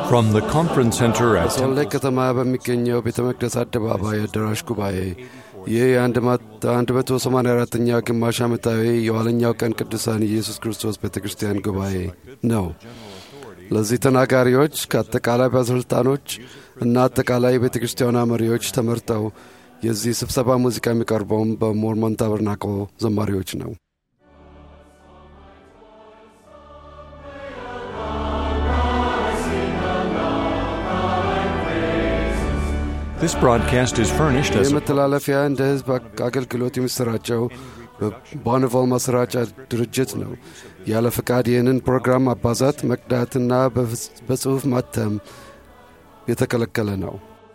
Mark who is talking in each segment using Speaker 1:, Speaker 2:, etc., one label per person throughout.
Speaker 1: From the conference center at
Speaker 2: በሶል ሌክ ከተማ በሚገኘው ቤተ መቅደስ አደባባይ አዳራሽ ጉባኤ ይህ የ184ኛው ግማሽ ዓመታዊ የኋለኛው ቀን ቅዱሳን ኢየሱስ ክርስቶስ ቤተ ክርስቲያን ጉባኤ ነው። ለዚህ ተናጋሪዎች ከአጠቃላይ ባለሥልጣኖች እና አጠቃላይ የቤተ ክርስቲያኗ መሪዎች ተመርጠው የዚህ ስብሰባ ሙዚቃ የሚቀርበውም በሞርሞን ታበርናቆ ዘማሪዎች ነው።
Speaker 1: this broadcast is furnished as
Speaker 2: ይህ
Speaker 1: a
Speaker 2: መተላለፊያ እንደ ሕዝብ አገልግሎት የሚሰራጨው በቦንቮል ማሰራጫ ድርጅት ነው። ያለ ፈቃድ ይህንን ፕሮግራም ማባዛት፣ መቅዳትና በጽሑፍ ማተም የተከለከለ ነው።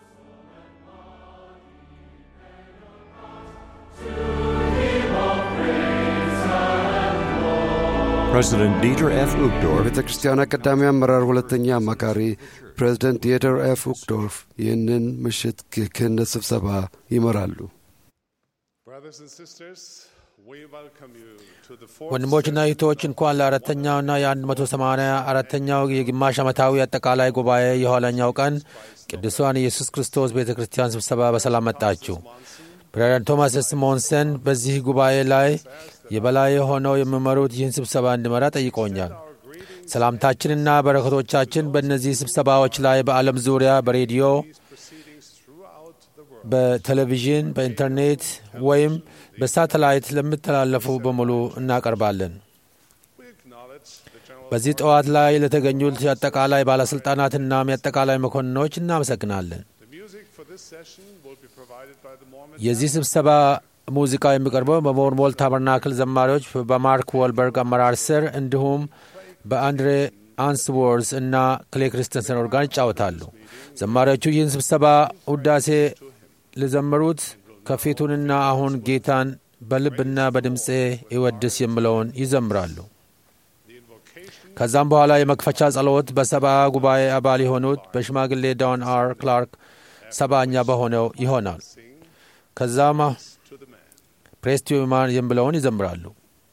Speaker 1: President Dieter F. Uchtdorf
Speaker 2: የቤተ ክርስቲያኗ ቀዳሚ አመራር ሁለተኛ አማካሪ ፕሬዚደንት ዲየተር ኤፍ ውክዶርፍ ይህንን ምሽት የክህነት ስብሰባ ይመራሉ።
Speaker 3: Brothers and sisters, we welcome you to the fourth
Speaker 4: ወንድሞችና እህቶች እንኳን ለአራተኛውና የ184 አራተኛው የግማሽ ዓመታዊ አጠቃላይ ጉባኤ የኋለኛው ቀን ቅዱሳን ኢየሱስ ክርስቶስ ቤተ ክርስቲያን ስብሰባ በሰላም መጣችሁ። ፕሬዝዳንት ቶማስ ኤስ ሞንሰን በዚህ ጉባኤ ላይ የበላይ ሆነው የሚመሩት ይህን ስብሰባ እንዲመራ ጠይቆኛል። ሰላምታችንና በረከቶቻችን በእነዚህ ስብሰባዎች ላይ በዓለም ዙሪያ በሬዲዮ፣ በቴሌቪዥን፣ በኢንተርኔት ወይም በሳተላይት ለሚተላለፉ በሙሉ እናቀርባለን። በዚህ ጠዋት ላይ ለተገኙት የአጠቃላይ ባለሥልጣናትናም የአጠቃላይ መኮንኖች እናመሰግናለን።
Speaker 3: The music for this session will be provided by the Mormon
Speaker 4: የዚህ ስብሰባ ሙዚቃ የሚቀርበው በሞርሞል ታበርናክል ዘማሪዎች በማርክ ወልበርግ አመራር ስር እንዲሁም በአንድሬ አንስዎርዝ እና ክሌ ክሪስተንሰን ኦርጋን ይጫወታሉ። ዘማሪዎቹ ይህን ስብሰባ ውዳሴ ለዘመሩት ከፊቱንና አሁን ጌታን በልብና በድምፄ ይወድስ የሚለውን ይዘምራሉ። ከዛም በኋላ የመክፈቻ ጸሎት በሰባ ጉባኤ አባል የሆኑት በሽማግሌ ዳውን አር ክላርክ ሰባኛ በሆነው ይሆናል። ከዛም ፕሬስቲማን የሚለውን ይዘምራሉ።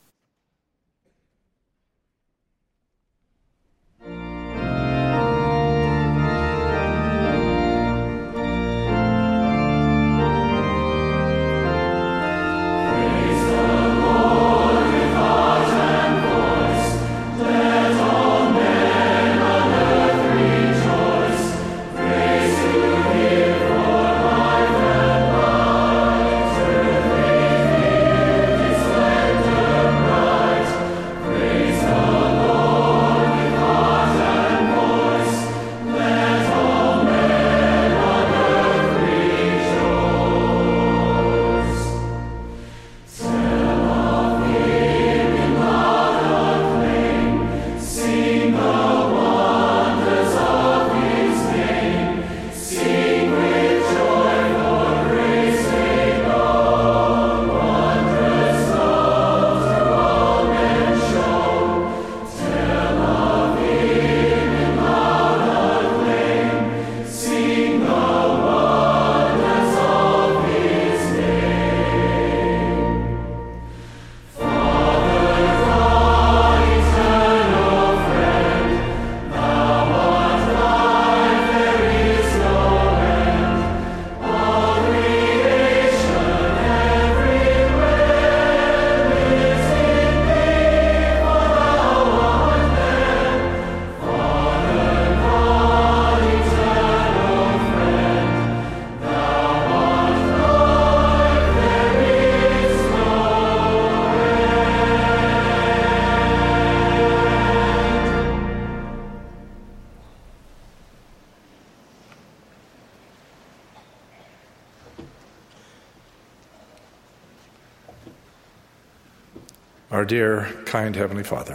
Speaker 5: Our dear, kind Heavenly Father,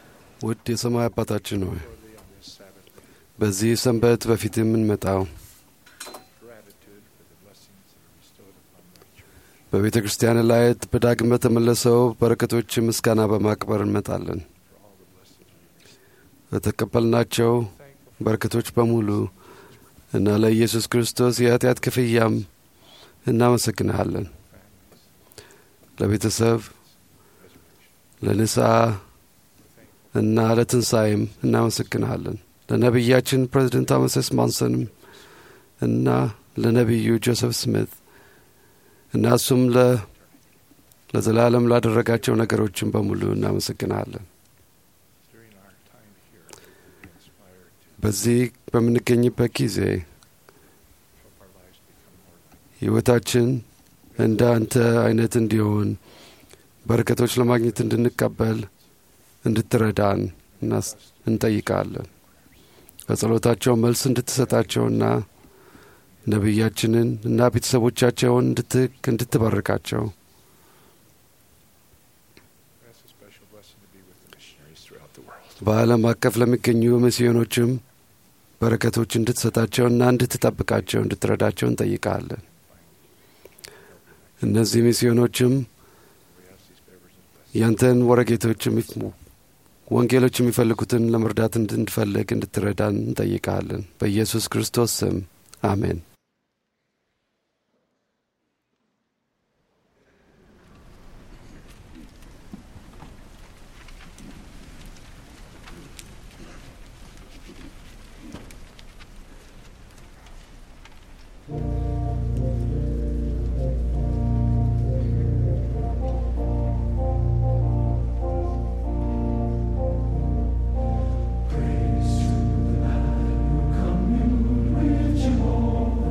Speaker 2: ውድ የሰማይ አባታችን ሆይ በዚህ ሰንበት በፊት የምንመጣው በቤተ ክርስቲያን ላይ በዳግም በተመለሰው በረከቶች ምስጋና በማክበር እንመጣለን። ለተቀበልናቸው በረከቶች በሙሉ እና ለኢየሱስ ክርስቶስ የኃጢአት ክፍያም እናመሰግንሃለን። ለቤተሰብ ለንስሐ እና ለትንሣኤም እናመሰግንሃለን። ለነቢያችን ፕሬዚደንት ቶማስ ኤስ ማንሰንም እና ለነቢዩ ጆሴፍ ስሚት እና እሱም ለዘላለም ላደረጋቸው ነገሮችን በሙሉ እናመሰግናለን። በዚህ በምንገኝበት ጊዜ ሕይወታችን እንደ አንተ አይነት እንዲሆን በረከቶች ለማግኘት እንድንቀበል እንድትረዳን እንጠይቃለን። በጸሎታቸው መልስ እንድትሰጣቸውና ነቢያችንን እና ቤተሰቦቻቸውን እንድትባርካቸው በዓለም አቀፍ ለሚገኙ ሚስዮኖችም በረከቶች እንድትሰጣቸውና እንድትጠብቃቸው እንድትረዳቸው እንጠይቃለን። እነዚህ ሚስዮኖችም ያንተን ወረጌቶች ወንጌሎች የሚፈልጉትን ለመርዳት እንድንፈልግ እንድትረዳን እንጠይቃለን። በኢየሱስ ክርስቶስ ስም አሜን።
Speaker 6: Praise to the man who communed with Jehovah.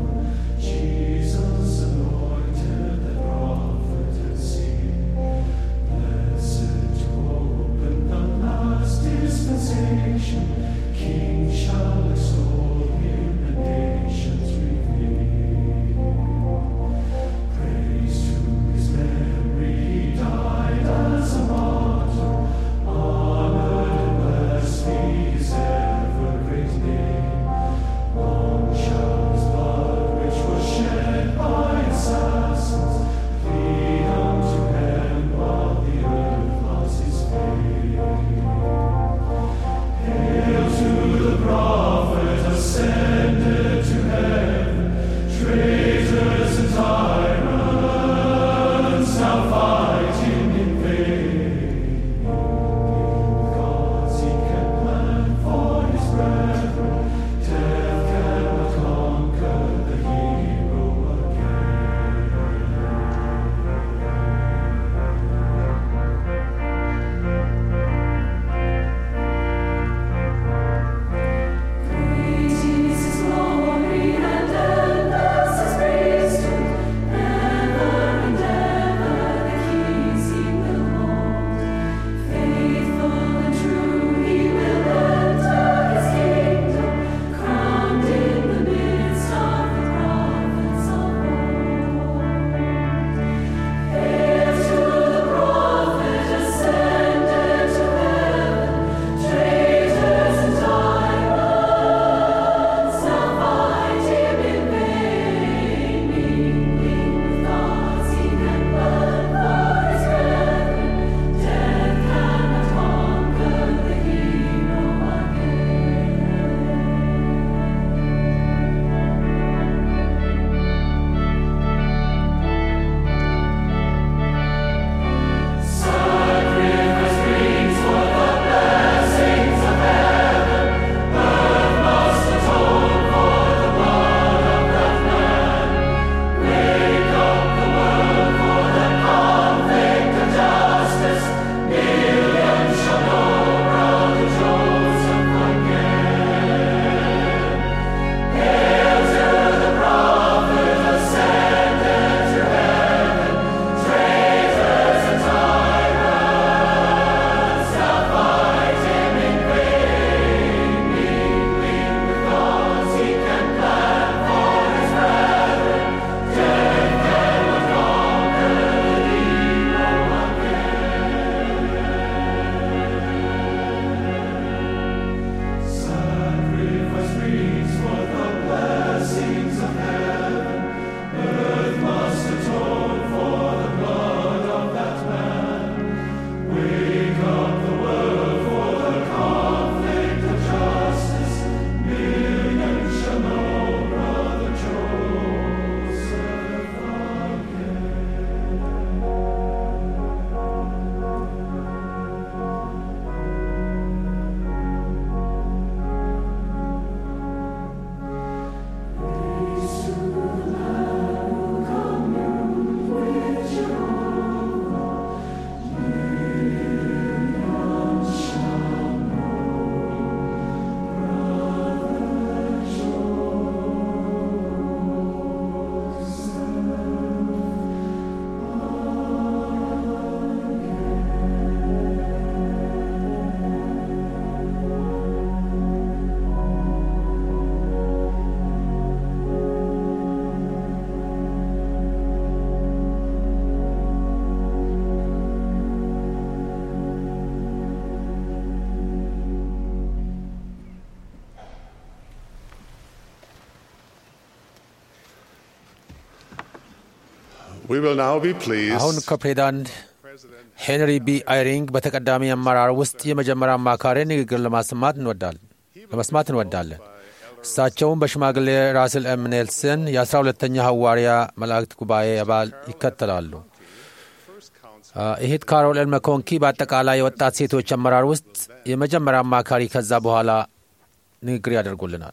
Speaker 3: We will now be pleased
Speaker 4: አሁን ከፕሬዚዳንት ሄንሪ ቢ አይሪንግ በተቀዳሚ አመራር ውስጥ የመጀመሪያ አማካሪ ንግግር ለማሰማት እንወዳለን ለመስማት እንወዳለን። እሳቸውም በሽማግሌ ራስል ኤም ኔልሰን የአስራ ሁለተኛ ሐዋርያ መላእክት ጉባኤ አባል ይከተላሉ። አ፣ እህት ካሮል ኤል መኮንኪ በአጠቃላይ የወጣት ሴቶች አመራር ውስጥ የመጀመሪያ አማካሪ ከዛ በኋላ ንግግር ያደርጉልናል።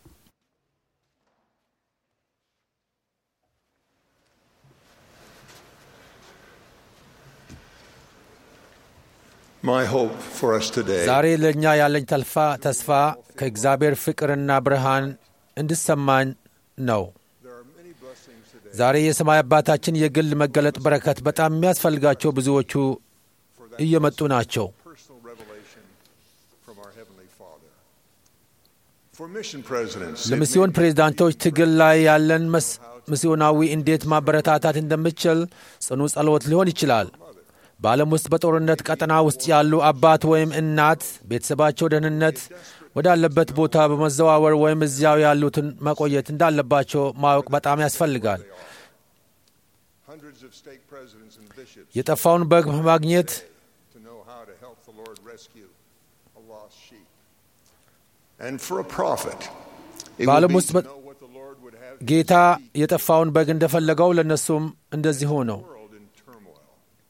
Speaker 6: My hope for us today
Speaker 4: ዛሬ ለእኛ ያለኝ ተልፋ ተስፋ ከእግዚአብሔር ፍቅርና ብርሃን እንድሰማኝ ነው። ዛሬ የሰማይ አባታችን የግል መገለጥ በረከት በጣም የሚያስፈልጋቸው ብዙዎቹ እየመጡ ናቸው።
Speaker 6: personal revelation from our Heavenly Father. For mission presidents, it
Speaker 4: ለሚስዮን
Speaker 6: may
Speaker 4: ፕሬዝዳንቶች ትግል ላይ ያለን መስ ሚስዮናዊ እንዴት ማበረታታት እንደምችል ጽኑ ጸሎት ሊሆን ይችላል። በዓለም ውስጥ በጦርነት ቀጠና ውስጥ ያሉ አባት ወይም እናት ቤተሰባቸው ደህንነት ወዳለበት ቦታ በመዘዋወር ወይም እዚያው ያሉትን መቆየት እንዳለባቸው ማወቅ በጣም ያስፈልጋል።
Speaker 6: hundreds of stake presidents and bishops
Speaker 4: የጠፋውን በግ ማግኘት
Speaker 6: to know how to help the Lord rescue a lost sheep. And for a prophet, it
Speaker 4: በዓለም
Speaker 6: would be
Speaker 4: ውስጥ
Speaker 6: to
Speaker 4: በ-
Speaker 6: know what the Lord would have
Speaker 4: ጌታ የጠፋውን በግ እንደፈለገው ለእነሱም እንደዚሁ ነው።
Speaker 6: the world in turmoil.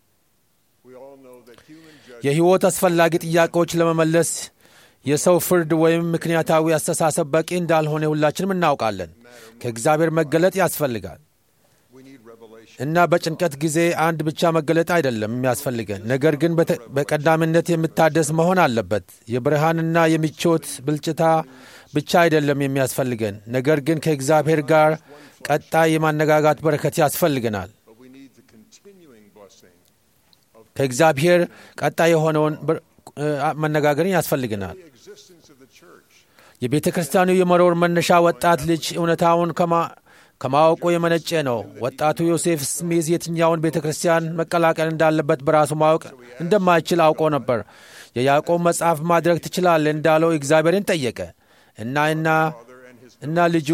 Speaker 6: We all know that human judgment
Speaker 4: የሕይወት አስፈላጊ ጥያቄዎች ለመመለስ የሰው ፍርድ ወይም ምክንያታዊ አስተሳሰብ በቂ እንዳልሆነ ሁላችንም እናውቃለን። ከእግዚአብሔር መገለጥ ያስፈልጋል
Speaker 6: we need revelation.
Speaker 4: እና በጭንቀት ጊዜ አንድ ብቻ መገለጥ አይደለም የሚያስፈልገን፣ ነገር ግን በተ- በቀዳሚነት የምታደስ መሆን አለበት። የብርሃንና የምቾት ብልጭታ ብቻ አይደለም የሚያስፈልገን፣ ነገር ግን ከእግዚአብሔር ጋር ቀጣይ የማነጋጋት በረከት ያስፈልገናል።
Speaker 6: But we need the continuing blessing
Speaker 4: ከእግዚአብሔር ቀጣይ የሆነውን ብር- እ፣ መነጋገርን ያስፈልገናል።
Speaker 6: the existence of the church.
Speaker 4: የቤተ ክርስቲያኑ የመኖር መነሻ ወጣት ልጅ እውነታውን ከማ- ከማወቁ የመነጨ ነው። ወጣቱ ዮሴፍ ስሚዝ የትኛውን ቤተ ክርስቲያን መቀላቀል እንዳለበት በራሱ ማወቅ እንደማይችል አውቆ ነበር። የያዕቆብ መጽሐፍ ማድረግ ትችላለህ እንዳለው እግዚአብሔርን ጠየቀ እና እና እና ልጁ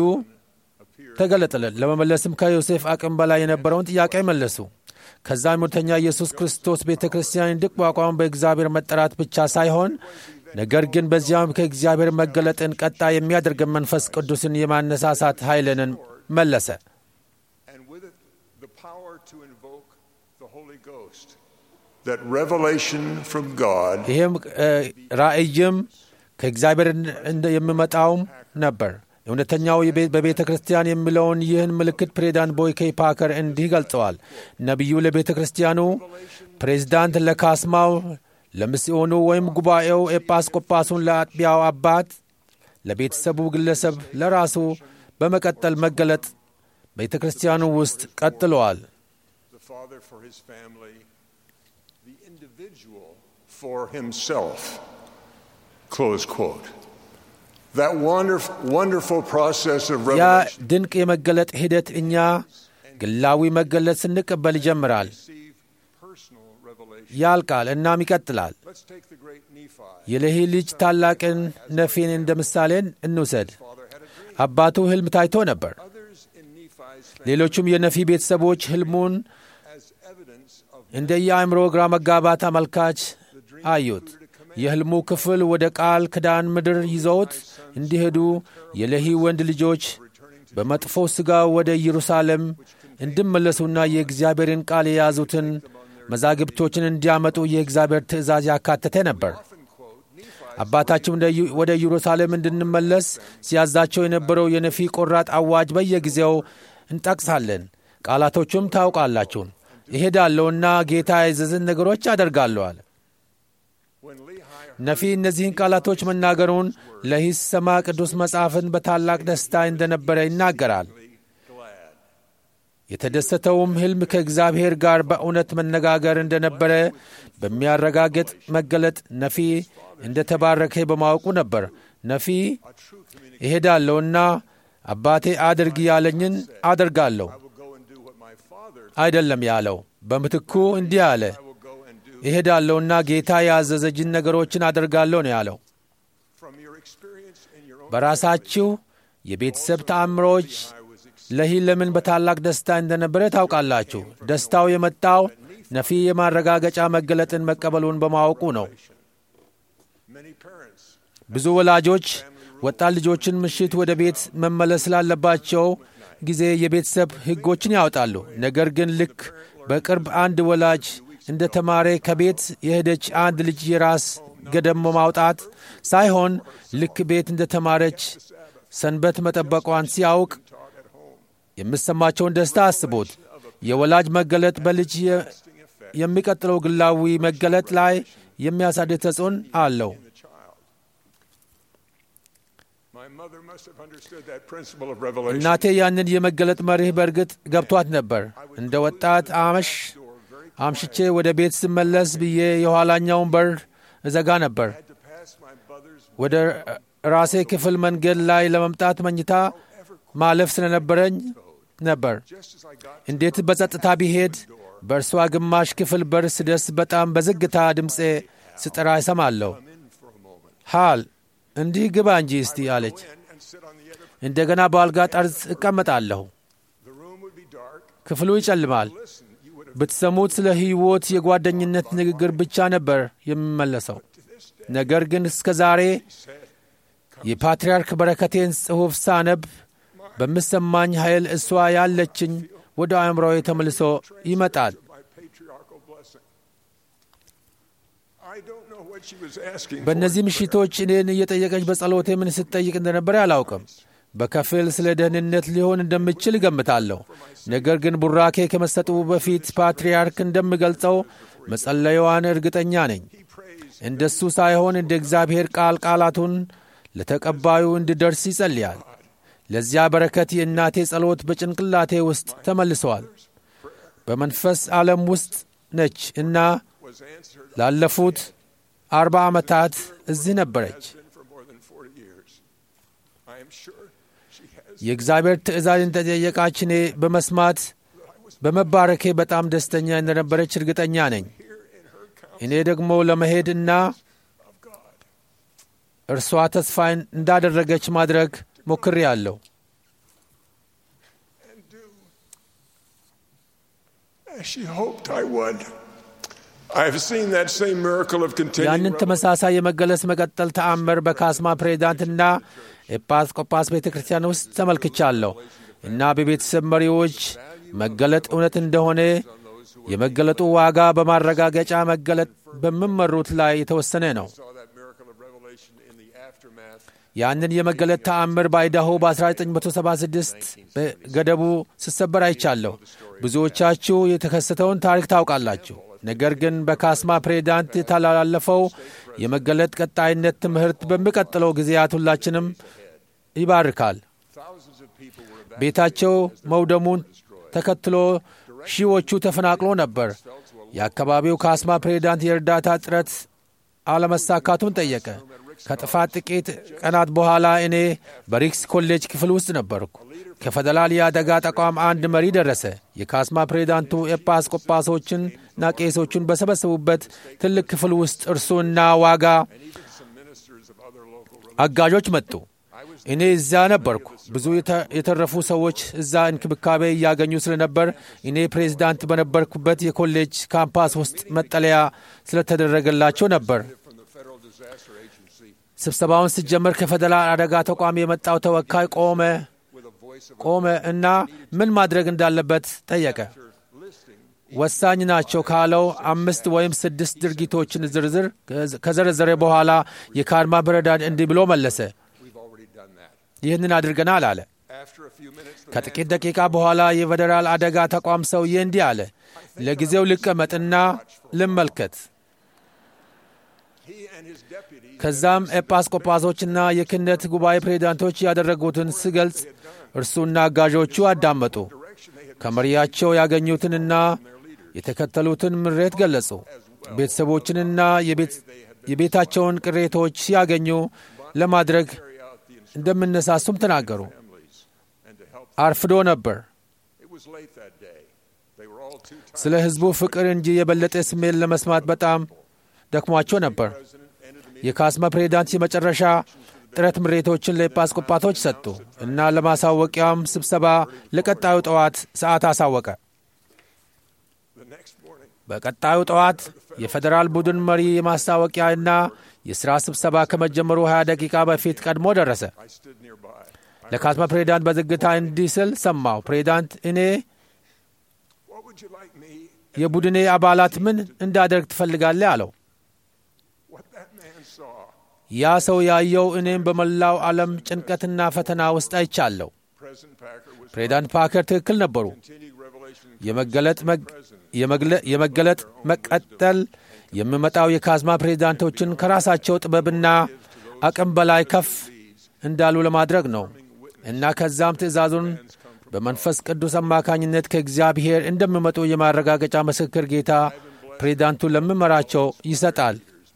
Speaker 4: ተገለጠለን። ለመመለስም ከዮሴፍ አቅም በላይ የነበረውን ጥያቄ መለሱ። ከዛም እውነተኛ ኢየሱስ ክርስቶስ ቤተ ክርስቲያን እንድቋቋም በእግዚአብሔር መጠራት ብቻ ሳይሆን ነገር ግን በዚያም ከእግዚአብሔር መገለጥን ቀጣይ የሚያደርገን መንፈስ ቅዱስን የማነሳሳት ኃይልንን መለሰ።
Speaker 6: and with it the power to invoke the Holy Ghost. That revelation from God
Speaker 4: ይህም እ፣ ራእይም ከእግዚአብሔር እንደ የሚመጣውም ነበር። እውነተኛው የቤ- በቤተ ክርስቲያን የሚለውን ይህን ምልክት ፕሬዚዳንት ቦይኬይ ፓከር እንዲህ ገልጸዋል። ነቢዩ ለቤተ ክርስቲያኑ፣ ፕሬዚዳንት ለካስማው፣ ለሚስዮኑ ወይም ጉባኤው፣ ኤጲስቆጶሱን ለአጥቢያው አባት፣ ለቤተሰቡ ግለሰብ፣ ለራሱ በመቀጠል መገለጥ ቤተ ክርስቲያኑ ውስጥ ቀጥለዋል።
Speaker 6: the Father for his family, the individual for himself. Close quote. That wonderful, wonderful process of
Speaker 4: ያ
Speaker 6: revelation
Speaker 4: ድንቅ የመገለጥ ሂደት እኛ ግላዊ መገለጥ ስንቀበል ይጀምራል፣
Speaker 6: receive personal revelation.
Speaker 4: ያልቃል፣ እናም ይቀጥላል።
Speaker 6: Let's take the great Nephi.
Speaker 4: የሌሂ ልጅ ታላቅን ነፊን እንደ ምሳሌ እንውሰድ።
Speaker 6: Father had a dream.
Speaker 4: አባቱ ሕልም ታይቶ ነበር።
Speaker 6: Others in Nephi's family
Speaker 4: ሌሎቹም የነፊ ቤተሰቦች ሕልሙን
Speaker 6: as evidence of
Speaker 4: እንደ የአእምሮ ግራ መጋባት አመልካች አዩት። የሕልሙ ክፍል ወደ ቃል ክዳን ምድር ይዘውት እንዲሄዱ የሌሂ ወንድ ልጆች በመጥፎ ሥጋ ወደ ኢየሩሳሌም እንዲመለሱና የእግዚአብሔርን ቃል የያዙትን መዛግብቶችን እንዲያመጡ የእግዚአብሔር ትእዛዝ ያካተተ ነበር። አባታችን ወደ ኢዩ- ወደ ኢየሩሳሌም እንድንመለስ ሲያዛቸው የነበረው የነፊ ቆራጥ አዋጅ በየጊዜው እንጠቅሳለን። ቃላቶቹም ታውቃላችሁ። እሄዳለሁና ጌታ ያዘዘን ነገሮች አደርጋለሁ አለ።
Speaker 6: when Lehi
Speaker 4: ነፊ እነዚህን ቃላቶች መናገሩን ለሂ ሲሰማ ቅዱስ መጽሐፍን በታላቅ ደስታ እንደነበረ ይናገራል።
Speaker 6: glad.
Speaker 4: የተደሰተውም ሕልም ከእግዚአብሔር ጋር በእውነት መነጋገር እንደነበረ በሚያረጋግጥ መገለጥ ነፊ እንደ ተባረከ በማወቁ ነበር። ነፊ እሄዳለሁና አባቴ አድርግ ያለኝን አደርጋለሁ
Speaker 6: I will go and do what my father
Speaker 4: አይደለም ያለው። በምትኩ እንዲህ አለ፣
Speaker 6: I will go and do
Speaker 4: እሄዳለሁና ጌታ ያዘዘጅን ነገሮችን አደርጋለሁ ነው ያለው።
Speaker 6: from your experience in your own
Speaker 4: በራሳችሁ የቤተሰብ ተአምሮች ለሂ ለምን በታላቅ ደስታ እንደነበረ ታውቃላችሁ። ደስታው የመጣው ነፊ የማረጋገጫ መገለጥን መቀበሉን በማወቁ ነው።
Speaker 6: Many parents
Speaker 4: ብዙ ወላጆች ወጣት ልጆችን ምሽት ወደ ቤት መመለስ ስላለባቸው ጊዜ የቤተሰብ ሕጎችን ያወጣሉ። ነገር ግን ልክ በቅርብ አንድ ወላጅ እንደ ተማረ ከቤት የሄደች አንድ ልጅ የራስ ገደብ ማውጣት ሳይሆን ልክ ቤት እንደ ተማረች ሰንበት መጠበቋን ሲያውቅ የምሰማቸውን ደስታ አስቡት። የወላጅ መገለጥ በልጅ የ- የሚቀጥለው ግላዊ መገለጥ ላይ የሚያሳድር ተጽዕኖ አለው።
Speaker 6: My mother must have understood that principle of revelation.
Speaker 4: እናቴ ያንን የመገለጥ መርህ በእርግጥ ገብቷት ነበር። እንደ ወጣት አመሽ አምሽቼ ወደ ቤት ስመለስ ብዬ የኋላኛውን በር እዘጋ ነበር።
Speaker 6: had to pass my mother's
Speaker 4: ወደ ራሴ ክፍል መንገድ ላይ ለመምጣት መኝታ ማለፍ ስለነበረኝ ነበር።
Speaker 6: just as I got
Speaker 4: እንዴት በጸጥታ ቢሄድ በእርሷ ግማሽ ክፍል በር ስደርስ በጣም በዝግታ ድምፄ ስጠራ ይሰማለሁ። ሃል እንዲህ ግባ እንጂ እስቲ አለች።
Speaker 6: in and sit on the other.
Speaker 4: እንደገና በአልጋ ጠርዝ እቀመጣለሁ።
Speaker 6: The room would be dark.
Speaker 4: ክፍሉ ይጨልማል።
Speaker 6: Listen, you would have
Speaker 4: ብትሰሙት ስለ ሕይወት የጓደኝነት ንግግር ብቻ ነበር የሚመለሰው። ነገር ግን እስከ ዛሬ የፓትርያርክ በረከቴን ጽሑፍ ሳነብ በምሰማኝ ኃይል እሷ ያለችኝ ወደ አእምሮዬ ተመልሶ ይመጣል።
Speaker 6: my patriarchal blessing. I don't know what she was asking for.
Speaker 4: በእነዚህ ምሽቶች እኔን እየጠየቀች በጸሎቴ ምን ስትጠይቅ እንደነበረ አላውቅም። በከፊል ስለ ደህንነት ሊሆን እንደምችል እገምታለሁ። ነገር ግን ቡራኬ ከመሰጡ በፊት ፓትርያርክ እንደምገልጸው መጸለያዋን እርግጠኛ ነኝ። እንደሱ ሳይሆን እንደ እግዚአብሔር ቃል ቃላቱን ለተቀባዩ እንዲደርስ ይጸልያል። ለዚያ በረከት የእናቴ ጸሎት በጭንቅላቴ ውስጥ ተመልሰዋል። በመንፈስ ዓለም ውስጥ ነች እና
Speaker 6: was answered
Speaker 4: ላለፉት አርባ ዓመታት እዚህ ነበረች።
Speaker 6: been for more than 40 years. I am sure she has
Speaker 4: የእግዚአብሔር ትእዛዝ እንደጠየቃች እኔ በመስማት በመባረኬ በጣም ደስተኛ እንደነበረች እርግጠኛ ነኝ። እኔ ደግሞ ለመሄድ እና እርሷ ተስፋ እንዳደረገች ማድረግ ሞክሬአለሁ።
Speaker 6: and do as she hoped I would. I have seen that same miracle of continuing
Speaker 4: ያንን ተመሳሳይ የመገለጽ መቀጠል ተአምር በካስማ ፕሬዚዳንትና ኤጲስቆጶስ ቤተ ክርስቲያን ውስጥ ተመልክቻለሁ እና በቤተሰብ መሪዎች መገለጥ እውነት እንደሆነ የመገለጡ ዋጋ በማረጋገጫ መገለጥ በሚመሩት ላይ የተወሰነ ነው።
Speaker 6: saw that miracle of revelation in the aftermath
Speaker 4: ያንን የመገለጥ ተአምር በአይዳሆ በ1976 በገደቡ ስሰበር አይቻለሁ። ብዙዎቻችሁ የተከሰተውን ታሪክ ታውቃላችሁ። ነገር ግን በካስማ ፕሬዚዳንት የተላለፈው የመገለጥ ቀጣይነት ትምህርት በሚቀጥለው ጊዜያት ሁላችንም ይባርካል።
Speaker 6: thousands of people were
Speaker 4: ቤታቸው መውደሙን ተከትሎ ሺዎቹ ተፈናቅሎ ነበር። የአካባቢው ካስማ ፕሬዚዳንት የእርዳታ ጥረት አለመሳካቱን ጠየቀ። ከጥፋት ጥቂት ቀናት በኋላ እኔ በሪክስ ኮሌጅ ክፍል ውስጥ ነበርኩ። ከፌደራል የአደጋ ተቋም አንድ መሪ ደረሰ። የካስማ ፕሬዚዳንቱ ኤጲስቆጶሶችንና ቄሶቹን በሰበሰቡበት ትልቅ ክፍል ውስጥ እርሱና ዋጋ አጋዦች መጡ። እኔ እዚያ ነበርኩ። ብዙ የተ- የተረፉ ሰዎች እዛ እንክብካቤ እያገኙ ስለነበር እኔ ፕሬዚዳንት በነበርኩበት የኮሌጅ ካምፓስ ውስጥ መጠለያ ስለተደረገላቸው ነበር። ስብሰባውን ሲጀመር ከፌደራል አደጋ ተቋም የመጣው ተወካይ ቆመ ቆመ እና ምን ማድረግ እንዳለበት ጠየቀ። ወሳኝ ናቸው ካለው አምስት ወይም ስድስት ድርጊቶችን ዝርዝር ከዘረዘረ በኋላ የካድማ ፕሬዚዳንት እንዲህ ብሎ መለሰ። ይህንን አድርገናል አለ።
Speaker 6: after a few minutes the
Speaker 4: ከጥቂት ደቂቃ በኋላ የፌዴራል አደጋ ተቋም ሰውዬ እንዲህ አለ፣ ለጊዜው ልቀመጥና ልመልከት።
Speaker 6: he and his deputies
Speaker 4: ከዛም ኤጲስቆጶሶችና የክህነት ጉባኤ ፕሬዚዳንቶች ያደረጉትን ስገልጽ እርሱና አጋዦቹ አዳመጡ። ከመሪያቸው ያገኙትንና የተከተሉትን ምሬት ገለጹ። ቤተሰቦችንና የቤት- የቤታቸውን ቅሬቶች ሲያገኙ ለማድረግ እንደምነሳሱም ተናገሩ። አርፍዶ ነበር።
Speaker 6: it was late that day they were all too tired
Speaker 4: ስለ ሕዝቡ ፍቅር እንጂ የበለጠ ስሜት ለመስማት በጣም ደክሟቸው ነበር። የካስማ ፕሬዚዳንት የመጨረሻ ጥረት ምሬቶችን ለኤጲስቆጶሳቶች ሰጡ እና ለማሳወቂያም ስብሰባ ለቀጣዩ ጠዋት ሰዓት አሳወቀ።
Speaker 6: The next morning,
Speaker 4: በቀጣዩ ጠዋት የፌዴራል ቡድን መሪ የማስታወቂያና የሥራ ስብሰባ ከመጀመሩ 20 ደቂቃ በፊት ቀድሞ ደረሰ።
Speaker 6: I stood nearby.
Speaker 4: ለካስማ ፕሬዚዳንት በዝግታ እንዲህ ስል ሰማሁ። ፕሬዚዳንት፣ እኔ
Speaker 6: What would you like me?
Speaker 4: የቡድኔ አባላት ምን እንዳደርግ ትፈልጋለህ? አለው።
Speaker 6: What that man saw,
Speaker 4: ያ ሰው ያየው እኔም በመላው ዓለም ጭንቀትና ፈተና ውስጥ አይቻለሁ።
Speaker 6: President Packer was
Speaker 4: ፕሬዚዳንት ፓከር ትክክል ነበሩ።
Speaker 6: continuing revelation
Speaker 4: የመገለጥ መግ- የመግለ- የመገለጥ መቀጠል የሚመጣው የካዝማ ፕሬዚዳንቶችን ከራሳቸው ጥበብና አቅም በላይ ከፍ እንዳሉ ለማድረግ ነው እና ከዛም ትእዛዙን በመንፈስ ቅዱስ አማካኝነት ከእግዚአብሔር እንደሚመጡ የማረጋገጫ ምስክር ጌታ ፕሬዚዳንቱ ለሚመራቸው ይሰጣል።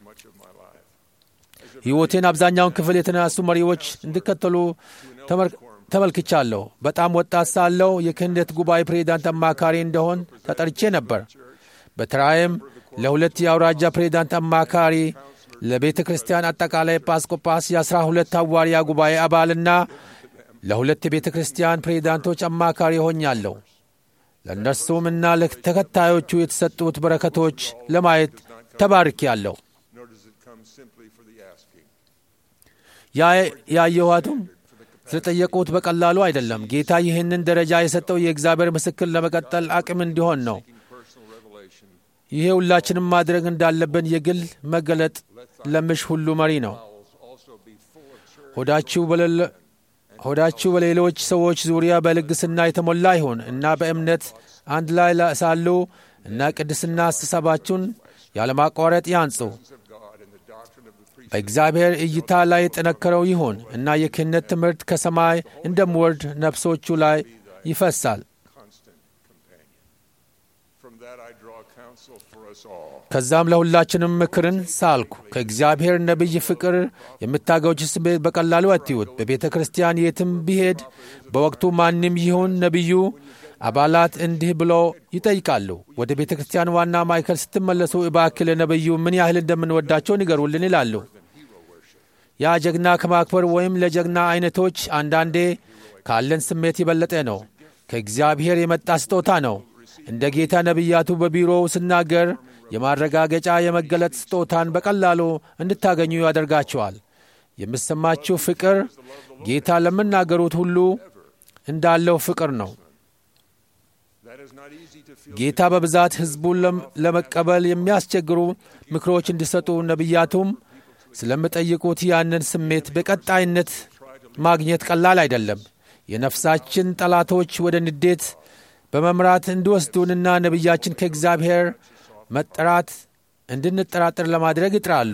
Speaker 4: ሕይወቴን አብዛኛውን ክፍል የተነሱ መሪዎች እንዲከተሉ ተመር- ተመልክቻለሁ። በጣም ወጣት ሳለሁ የክህነት ጉባኤ ፕሬዚዳንት አማካሪ እንደሆን ተጠርቼ ነበር። በተራይም ለሁለት የአውራጃ ፕሬዚዳንት አማካሪ፣ ለቤተ ክርስቲያን አጠቃላይ ኤጲስቆጶስ፣ የአስራ ሁለት ሐዋርያ ጉባኤ አባልና ለሁለት የቤተ ክርስቲያን ፕሬዚዳንቶች አማካሪ ሆኛለሁ። ለእነርሱም እና ለተከታዮቹ የተሰጡት በረከቶች ለማየት ተባርኬአለሁ።
Speaker 6: nor does it come simply for the asking.
Speaker 4: ያ- ያየኋቱም ስለጠየቁት በቀላሉ አይደለም። ጌታ ይህንን ደረጃ የሰጠው የእግዚአብሔር ምስክር ለመቀጠል አቅም እንዲሆን ነው።
Speaker 6: Personal revelation
Speaker 4: ይሄ ሁላችንም ማድረግ እንዳለብን የግል መገለጥ ለምሽ ሁሉ መሪ ነው።
Speaker 6: also be full of charity.
Speaker 4: ሆዳችሁ በሌለ- ሆዳችሁ በሌሎች ሰዎች ዙሪያ በልግስና የተሞላ ይሁን እና በእምነት አንድ ላይ ላ- ሳሉ እና ቅድስና አስተሳባችሁን ያለማቋረጥ ያንጹ።
Speaker 6: of God and the doctrine of the priesthood.
Speaker 4: በእግዚአብሔር እይታ ላይ የጠነከረው ይሁን እና የክህነት ትምህርት ከሰማይ እንደሚወርድ ነፍሶቹ ላይ ይፈሳል።
Speaker 6: constant companion. From that I draw counsel for us all.
Speaker 4: ከዛም ለሁላችንም ምክርን ሳልኩ። ከእግዚአብሔር ነቢይ ፍቅር የምታገውች ስሜት በቀላሉ አትዩት። በቤተ ክርስቲያን የትም ቢሄድ በወቅቱ ማንም ይሁን ነቢዩ አባላት እንዲህ ብሎ ይጠይቃሉ። ወደ ቤተ ክርስቲያን ዋና ማዕከል ስትመለሱ እባክህ ለነቢዩ ምን ያህል እንደምንወዳቸው ንገሩልን ይላሉ። ያ ጀግና ከማክበር ወይም ለጀግና አይነቶች አንዳንዴ ካለን ስሜት የበለጠ ነው። ከእግዚአብሔር የመጣ ስጦታ ነው። እንደ ጌታ ነቢያቱ በቢሮው ስናገር የማረጋገጫ የመገለጥ ስጦታን በቀላሉ እንድታገኙ ያደርጋቸዋል። የምሰማችሁ ፍቅር ጌታ ለምናገሩት ሁሉ እንዳለው ፍቅር ነው።
Speaker 6: That is not easy to feel.
Speaker 4: ጌታ በብዛት ሕዝቡን ለም- ለመቀበል የሚያስቸግሩ ምክሮች እንዲሰጡ ነቢያቱም ስለሚጠይቁት ያንን ስሜት በቀጣይነት ማግኘት ቀላል አይደለም። የነፍሳችን ጠላቶች ወደ ንዴት በመምራት እንዲወስዱንና ነቢያችን ከእግዚአብሔር መጠራት እንድንጠራጠር ለማድረግ ይጥራሉ።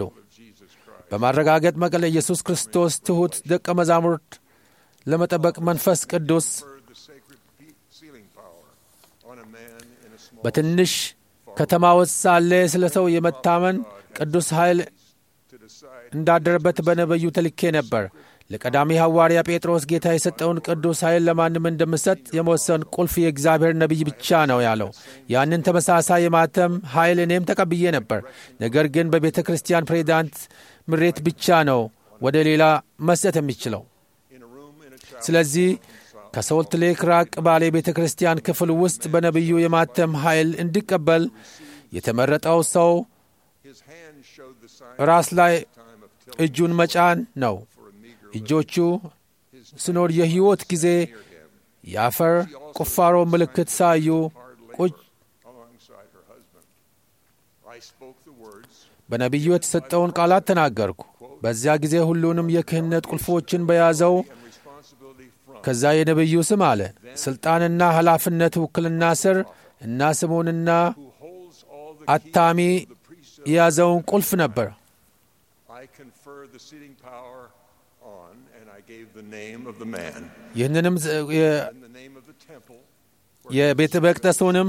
Speaker 4: በማረጋገጥ መቀለ ኢየሱስ ክርስቶስ ትሑት ደቀ መዛሙርት ለመጠበቅ መንፈስ ቅዱስ
Speaker 6: the sacred pe- sealing power on a man in a small
Speaker 4: በትንሽ ከተማ ውስጥ ሳለ ስለ ሰው የመታመን ቅዱስ ኃይል
Speaker 6: to decide
Speaker 4: እንዳደረበት በነቢዩ ተልኬ ነበር። ለቀዳሚ ሐዋርያ ጴጥሮስ ጌታ የሰጠውን ቅዱስ ኃይል ለማንም እንደምሰጥ የመወሰን ቁልፍ የእግዚአብሔር ነቢይ ብቻ ነው ያለው። ያንን ተመሳሳይ የማተም ኃይል እኔም ተቀብዬ ነበር። ነገር ግን በቤተ ክርስቲያን ፕሬዚዳንት ምሬት ብቻ ነው ወደ ሌላ መስጠት የሚችለው።
Speaker 6: in a room in a chapel
Speaker 4: ስለዚህ ከሶልት ሌክ ራቅ ባለ የቤተ ክርስቲያን ክፍል ውስጥ በነቢዩ የማተም ኃይል እንዲቀበል የተመረጠው ሰው
Speaker 6: his hand showed the sign
Speaker 4: ራስ ላይ
Speaker 6: time of till
Speaker 4: እጁን መጫን ነው።
Speaker 6: for a meager
Speaker 4: እጆቹ ስኖር የሕይወት ጊዜ የአፈር ቁፋሮ ምልክት ሳዩ ቁጭ
Speaker 6: alongside her husband. I spoke the words
Speaker 4: በነቢዩ የተሰጠውን ቃላት ተናገርኩ። በዚያ ጊዜ ሁሉንም የክህነት ቁልፎችን በያዘው
Speaker 6: and responsibility from
Speaker 4: ከዛ የነቢዩ ስም አለ ሥልጣንና ኃላፊነት ውክልና ስር እና ስሙንና
Speaker 6: who holds all the
Speaker 4: አታሚ
Speaker 6: keys of the priesthood.
Speaker 4: የያዘውን ቁልፍ ነበር።
Speaker 6: I confer the seating power on, and I gave the name of the man
Speaker 4: ይህንንም ዝ- የ-
Speaker 6: and the name of the temple.
Speaker 4: የቤተ መቅደሱንም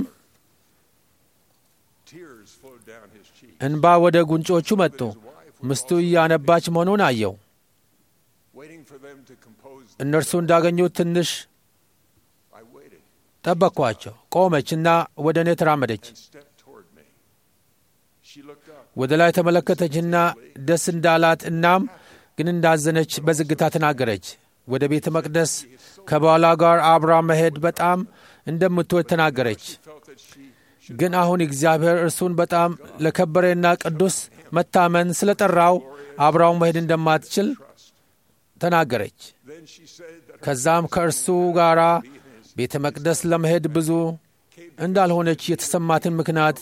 Speaker 6: Tears flowed down his cheek.
Speaker 4: እንባ ወደ ጉንጮቹ መጡ። ምስቱ እያነባች መሆኑን አየው።
Speaker 6: Waiting for them to compose,
Speaker 4: እነርሱ እንዳገኙት ትንሽ
Speaker 6: I waited
Speaker 4: ጠበቅኳቸው። ቆመችና ወደ እኔ ተራመደች።
Speaker 6: and stepped toward me. She looked up.
Speaker 4: ወደ ላይ ተመለከተችና ደስ እንዳላት እናም ግን እንዳዘነች በዝግታ ተናገረች። ወደ ቤተ መቅደስ ከባሏ ጋር አብራ መሄድ በጣም እንደምትወድ ተናገረች። ግን አሁን እግዚአብሔር እርሱን በጣም ለከበረና ቅዱስ መታመን ስለ ጠራው አብራው መሄድ እንደማትችል ተናገረች። ከዛም ከእርሱ ጋር ቤተ መቅደስ ለመሄድ ብዙ እንዳልሆነች የተሰማትን ምክንያት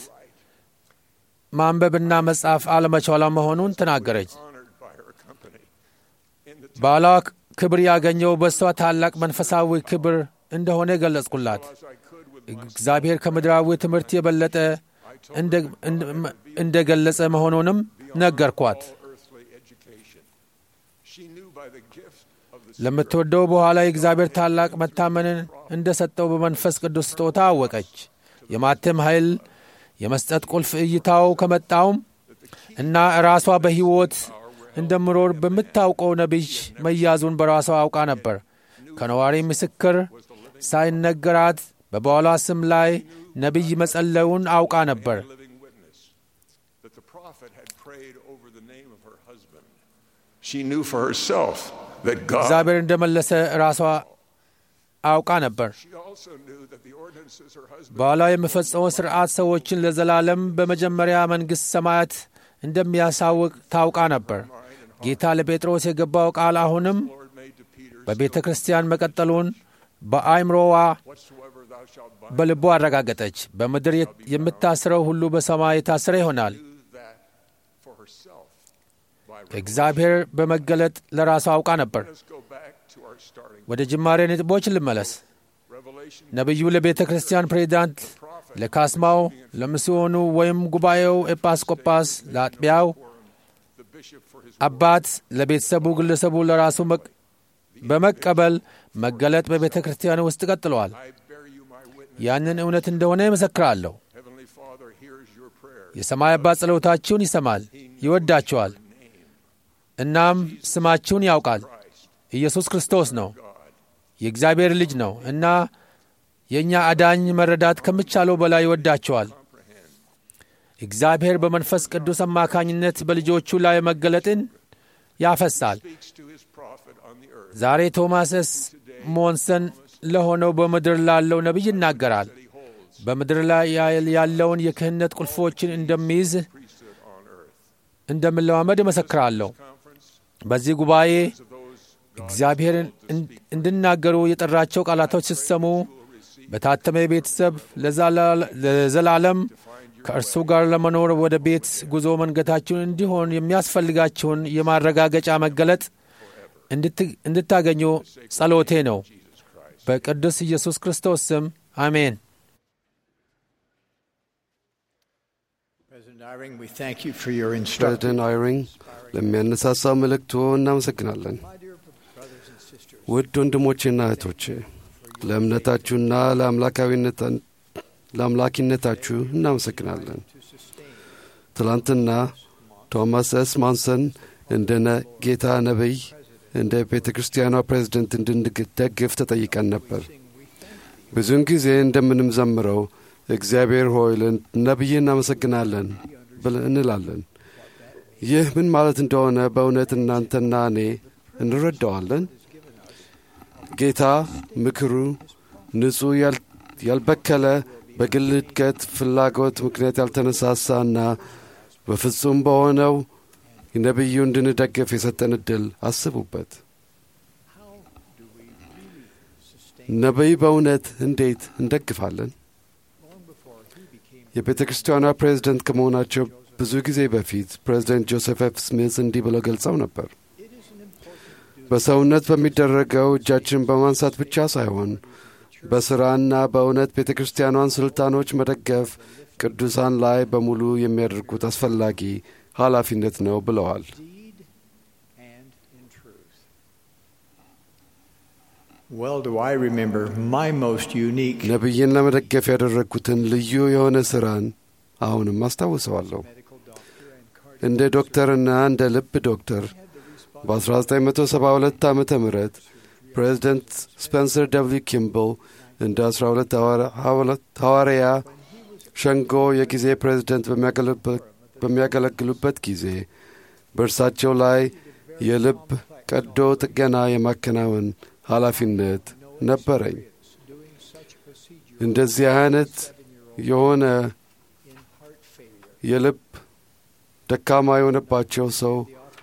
Speaker 4: ማንበብና መጻፍ አለመቻሏ መሆኑን ተናገረች። ባሏ ክብር ያገኘው በእሷ ታላቅ መንፈሳዊ ክብር እንደሆነ ገለጽኩላት። እግዚአብሔር ከምድራዊ ትምህርት የበለጠ እንደ ገለጸ መሆኑንም ነገርኳት። ለምትወደው በኋላ የእግዚአብሔር ታላቅ መታመንን እንደ ሰጠው በመንፈስ ቅዱስ ስጦታ አወቀች። የማተም ኃይል የመስጠት ቁልፍ እይታው ከመጣውም እና ራሷ በሕይወት እንደምኖር በምታውቀው ነቢይ መያዙን በራሷ አውቃ ነበር። ከነዋሪ ምስክር ሳይነገራት በባሏ ስም ላይ ነቢይ መጸለዩን አውቃ ነበር። እግዚአብሔር እንደመለሰ ራሷ አውቃ ነበር። ባሏ የሚፈጸመው ሥርዓት ሰዎችን ለዘላለም በመጀመሪያ መንግሥት ሰማያት እንደሚያሳውቅ ታውቃ ነበር። ጌታ ለጴጥሮስ የገባው ቃል አሁንም በቤተ ክርስቲያን መቀጠሉን በአይምሮዋ በልቦ አረጋገጠች። በምድር የምታስረው ሁሉ በሰማይ የታስረ ይሆናል። እግዚአብሔር በመገለጥ ለራሷ አውቃ ነበር። ወደ ጅማሬ ነጥቦች ልመለስ። ነቢዩ ለቤተ ክርስቲያን ፕሬዚዳንት፣ ለካስማው፣ ለሚስዮኑ ወይም ጉባኤው ኤጲስቆጶስ፣ ለአጥቢያው አባት፣ ለቤተሰቡ፣ ግለሰቡ ለራሱ በመቀበል መገለጥ በቤተ ክርስቲያን ውስጥ ቀጥለዋል። ያንን እውነት እንደሆነ ይመሰክራለሁ። የሰማይ አባት ጸሎታችሁን ይሰማል፣ ይወዳችኋል፣ እናም ስማችሁን ያውቃል። ኢየሱስ ክርስቶስ ነው፣ የእግዚአብሔር ልጅ ነው እና የእኛ አዳኝ መረዳት ከሚቻለው በላይ ይወዳቸዋል። እግዚአብሔር በመንፈስ ቅዱስ አማካኝነት በልጆቹ ላይ መገለጥን ያፈሳል። ዛሬ ቶማስ ኤስ ሞንሰን ለሆነው በምድር ላለው ነቢይ ይናገራል። በምድር ላይ ያለውን የክህነት ቁልፎችን እንደሚይዝ እንደምለማመድ እመሰክራለሁ። በዚህ ጉባኤ እግዚአብሔርን እንድናገሩ የጠራቸው ቃላቶች ስትሰሙ በታተመ ቤተሰብ ለዘላለም ከእርሱ ጋር ለመኖር ወደ ቤት ጉዞ መንገታችሁን እንዲሆን የሚያስፈልጋችሁን የማረጋገጫ መገለጥ እንድታገኙ ጸሎቴ ነው። በቅዱስ ኢየሱስ ክርስቶስ ስም አሜን።
Speaker 2: ፕሬዚደንት አይሪንግ ለሚያነሳሳው መልእክቶ እናመሰግናለን። ውድ ወንድሞቼና እህቶቼ ለእምነታችሁና ለአምላኪነታችሁ እናመሰግናለን። ትላንትና ቶማስ ኤስ ማንሰን እንደ ጌታ ነቢይ እንደ ቤተ ክርስቲያኗ ፕሬዝደንት እንድንደግፍ ተጠይቀን ነበር። ብዙውን ጊዜ እንደምንዘምረው እግዚአብሔር ሆይ ነቢይ እናመሰግናለን እንላለን። ይህ ምን ማለት እንደሆነ በእውነት እናንተና እኔ እንረዳዋለን። ጌታ ምክሩ ንጹሕ ያልበከለ በግል እድገት ፍላጎት ምክንያት ያልተነሳሳና በፍጹም በሆነው ነቢዩ እንድንደግፍ የሰጠን ዕድል አስቡበት። ነቢይ በእውነት እንዴት እንደግፋለን? የቤተ ክርስቲያኗ ፕሬዝደንት ከመሆናቸው ብዙ ጊዜ በፊት ፕሬዝደንት ጆሴፍ ኤፍ ስሚዝ እንዲህ ብለው ገልጸው ነበር። በሰውነት በሚደረገው እጃችን በማንሳት ብቻ ሳይሆን በሥራና በእውነት ቤተ ክርስቲያኗን ስልጣኖች መደገፍ ቅዱሳን ላይ በሙሉ የሚያደርጉት አስፈላጊ ኃላፊነት ነው ብለዋል። ነቢይን ለመደገፍ ያደረግኩትን ልዩ የሆነ ሥራን አሁንም አስታውሰዋለሁ። እንደ ዶክተርና እንደ ልብ ዶክተር በ1972 ዓ ም ፕሬዚደንት ስፔንሰር ደብሊው ኪምብል እንደ 12 ሐዋርያ ሸንጎ የጊዜ ፕሬዚደንት በሚያገለግሉበት ጊዜ በእርሳቸው ላይ የልብ ቀዶ ጥገና የማከናወን ኃላፊነት ነበረኝ። እንደዚህ አይነት የሆነ የልብ ደካማ የሆነባቸው ሰው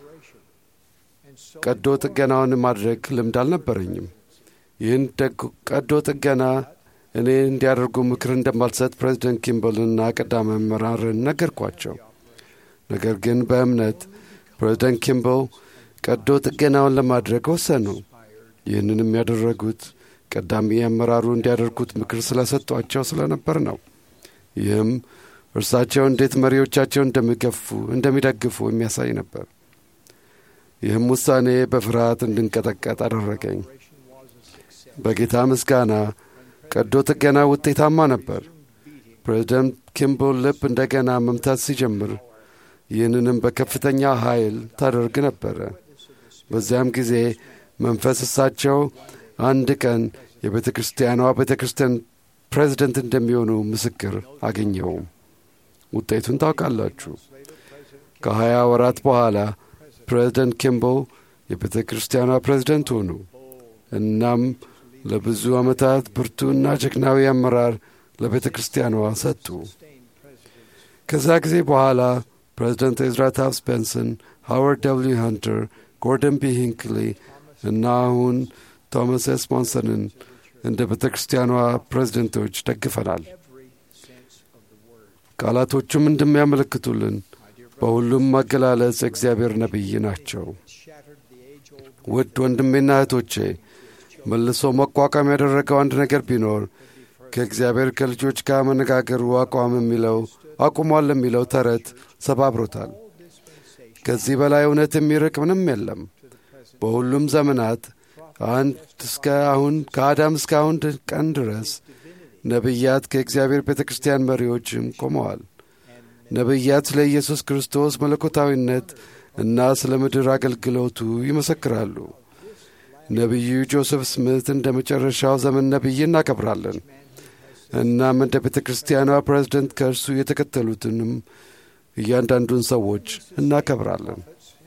Speaker 2: ቀዶ ጥገናውን ማድረግ ልምድ አልነበረኝም። ይህን ቀዶ ጥገና እኔ እንዲያደርጉ ምክር እንደማልሰጥ ፕሬዚደንት ኪምበልና ቀዳሚ አመራርን ነገርኳቸው። ነገር ግን በእምነት ፕሬዚደንት ኪምበል ቀዶ ጥገናውን ለማድረግ ወሰኑ። ይህንንም ያደረጉት ቀዳሚ አመራሩ እንዲያደርጉት ምክር ስለሰጧቸው ስለነበር ነው። ይህም እርሳቸው እንዴት መሪዎቻቸው እንደሚገፉ እንደሚደግፉ የሚያሳይ ነበር። ይህም ውሳኔ በፍርሃት እንድንቀጠቀጥ አደረገኝ። በጌታ ምስጋና ቀዶ ጥገና ውጤታማ ነበር። ፕሬዚደንት ኪምቦል ልብ እንደገና መምታት ሲጀምር ይህንንም በከፍተኛ ኃይል ታደርግ ነበረ። በዚያም ጊዜ መንፈስ እሳቸው አንድ ቀን የቤተ ክርስቲያኗ ቤተ ክርስቲያን ፕሬዚደንት እንደሚሆኑ ምስክር አገኘውም። ውጤቱን ታውቃላችሁ። ከሀያ ወራት በኋላ ፕሬዚደንት ኪምቦል የቤተ ክርስቲያኗ ፕሬዚደንት ሆኑ። እናም ለብዙ ዓመታት ብርቱና ጀግናዊ አመራር ለቤተ ክርስቲያኗ ሰጡ። ከዛ ጊዜ በኋላ ፕሬዚደንት ኤዝራ ታፍስ ቤንሰን፣ ሃዋርድ ደብልዩ ሃንተር፣ ጎርደን ቢ ሂንክሊ እና አሁን ቶማስ ኤስ ሞንሰንን እንደ ቤተ ክርስቲያኗ ፕሬዚደንቶች ደግፈናል። ቃላቶቹም እንደሚያመለክቱልን በሁሉም አገላለጽ እግዚአብሔር ነቢይ ናቸው። ውድ ወንድሜና እህቶቼ መልሶ መቋቋም ያደረገው አንድ ነገር ቢኖር ከእግዚአብሔር ከልጆች ጋር መነጋገሩ አቋም የሚለው አቁሟል የሚለው ተረት ሰባብሮታል። ከዚህ በላይ እውነት የሚርቅ ምንም የለም። በሁሉም ዘመናት አንድ እስከ አሁን ከአዳም እስከ አሁን ቀን ድረስ ነቢያት ከእግዚአብሔር ቤተ ክርስቲያን መሪዎችም ቆመዋል። ነቢያት ስለ ኢየሱስ ክርስቶስ መለኮታዊነት እና ስለ ምድር አገልግሎቱ ይመሰክራሉ። ነቢዩ ጆሴፍ ስምት እንደ መጨረሻው ዘመን ነቢይ እናከብራለን። እናም እንደ ቤተ ክርስቲያኗ ፕሬዝደንት ከእርሱ የተከተሉትንም እያንዳንዱን ሰዎች እናከብራለን።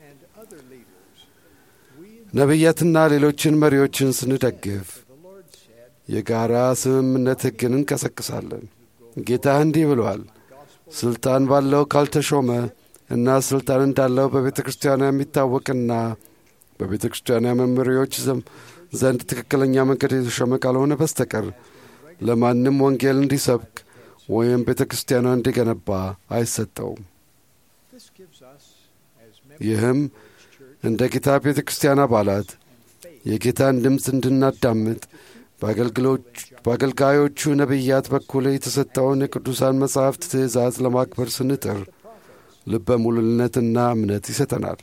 Speaker 2: ነቢያትና ሌሎችን መሪዎችን ስንደግፍ የጋራ ስምምነት ሕግን እንቀሰቅሳለን። ጌታ እንዲህ ብሏል፣ ስልጣን ባለው ካልተሾመ እና ስልጣን እንዳለው በቤተ ክርስቲያኗ የሚታወቅና በቤተ ክርስቲያኗ መመሪዎች ዘንድ ትክክለኛ መንገድ የተሾመ ካልሆነ በስተቀር ለማንም ወንጌል እንዲሰብክ ወይም ቤተ ክርስቲያኗ እንዲገነባ አይሰጠውም። ይህም እንደ ጌታ ቤተ ክርስቲያን አባላት የጌታን ድምፅ እንድናዳምጥ በአገልጋዮቹ ነቢያት በኩል የተሰጠውን የቅዱሳን መጻሕፍት ትእዛዝ ለማክበር ስንጥር ልበ ሙሉነትና እምነት ይሰጠናል።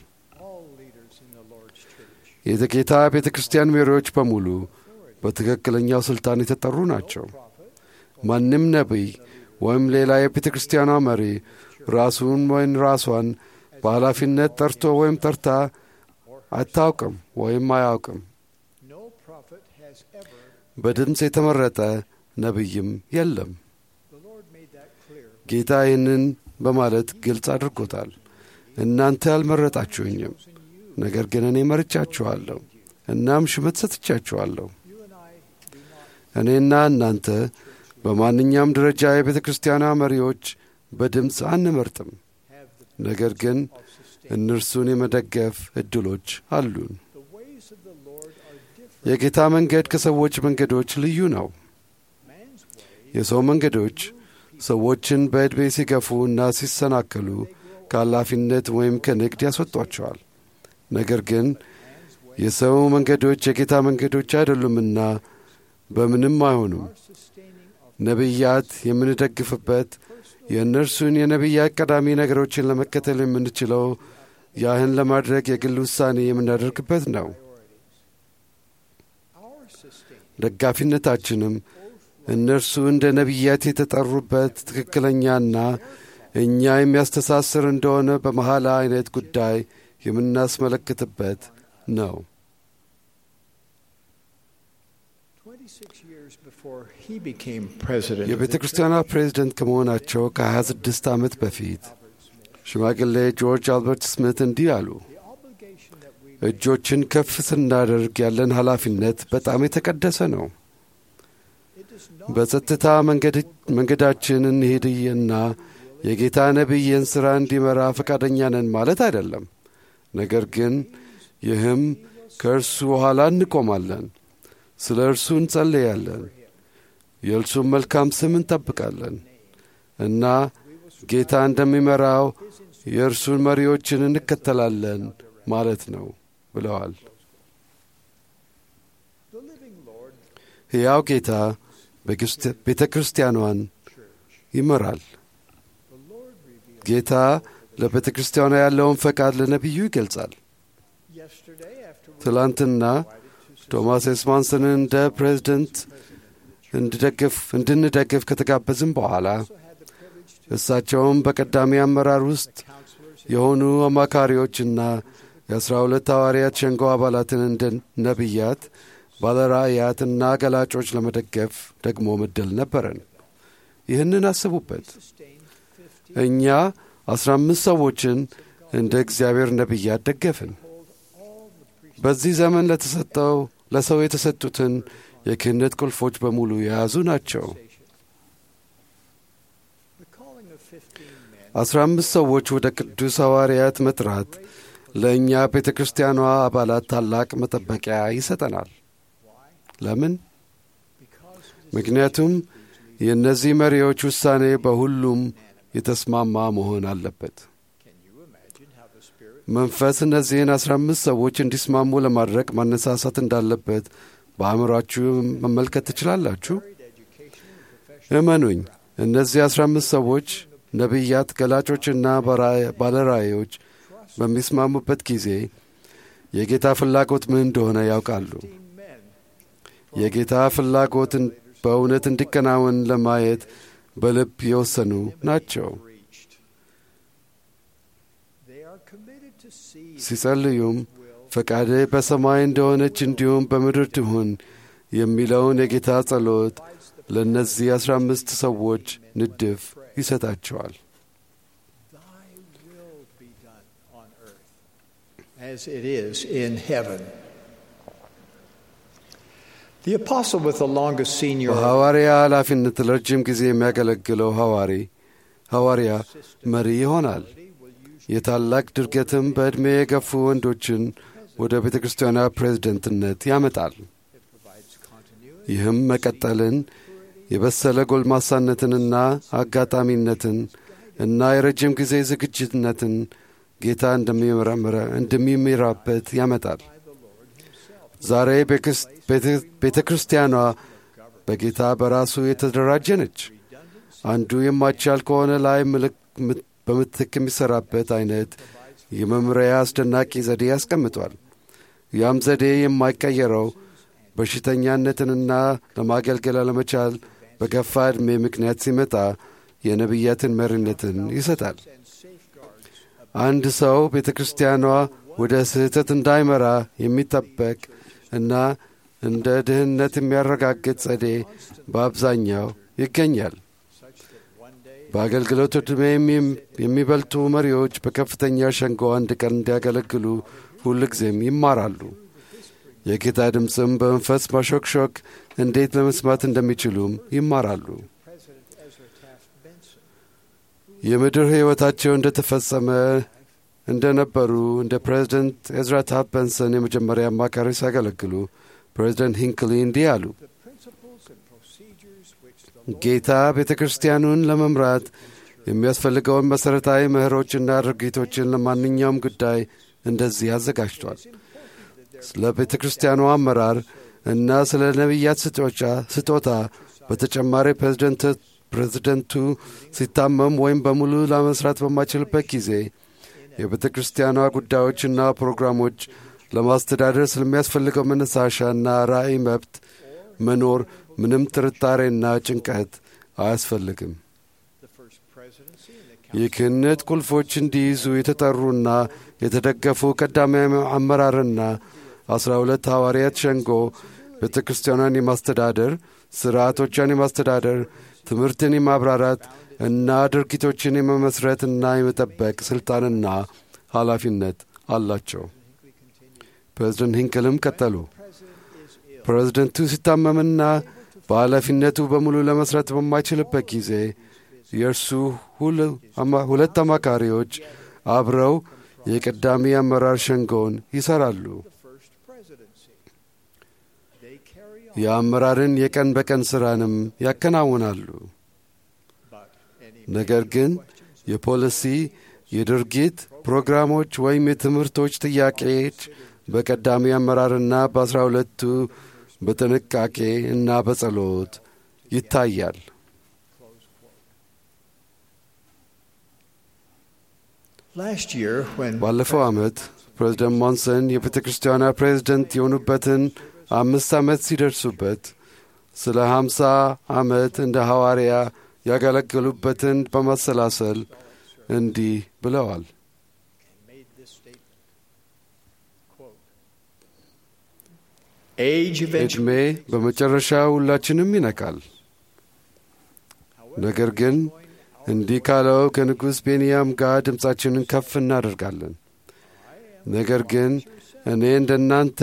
Speaker 2: የጌታ ቤተ ክርስቲያን መሪዎች በሙሉ በትክክለኛው ሥልጣን የተጠሩ ናቸው። ማንም ነቢይ ወይም ሌላ የቤተ ክርስቲያኗ መሪ ራሱን ወይም ራሷን በኃላፊነት ጠርቶ ወይም ጠርታ አታውቅም ወይም አያውቅም። በድምፅ የተመረጠ ነቢይም የለም። ጌታ ይህንን በማለት ግልጽ አድርጎታል። እናንተ አልመረጣችሁኝም፣ ነገር ግን እኔ መርጫችኋለሁ፣ እናም ሹመት ሰጥቻችኋለሁ። እኔና እናንተ በማንኛውም ደረጃ የቤተ ክርስቲያኗ መሪዎች በድምፅ አንመርጥም፣ ነገር ግን እነርሱን የመደገፍ ዕድሎች አሉን። የጌታ መንገድ ከሰዎች መንገዶች ልዩ ነው። የሰው መንገዶች ሰዎችን በዕድሜ ሲገፉ እና ሲሰናከሉ ከኃላፊነት ወይም ከንግድ ያስወጧቸዋል። ነገር ግን የሰው መንገዶች የጌታ መንገዶች አይደሉምና በምንም አይሆኑም። ነቢያት የምንደግፍበት የእነርሱን የነቢያት ቀዳሚ ነገሮችን ለመከተል የምንችለው ያህን ለማድረግ የግል ውሳኔ የምናደርግበት ነው። ደጋፊነታችንም እነርሱ እንደ ነቢያት የተጠሩበት ትክክለኛና እኛ የሚያስተሳስር እንደሆነ በመሐላ አይነት ጉዳይ የምናስመለክትበት ነው። የቤተ ክርስቲያኗ ፕሬዚደንት ከመሆናቸው ከ26 ዓመት በፊት ሽማግሌ ጆርጅ አልበርት ስሚት እንዲህ አሉ። እጆችን ከፍ ስናደርግ ያለን ኃላፊነት በጣም የተቀደሰ ነው። በጸጥታ መንገዳችን እንሄድና የጌታ ነቢይን ሥራ እንዲመራ ፈቃደኛ ነን ማለት አይደለም። ነገር ግን ይህም ከእርሱ ኋላ እንቆማለን፣ ስለ እርሱ እንጸልያለን፣ የእርሱን መልካም ስም እንጠብቃለን እና ጌታ እንደሚመራው የእርሱን መሪዎችን እንከተላለን ማለት ነው ብለዋል። ሕያው ጌታ ቤተ ክርስቲያኗን ይመራል። ጌታ ለቤተ ክርስቲያኗ ያለውን ፈቃድ ለነቢዩ ይገልጻል። ትላንትና ቶማስ ኤስማንስንን እንደ ፕሬዝደንት እንድንደግፍ ከተጋበዝም በኋላ እሳቸውም በቀዳሚ አመራር ውስጥ የሆኑ አማካሪዎችና የአስራ ሁለት ሐዋርያት ሸንጎ አባላትን እንደ ነቢያት፣ ባለራእያት እና ገላጮች ለመደገፍ ደግሞ ምድል ነበረን። ይህንን አስቡበት። እኛ አስራ አምስት ሰዎችን እንደ እግዚአብሔር ነቢያት ደገፍን። በዚህ ዘመን ለተሰጠው ለሰው የተሰጡትን የክህነት ቁልፎች በሙሉ የያዙ ናቸው። አስራ አምስት ሰዎች ወደ ቅዱስ ሐዋርያት መጥራት ለእኛ ቤተ ክርስቲያኗ አባላት ታላቅ መጠበቂያ ይሰጠናል። ለምን? ምክንያቱም የእነዚህ መሪዎች ውሳኔ በሁሉም የተስማማ መሆን አለበት። መንፈስ እነዚህን አስራ አምስት ሰዎች እንዲስማሙ ለማድረግ ማነሳሳት እንዳለበት በአእምሯችሁ መመልከት ትችላላችሁ። እመኑኝ፣ እነዚህ አስራ አምስት ሰዎች ነቢያት፣ ገላጮችና ባለራእዮች በሚስማሙበት ጊዜ የጌታ ፍላጎት ምን እንደሆነ ያውቃሉ። የጌታ ፍላጎት በእውነት እንዲከናወን ለማየት በልብ የወሰኑ ናቸው። ሲጸልዩም ፈቃድህ በሰማይ እንደሆነች እንዲሁም በምድር ትሁን የሚለውን የጌታ ጸሎት ለእነዚህ አስራ አምስት ሰዎች ንድፍ ይሰጣቸዋል።
Speaker 7: as it is in heaven. The apostle with the longest senior
Speaker 2: በሐዋርያ ኃላፊነት ለረጅም ጊዜ የሚያገለግለው ሐዋሪ ሐዋርያ መሪ ይሆናል። የታላቅ ድርገትም በዕድሜ የገፉ ወንዶችን ወደ ቤተ ክርስቲያኗ ፕሬዝደንትነት ያመጣል። ይህም መቀጠልን፣ የበሰለ ጎልማሳነትንና አጋጣሚነትን እና የረጅም ጊዜ ዝግጅትነትን ጌታ እንደሚመራበት ያመጣል። ዛሬ ቤተ ክርስቲያኗ በጌታ በራሱ የተደራጀ ነች። አንዱ የማይቻል ከሆነ ላይ በምትክ የሚሠራበት አይነት የመምሪያ አስደናቂ ዘዴ ያስቀምጧል። ያም ዘዴ የማይቀየረው በሽተኛነትንና ለማገልገል አለመቻል በገፋ ዕድሜ ምክንያት ሲመጣ የነቢያትን መሪነትን ይሰጣል። አንድ ሰው ቤተ ክርስቲያኗ ወደ ስህተት እንዳይመራ የሚጠበቅ እና እንደ ድህነት የሚያረጋግጥ ዘዴ በአብዛኛው ይገኛል። በአገልግሎት ዕድሜ የሚበልጡ መሪዎች በከፍተኛ ሸንጎ አንድ ቀን እንዲያገለግሉ ሁልጊዜም ይማራሉ። የጌታ ድምፅም በመንፈስ ማሾክሾክ እንዴት ለመስማት እንደሚችሉም ይማራሉ። የምድር ሕይወታቸው እንደተፈጸመ እንደነበሩ እንደ ፕሬዚደንት ኤዝራ ታፕ በንሰን የመጀመሪያ አማካሪ ሲያገለግሉ ፕሬዚደንት ሂንክሊ እንዲህ አሉ። ጌታ ቤተ ክርስቲያኑን ለመምራት የሚያስፈልገውን መሠረታዊ ምህሮችና ድርጊቶችን ለማንኛውም ጉዳይ እንደዚህ አዘጋጅቷል። ስለ ቤተ ክርስቲያኑ አመራር እና ስለ ነቢያት ስጦታ በተጨማሪ ፕሬዚደንቱ ሲታመም ወይም በሙሉ ለመስራት በማይችልበት ጊዜ የቤተ ክርስቲያኗ ጉዳዮችና ፕሮግራሞች ለማስተዳደር ስለሚያስፈልገው መነሳሻና ራእይ መብት መኖር ምንም ጥርጣሬና ጭንቀት አያስፈልግም። የክህነት ቁልፎች እንዲይዙ የተጠሩና የተደገፉ ቀዳሚ አመራርና አስራ ሁለት ሐዋርያት ሸንጎ ቤተ ክርስቲያኗን የማስተዳደር ሥርዓቶቿን የማስተዳደር ትምህርትን የማብራራት እና ድርጊቶችን የመመስረትና የመጠበቅ ሥልጣንና ኃላፊነት አላቸው። ፕሬዝደንት ሂንክልም ቀጠሉ። ፕሬዝደንቱ ሲታመምና በኃላፊነቱ በሙሉ ለመስራት በማይችልበት ጊዜ የእርሱ ሁለት አማካሪዎች አብረው የቀዳሚ አመራር ሸንጎን ይሠራሉ። የአመራርን የቀን በቀን ሥራንም ያከናውናሉ። ነገር ግን የፖሊሲ፣ የድርጊት ፕሮግራሞች ወይም የትምህርቶች ጥያቄዎች በቀዳሚ አመራርና በአስራ ሁለቱ በጥንቃቄ እና በጸሎት ይታያል።
Speaker 7: Last year, when
Speaker 2: ባለፈው ዓመት ፕሬዝደንት ሞንሰን የቤተ ክርስቲያኗ ፕሬዝደንት የሆኑበትን አምስት ዓመት ሲደርሱበት ስለ ሀምሳ ዓመት እንደ ሐዋርያ ያገለገሉበትን በማሰላሰል እንዲህ ብለዋል።
Speaker 7: age
Speaker 2: ዕድሜ
Speaker 7: eventually
Speaker 2: በመጨረሻ ሁላችንም ይነቃል። ነገር ግን እንዲህ ካለው ከንጉሥ ቤንያም ጋር ድምፃችንን ከፍ እናደርጋለን። ነገር ግን እኔ እንደ እናንተ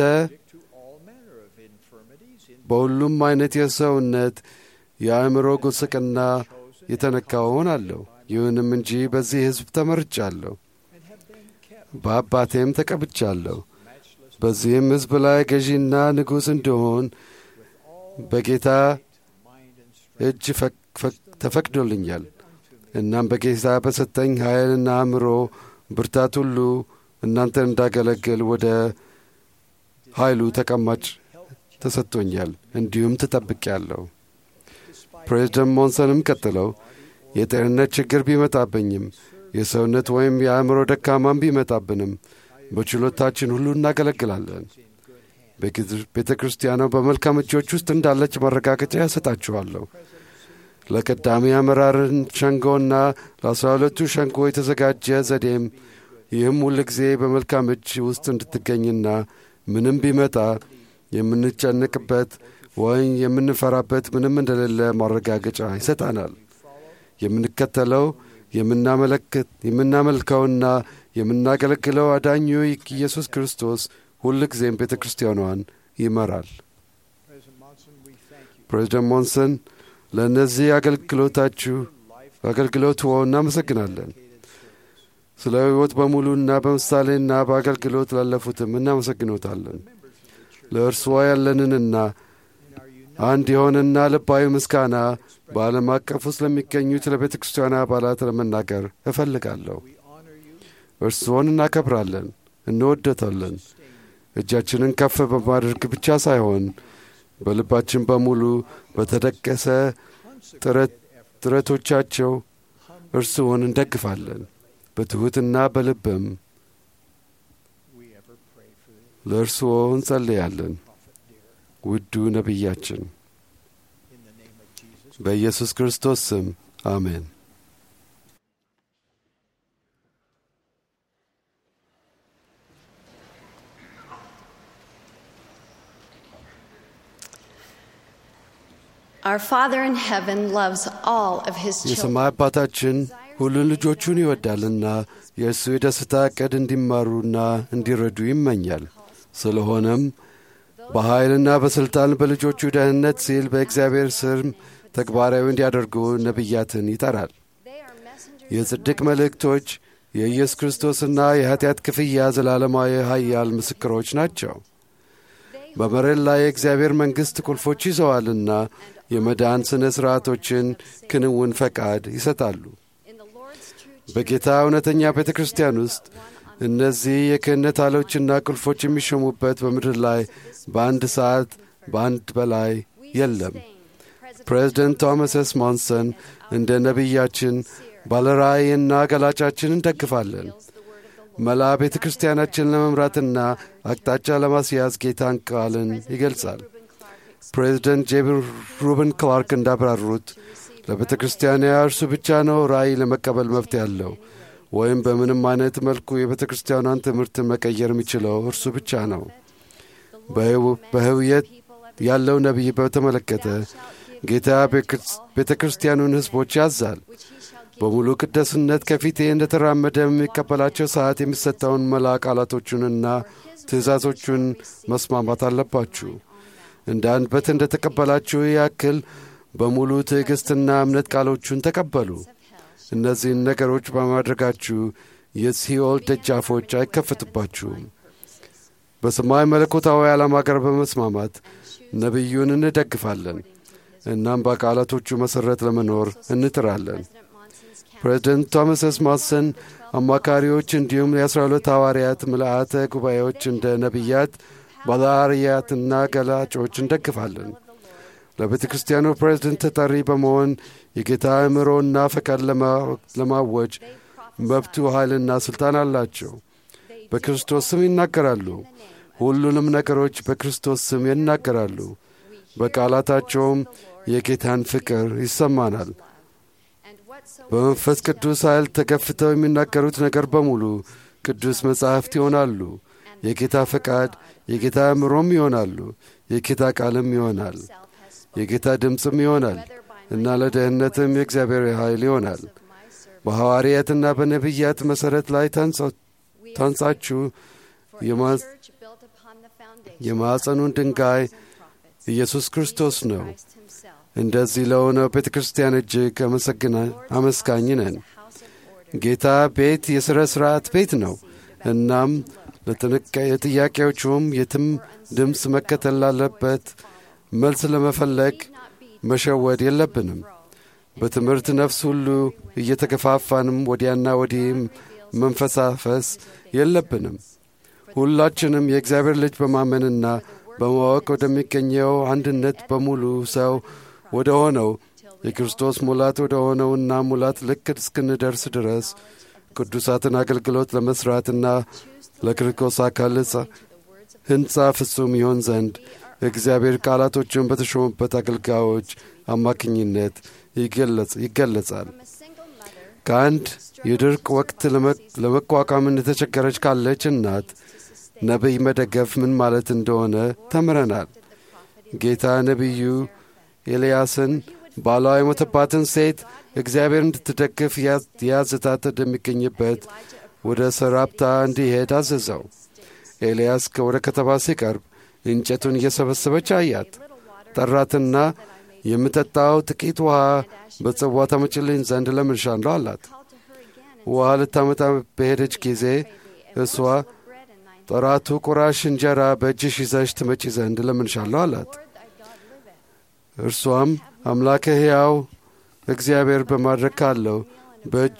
Speaker 2: በሁሉም አይነት የሰውነት የአእምሮ ጉስቅና የተነካው እሆናለሁ። ይሁንም እንጂ በዚህ ሕዝብ ተመርጫለሁ፣ በአባቴም ተቀብቻለሁ። በዚህም ሕዝብ ላይ ገዢና ንጉሥ እንድሆን በጌታ እጅ ፈቅ- ፈቅ- ተፈቅዶልኛል። እናም በጌታ በሰጠኝ ኃይልና አእምሮ ብርታት ሁሉ እናንተን እንዳገለግል ወደ ኃይሉ ተቀማጭ ተሰጥቶኛል፣ እንዲሁም ተጠብቄያለሁ። ፕሬዝደንት ሞንሰንም ቀጥለው የጤንነት ችግር ቢመጣብኝም የሰውነት ወይም የአእምሮ ደካማም ቢመጣብንም በችሎታችን ሁሉ እናገለግላለን። ቤተ ክርስቲያኗ በመልካም እጆች ውስጥ እንዳለች ማረጋገጫ ያሰጣችኋለሁ። ለቀዳሚ አመራርን ሸንጎና ለአስራ ሁለቱ ሸንጎ የተዘጋጀ ዘዴም ይህም ሁል ጊዜ በመልካም እጅ ውስጥ እንድትገኝና ምንም ቢመጣ የምንጨንቅበት ወይም የምንፈራበት ምንም እንደሌለ ማረጋገጫ ይሰጣናል። የምንከተለው የምናመለክት የምናመልከውና የምናገለግለው አዳኙ ኢየሱስ ክርስቶስ ሁል ጊዜም ቤተ ክርስቲያኗን ይመራል። ፕሬዚደንት ሞንሰን ለእነዚህ አገልግሎታችሁ አገልግሎትዎ እናመሰግናለን። ስለ ሕይወት በሙሉና በምሳሌና በአገልግሎት ላለፉትም እናመሰግኖታለን። ለእርስዎ ያለንንና አንድ የሆነና ልባዊ ምስጋና በዓለም አቀፍ ውስጥ ለሚገኙት ለቤተ ክርስቲያኗ አባላት ለመናገር እፈልጋለሁ። እርስዎን እናከብራለን፣ እንወደታለን። እጃችንን ከፍ በማድረግ ብቻ ሳይሆን በልባችን በሙሉ በተደቀሰ ጥረቶቻቸው እርስዎን እንደግፋለን። በትሑትና በልብም ለእርስዎ እንጸልያለን። ውዱ ነቢያችን በኢየሱስ ክርስቶስ ስም አሜን።
Speaker 8: Our Father in heaven loves all of his children.
Speaker 2: የሰማይ አባታችን ሁሉን ልጆቹን ይወዳልና የእርሱ የደስታ ዕቅድ እንዲማሩና እንዲረዱ ይመኛል። ስለሆነም በኃይልና በሥልጣን በልጆቹ ደህንነት ሲል በእግዚአብሔር ስም ተግባራዊ እንዲያደርጉ ነቢያትን ይጠራል። የጽድቅ መልእክቶች የኢየሱስ ክርስቶስና የኀጢአት ክፍያ ዘላለማዊ ኃያል ምስክሮች ናቸው። በመሬት ላይ የእግዚአብሔር መንግሥት ቁልፎች ይዘዋልና የመዳን ሥነ ሥርዓቶችን ክንውን ፈቃድ ይሰጣሉ። በጌታ እውነተኛ ቤተ ክርስቲያን ውስጥ እነዚህ የክህነት አሎችና ቁልፎች የሚሾሙበት በምድር ላይ በአንድ ሰዓት በአንድ በላይ የለም። ፕሬዝደንት ቶማስ ኤስ ሞንሰን እንደ ነቢያችን ባለራእይና ገላጫችን እንደግፋለን። መላ ቤተ ክርስቲያናችን ለመምራትና አቅጣጫ ለማስያዝ ጌታን ቃልን ይገልጻል። ፕሬዝደንት ጄቢ ሩብን ክላርክ እንዳብራሩት ለቤተ ክርስቲያኗ እርሱ ብቻ ነው ራእይ ለመቀበል መብት ያለው ወይም በምንም አይነት መልኩ የቤተ ክርስቲያኗን ትምህርት መቀየር የሚችለው እርሱ ብቻ ነው። በህውየት ያለው ነቢይ በተመለከተ ጌታ ቤተ ክርስቲያኑን ሕዝቦች ያዛል። በሙሉ ቅደስነት ከፊቴ እንደተራመደ የሚቀበላቸው ሰዓት የሚሰጠውን መላ ቃላቶቹንና ትእዛዞቹን መስማማት አለባችሁ። እንደ አንበት እንደ ተቀበላችሁ ያክል በሙሉ ትዕግሥትና እምነት ቃሎቹን ተቀበሉ። እነዚህን ነገሮች በማድረጋችሁ የሲኦል ደጃፎች አይከፈቱባችሁም። በሰማይ መለኮታዊ ዓላማ ጋር በመስማማት ነቢዩን እንደግፋለን። እናም በቃላቶቹ መሠረት ለመኖር እንጥራለን። ፕሬዚደንት ቶማስ ኤስ ማሰን አማካሪዎች እንዲሁም የአስራ ሁለት ሐዋርያት ምልአተ ጉባኤዎች እንደ ነቢያት ባለአርያትና ገላጮች እንደግፋለን። ለቤተ ክርስቲያኑ ፕሬዝደንት ተጠሪ በመሆን የጌታ አእምሮና ፈቃድ ለማወጅ መብቱ ኃይልና ሥልጣን አላቸው። በክርስቶስ ስም ይናገራሉ። ሁሉንም ነገሮች በክርስቶስ ስም ይናገራሉ። በቃላታቸውም የጌታን ፍቅር ይሰማናል። በመንፈስ ቅዱስ ኃይል ተገፍተው የሚናገሩት ነገር በሙሉ ቅዱስ መጻሕፍት ይሆናሉ። የጌታ ፈቃድ፣ የጌታ አእምሮም ይሆናሉ። የጌታ ቃልም ይሆናል። የጌታ ድምፅም ይሆናል እና ለደህንነትም የእግዚአብሔር ኃይል ይሆናል። በሐዋርያትና በነቢያት መሠረት ላይ ታንጻችሁ የማዕፀኑን ድንጋይ ኢየሱስ ክርስቶስ ነው። እንደዚህ ለሆነው ቤተ ክርስቲያን እጅግ አመስጋኝ ነን። ጌታ ቤት የሥረ ሥርዓት ቤት ነው። እናም ለጥያቄዎቹም የትም ድምፅ መከተል ላለበት መልስ ለመፈለግ መሸወድ የለብንም። በትምህርት ነፍስ ሁሉ እየተገፋፋንም ወዲያና ወዲህም መንፈሳፈስ የለብንም። ሁላችንም የእግዚአብሔር ልጅ በማመንና በማወቅ ወደሚገኘው አንድነት በሙሉ ሰው ወደ ሆነው የክርስቶስ ሙላት ወደ ሆነውና ሙላት ልክ እስክንደርስ ድረስ ቅዱሳትን አገልግሎት ለመሥራትና ለክርስቶስ አካል ሕንፃ ፍጹም ይሆን ዘንድ እግዚአብሔር ቃላቶችን በተሾሙበት አገልጋዮች አማካኝነት ይገለጻል። ከአንድ የድርቅ ወቅት ለመቋቋም የተቸገረች ካለች እናት ነቢይ መደገፍ ምን ማለት እንደሆነ ተምረናል። ጌታ ነቢዩ ኤልያስን ባሏ የሞተባትን ሴት እግዚአብሔር እንድትደግፍ ያዝታት እንደሚገኝበት ወደ ሰራፕታ እንዲሄድ አዘዘው። ኤልያስ ወደ ከተማ ሲቀርብ እንጨቱን እየሰበሰበች አያት። ጠራትና የምጠጣው ጥቂት ውሃ በጽዋ ታመጭልኝ ዘንድ ለምንሻለሁ አላት። ውሃ ልታመጣ በሄደች ጊዜ እሷ ጠራቱ ቁራሽ እንጀራ በእጅሽ ይዘሽ ትመጪ ዘንድ ለምንሻለሁ አላት። እርሷም አምላከ ሕያው እግዚአብሔር በማድረግ ካለው በእጁ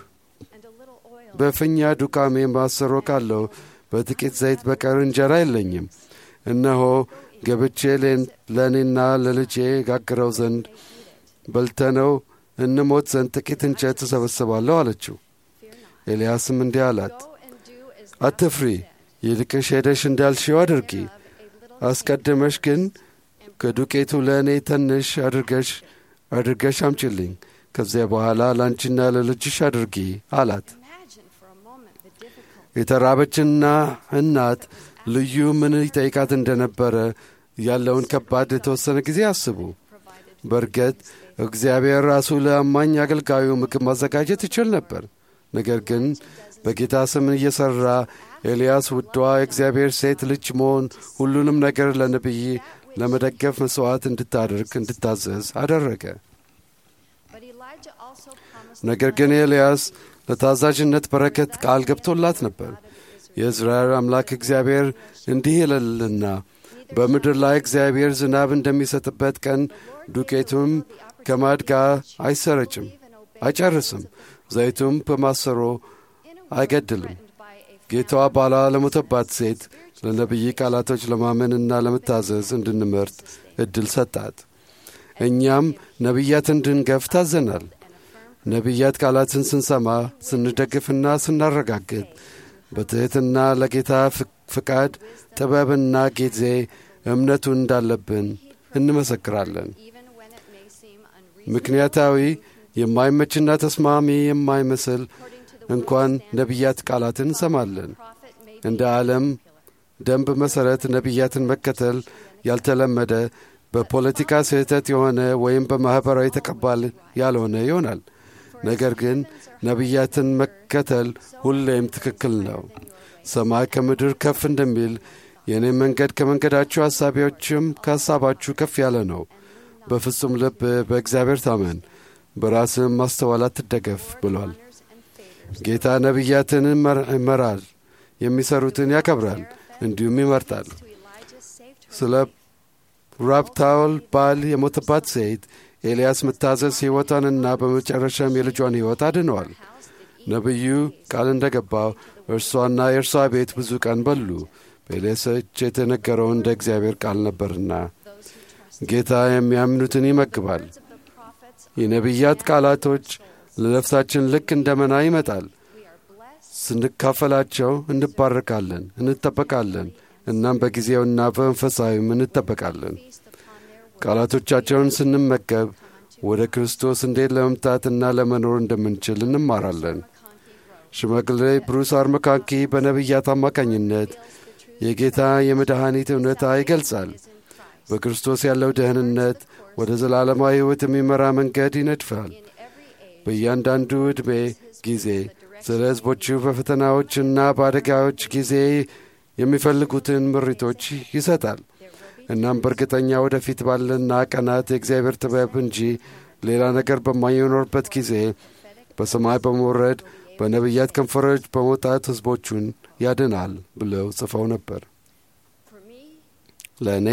Speaker 2: በፍኛ ዱቃሜ ማሰሮ ካለው በጥቂት ዘይት በቀር እንጀራ የለኝም። እነሆ ገብቼ ለእኔና ለልጄ ጋግረው ዘንድ በልተነው እንሞት ዘንድ ጥቂት እንጨት እሰበስባለሁ አለችው። ኤልያስም እንዲህ አላት፣ አትፍሪ፣ ይልቅሽ ሄደሽ እንዳልሽው አድርጊ። አስቀድመሽ ግን ከዱቄቱ ለእኔ ትንሽ አድርገሽ አድርገሽ አምጪልኝ። ከዚያ በኋላ ለአንቺና ለልጅሽ አድርጊ አላት። የተራበችና እናት ልዩ ምን ይጠይቃት እንደነበረ ያለውን ከባድ የተወሰነ ጊዜ አስቡ። በእርግጥ እግዚአብሔር ራሱ ለአማኝ አገልጋዩ ምግብ ማዘጋጀት ይችል ነበር። ነገር ግን በጌታ ስም እየሠራ ኤልያስ ውዷ የእግዚአብሔር ሴት ልጅ መሆን ሁሉንም ነገር ለነቢይ ለመደገፍ መሥዋዕት እንድታደርግ እንድታዘዝ አደረገ። ነገር ግን ኤልያስ ለታዛዥነት በረከት ቃል ገብቶላት ነበር። የእስራኤል አምላክ እግዚአብሔር እንዲህ ይላልና በምድር ላይ እግዚአብሔር ዝናብ እንደሚሰጥበት ቀን ዱቄቱም ከማድጋ አይሰረጭም፣ አይጨርስም፣ ዘይቱም በማሰሮ አይገድልም። ጌታዋ ባሏ ለሞተባት ሴት ለነቢይ ቃላቶች ለማመንና ለመታዘዝ እንድንመርጥ ዕድል ሰጣት። እኛም ነቢያት እንድንገፍ ታዘናል። ነቢያት ቃላትን ስንሰማ ስንደግፍና ስናረጋግጥ በትሕትና ለጌታ ፍቃድ ጥበብና ጊዜ እምነቱ እንዳለብን እንመሰክራለን። ምክንያታዊ የማይመችና ተስማሚ የማይመስል እንኳን ነቢያት ቃላትን እንሰማለን። እንደ ዓለም ደንብ መሠረት ነቢያትን መከተል ያልተለመደ በፖለቲካ ስህተት የሆነ ወይም በማኅበራዊ ተቀባል ያልሆነ ይሆናል። ነገር ግን ነቢያትን መከተል ሁሌም ትክክል ነው። ሰማይ ከምድር ከፍ እንደሚል የእኔ መንገድ ከመንገዳችሁ ሐሳቢዎችም ከሐሳባችሁ ከፍ ያለ ነው። በፍጹም ልብ በእግዚአብሔር ታመን፣ በራስህም ማስተዋል አትደገፍ ብሏል። ጌታ ነቢያትን ይመራል፣ የሚሰሩትን ያከብራል፣ እንዲሁም ይመርጣል። ስለ ራብታውል ባል የሞተባት ሴት ኤልያስ መታዘዝ ሕይወቷንና በመጨረሻም የልጇን ሕይወት አድነዋል። ነቢዩ ቃል እንደ ገባው እርሷና የእርሷ ቤት ብዙ ቀን በሉ። በኤልያስ እጅ የተነገረው እንደ እግዚአብሔር ቃል ነበርና ጌታ የሚያምኑትን ይመግባል። የነቢያት ቃላቶች ለነፍሳችን ልክ እንደ መና ይመጣል። ስንካፈላቸው እንባረካለን፣ እንጠበቃለን። እናም በጊዜውና በመንፈሳዊም እንጠበቃለን። ቃላቶቻቸውን ስንመገብ ወደ ክርስቶስ እንዴት ለመምጣትና ለመኖር እንደምንችል እንማራለን። ሽማግሌ ብሩስ አርመካንኪ በነቢያት አማካኝነት የጌታ የመድኃኒት እውነታ ይገልጻል። በክርስቶስ ያለው ደህንነት ወደ ዘላለማዊ ሕይወት የሚመራ መንገድ ይነድፋል። በእያንዳንዱ ዕድሜ ጊዜ ስለ ሕዝቦቹ በፈተናዎችና በአደጋዎች ጊዜ የሚፈልጉትን ምሪቶች ይሰጣል። እናም በእርግጠኛ ወደፊት ባለና ቀናት የእግዚአብሔር ጥበብ እንጂ ሌላ ነገር በማይኖርበት ጊዜ በሰማይ በመውረድ በነቢያት ከንፈሮች በመውጣት ሕዝቦቹን ያድናል ብለው ጽፈው ነበር። ለእኔ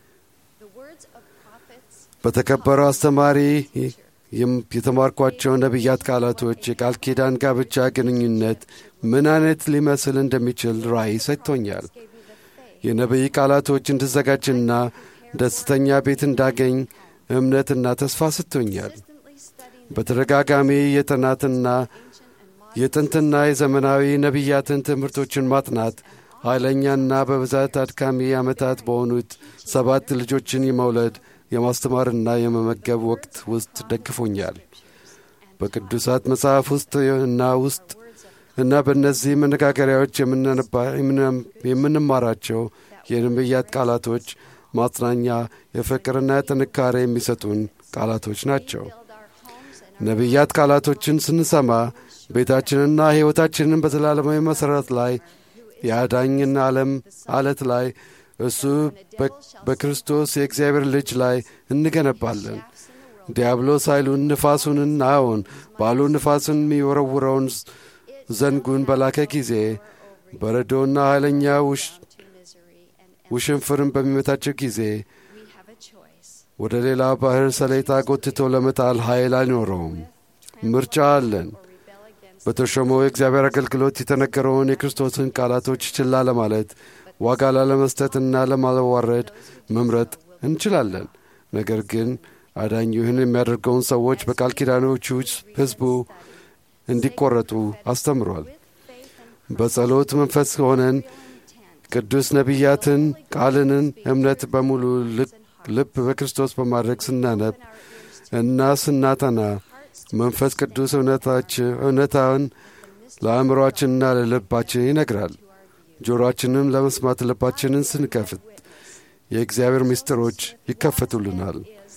Speaker 2: በተከበረው አስተማሪ የተማርኳቸው ነቢያት ቃላቶች የቃል ኪዳን ጋብቻ ግንኙነት ምን አይነት ሊመስል እንደሚችል ራእይ ሰጥቶኛል። የነቢይ ቃላቶች እንድዘጋጅና ደስተኛ ቤት እንዳገኝ እምነትና ተስፋ ሰጥቶኛል። በተደጋጋሚ የጥናትና የጥንትና የዘመናዊ ነቢያትን ትምህርቶችን ማጥናት ኃይለኛና በብዛት አድካሚ ዓመታት በሆኑት ሰባት ልጆችን የመውለድ የማስተማርና የመመገብ ወቅት ውስጥ ደግፎኛል። በቅዱሳት መጽሐፍ ውስጥ እና ውስጥ እና በእነዚህ መነጋገሪያዎች የምንማራቸው የነቢያት ቃላቶች ማጽናኛ፣ የፍቅርና ጥንካሬ የሚሰጡን ቃላቶች ናቸው። ነቢያት ቃላቶችን ስንሰማ ቤታችንና ሕይወታችንን በዘላለማዊ መሠረት ላይ የአዳኝን ዓለም አለት ላይ እሱ በክርስቶስ የእግዚአብሔር ልጅ ላይ እንገነባለን። ዲያብሎስ ኃይሉን ንፋሱንና አዎን ባሉ ንፋስን የሚወረውረውን ዘንጉን በላከ ጊዜ በረዶና ኃይለኛ ውሽንፍርን በሚመታቸው ጊዜ ወደ ሌላ ባሕር ሰሌጣ ጎትቶ ለመጣል ኃይል አይኖረውም። ምርጫ አለን። በተሾመው የእግዚአብሔር አገልግሎት የተነገረውን የክርስቶስን ቃላቶች ችላ ለማለት ዋጋ ላለመስጠትና ለማለዋረድ መምረጥ እንችላለን። ነገር ግን አዳኝ ይህን የሚያደርገውን ሰዎች በቃል ኪዳኖቹ ሕዝቡ እንዲቆረጡ አስተምሯል። በጸሎት መንፈስ ሆነን ቅዱስ ነቢያትን ቃልንን እምነት በሙሉ ልብ በክርስቶስ በማድረግ ስናነብ እና ስናጠና መንፈስ ቅዱስ እውነታውን ለአእምሮአችንና ለልባችን ይነግራል። ጆሮአችንም ለመስማት ልባችንን ስንከፍት የእግዚአብሔር ምስጢሮች ይከፈቱልናል።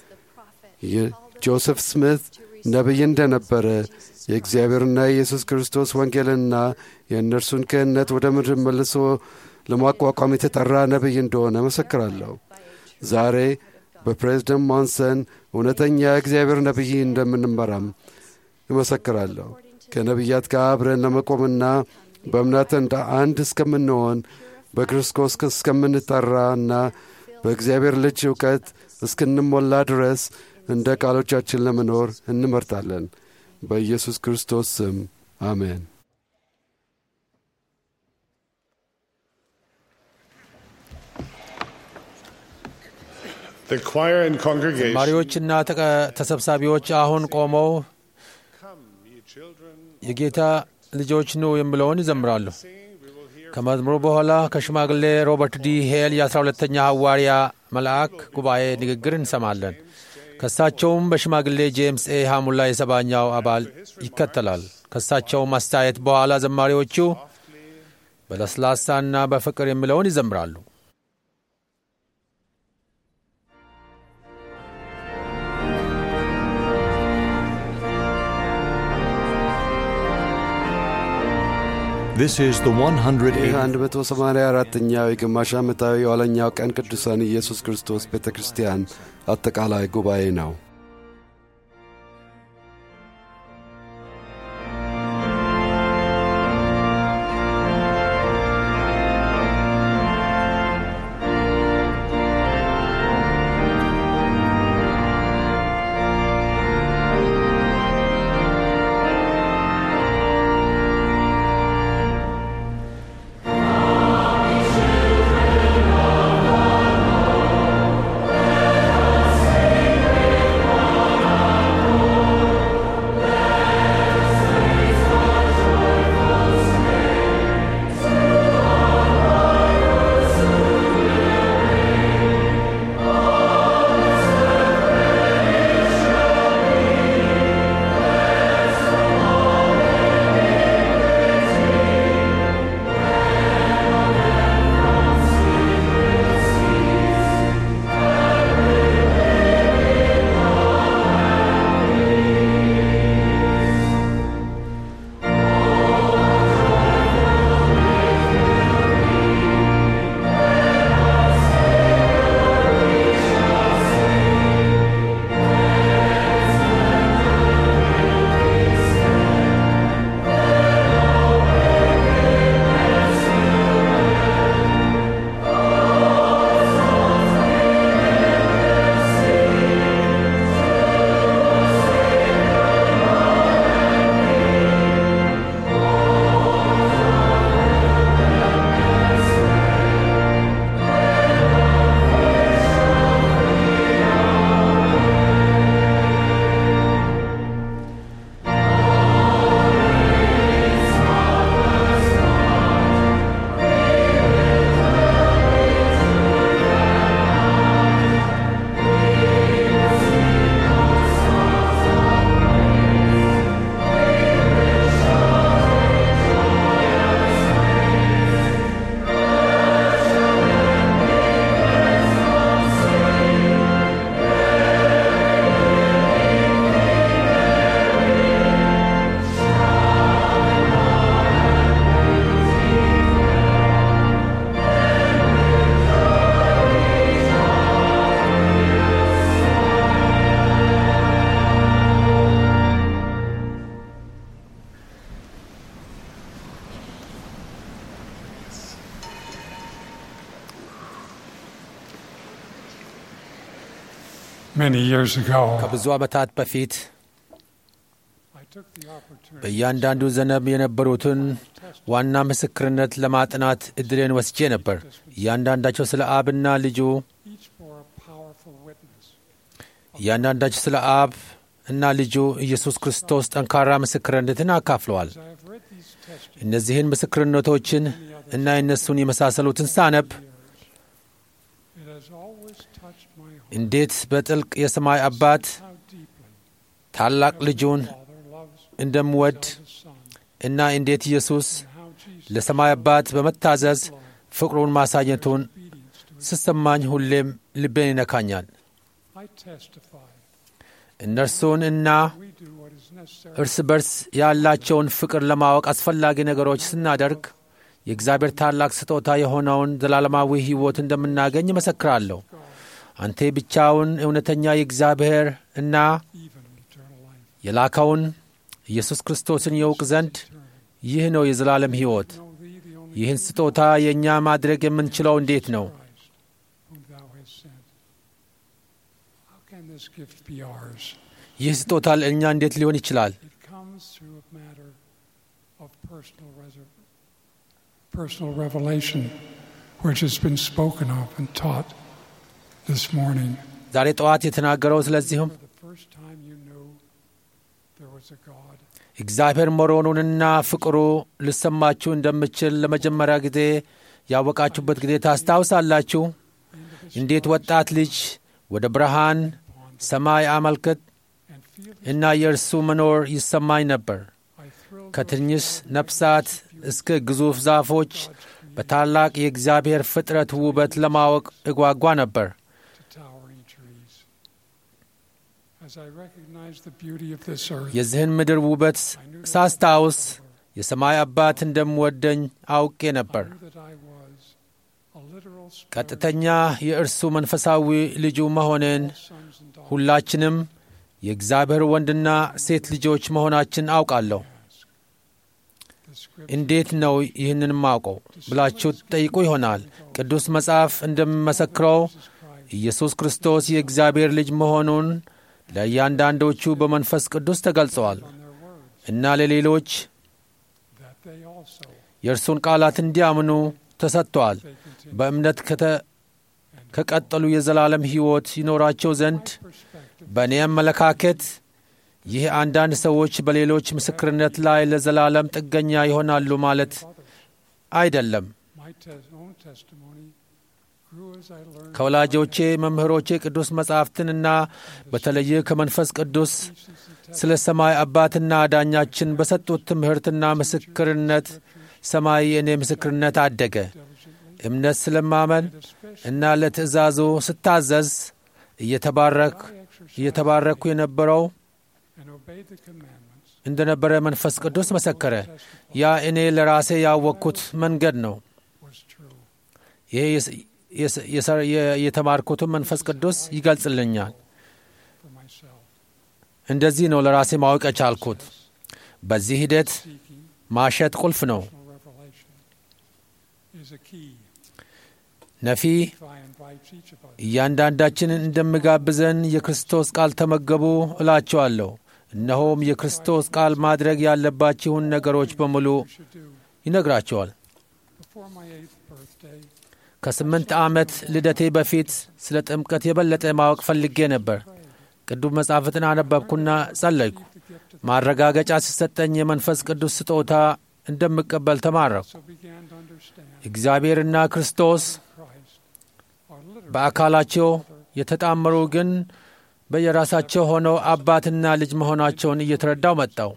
Speaker 2: ጆሴፍ ስሚት ነቢይ እንደነበረ የእግዚአብሔርና የኢየሱስ ክርስቶስ ወንጌልና የእነርሱን ክህነት ወደ ምድር መልሶ ለማቋቋም የተጠራ ነቢይ እንደሆነ መሰክራለሁ። ዛሬ በፕሬዝደንት ሞንሰን እውነተኛ እግዚአብሔር ነቢይ እንደምንመራም እመሰክራለሁ። ከነቢያት ጋር አብረን ለመቆምና በእምነት እንደ አንድ እስከምንሆን በክርስቶስ እስከምንጠራና በእግዚአብሔር ልጅ እውቀት እስክንሞላ ድረስ እንደ ቃሎቻችን ለመኖር እንመርጣለን። በኢየሱስ ክርስቶስ ስም አሜን።
Speaker 3: The choir and congregation,
Speaker 4: ዘማሪዎችና ተሰብሳቢዎች አሁን ቆመው የጌታ ልጆች ኑ የሚለውን ይዘምራሉ። ከመዝሙሩ በኋላ ከሽማግሌ ሮበርት ዲ ሄል የአስራ ሁለተኛ ሐዋርያ መልአክ ጉባኤ ንግግር እንሰማለን። ከሳቸውም በሽማግሌ ጄምስ ኤ ሐሙላ የሰባኛው አባል ይከተላል። ከሳቸውም አስተያየት በኋላ ዘማሪዎቹ በለስላሳና በፍቅር የሚለውን ይዘምራሉ።
Speaker 9: Thank
Speaker 1: This is the 180.
Speaker 2: ይህ 184ኛው የግማሽ ዓመታዊ የኋለኛው ቀን ቅዱሳን ኢየሱስ ክርስቶስ ቤተ ክርስቲያን አጠቃላይ ጉባኤ ነው።
Speaker 9: Many years ago,
Speaker 4: ከብዙ ዓመታት በፊት
Speaker 9: I took the opportunity
Speaker 4: በእያንዳንዱ ዘነብ የነበሩትን ዋና ምስክርነት ለማጥናት እድልን ወስጄ ነበር። እያንዳንዳቸው ስለ አብና ልጁ
Speaker 9: each bore a powerful witness.
Speaker 4: እያንዳንዳቸው ስለ አብ እና ልጁ ኢየሱስ ክርስቶስ ጠንካራ ምስክርነትን አካፍለዋል።
Speaker 9: As I have read these testimonies,
Speaker 4: እነዚህን ምስክርነቶችን እና የእነሱን የመሳሰሉትን ሳነብ
Speaker 9: it has always touched my heart
Speaker 4: እንዴት በጥልቅ የሰማይ አባት
Speaker 9: how deeply
Speaker 4: ታላቅ ልጁን
Speaker 9: Father loves
Speaker 4: እንደምወድ
Speaker 9: His Son
Speaker 4: እና እንዴት ኢየሱስ
Speaker 9: and how Jesus
Speaker 4: ለሰማይ አባት በመታዘዝ ፍቅሩን ማሳየቱን
Speaker 9: obedience to His
Speaker 4: ስሰማኝ ሁሌም ልቤን ይነካኛል።
Speaker 9: I testify
Speaker 4: እነርሱን እና
Speaker 9: we do what is necessary
Speaker 4: እርስ በርስ ያላቸውን ፍቅር ለማወቅ አስፈላጊ ነገሮች ስናደርግ የእግዚአብሔር ታላቅ ስጦታ የሆነውን ዘላለማዊ ሕይወት እንደምናገኝ እመሰክራለሁ። አንተ ብቻውን እውነተኛ የእግዚአብሔር እና
Speaker 9: even eternal life.
Speaker 4: የላከውን ኢየሱስ ክርስቶስን የውቅ ዘንድ ይህ ነው የዘላለም ሕይወት።
Speaker 9: Know thee, the only
Speaker 4: ይህን ስጦታ የእኛ ማድረግ የምንችለው እንዴት ነው?
Speaker 9: Christ whom thou hast sent. How can this gift be ours?
Speaker 4: ይህ ስጦታ ለእኛ እንዴት ሊሆን ይችላል?
Speaker 9: It comes through a matter of personal, reser- personal revelation, which has been spoken of and taught this morning.
Speaker 4: ዛሬ ጠዋት የተናገረው ስለዚሁም
Speaker 9: For the first time you knew there was a God.
Speaker 4: እግዚአብሔር መሆኑንና ፍቅሩ ልሰማችሁ እንደምችል ለመጀመሪያ ጊዜ ያወቃችሁበት ጊዜ ታስታውሳላችሁ። እንዴት ወጣት ልጅ ወደ ብርሃን ሰማይ አመልክት
Speaker 9: And feel
Speaker 4: እና የእርሱ መኖር ይሰማኝ ነበር።
Speaker 9: I thrilled
Speaker 4: ከትንሽ ነፍሳት እስከ ግዙፍ ዛፎች በታላቅ የእግዚአብሔር ፍጥረት ውበት ለማወቅ እጓጓ ነበር።
Speaker 9: to towering trees. As I recognized the beauty of this earth,
Speaker 4: የዚህን ምድር ውበት ሳስታውስ የሰማይ አባት እንደምወደኝ አውቄ ነበር። ቀጥተኛ የእርሱ መንፈሳዊ ልጁ መሆንን ሁላችንም የእግዚአብሔር ወንድና ሴት ልጆች መሆናችን አውቃለሁ። እንዴት ነው ይህንን ማውቀው ብላችሁ ትጠይቁ ይሆናል። ቅዱስ መጽሐፍ እንደሚመሰክረው ኢየሱስ ክርስቶስ የእግዚአብሔር ልጅ መሆኑን ለእያንዳንዶቹ በመንፈስ ቅዱስ ተገልጸዋል እና ለሌሎች የእርሱን ቃላት እንዲያምኑ ተሰጥተዋል። በእምነት ከቀጠሉ የዘላለም ሕይወት ይኖራቸው ዘንድ በእኔ አመለካከት ይህ አንዳንድ ሰዎች በሌሎች ምስክርነት ላይ ለዘላለም ጥገኛ ይሆናሉ ማለት አይደለም። ከወላጆቼ መምህሮቼ ቅዱስ መጻሕፍትንና በተለየ ከመንፈስ ቅዱስ ስለ ሰማይ አባትና ዳኛችን በሰጡት ትምህርትና ምስክርነት ሰማይ የእኔ ምስክርነት አደገ። እምነት ስለማመን እና ለትእዛዙ ስታዘዝ እየተባረክ እየተባረኩ የነበረው እንደ ነበረ መንፈስ ቅዱስ መሰከረ። ያ እኔ ለራሴ ያወቅኩት መንገድ ነው። ይሄ የተማርኩትን መንፈስ ቅዱስ ይገልጽልኛል። እንደዚህ ነው ለራሴ ማወቅ የቻልኩት። በዚህ ሂደት ማሸት ቁልፍ ነው። ነፊ እያንዳንዳችንን እንደምጋብዘን የክርስቶስ ቃል ተመገቡ እላቸዋለሁ። እነሆም የክርስቶስ ቃል ማድረግ ያለባችሁን ነገሮች በሙሉ ይነግራቸዋል። ከስምንት ዓመት ልደቴ በፊት ስለ ጥምቀት የበለጠ ማወቅ ፈልጌ ነበር። ቅዱስ መጻሕፍትን አነበብኩና ጸለይኩ። ማረጋገጫ ሲሰጠኝ የመንፈስ ቅዱስ ስጦታ እንደምቀበል ተማረኩ። እግዚአብሔርና ክርስቶስ በአካላቸው የተጣመሩ ግን በየራሳቸው ሆነው አባትና ልጅ መሆናቸውን እየተረዳው መጣው።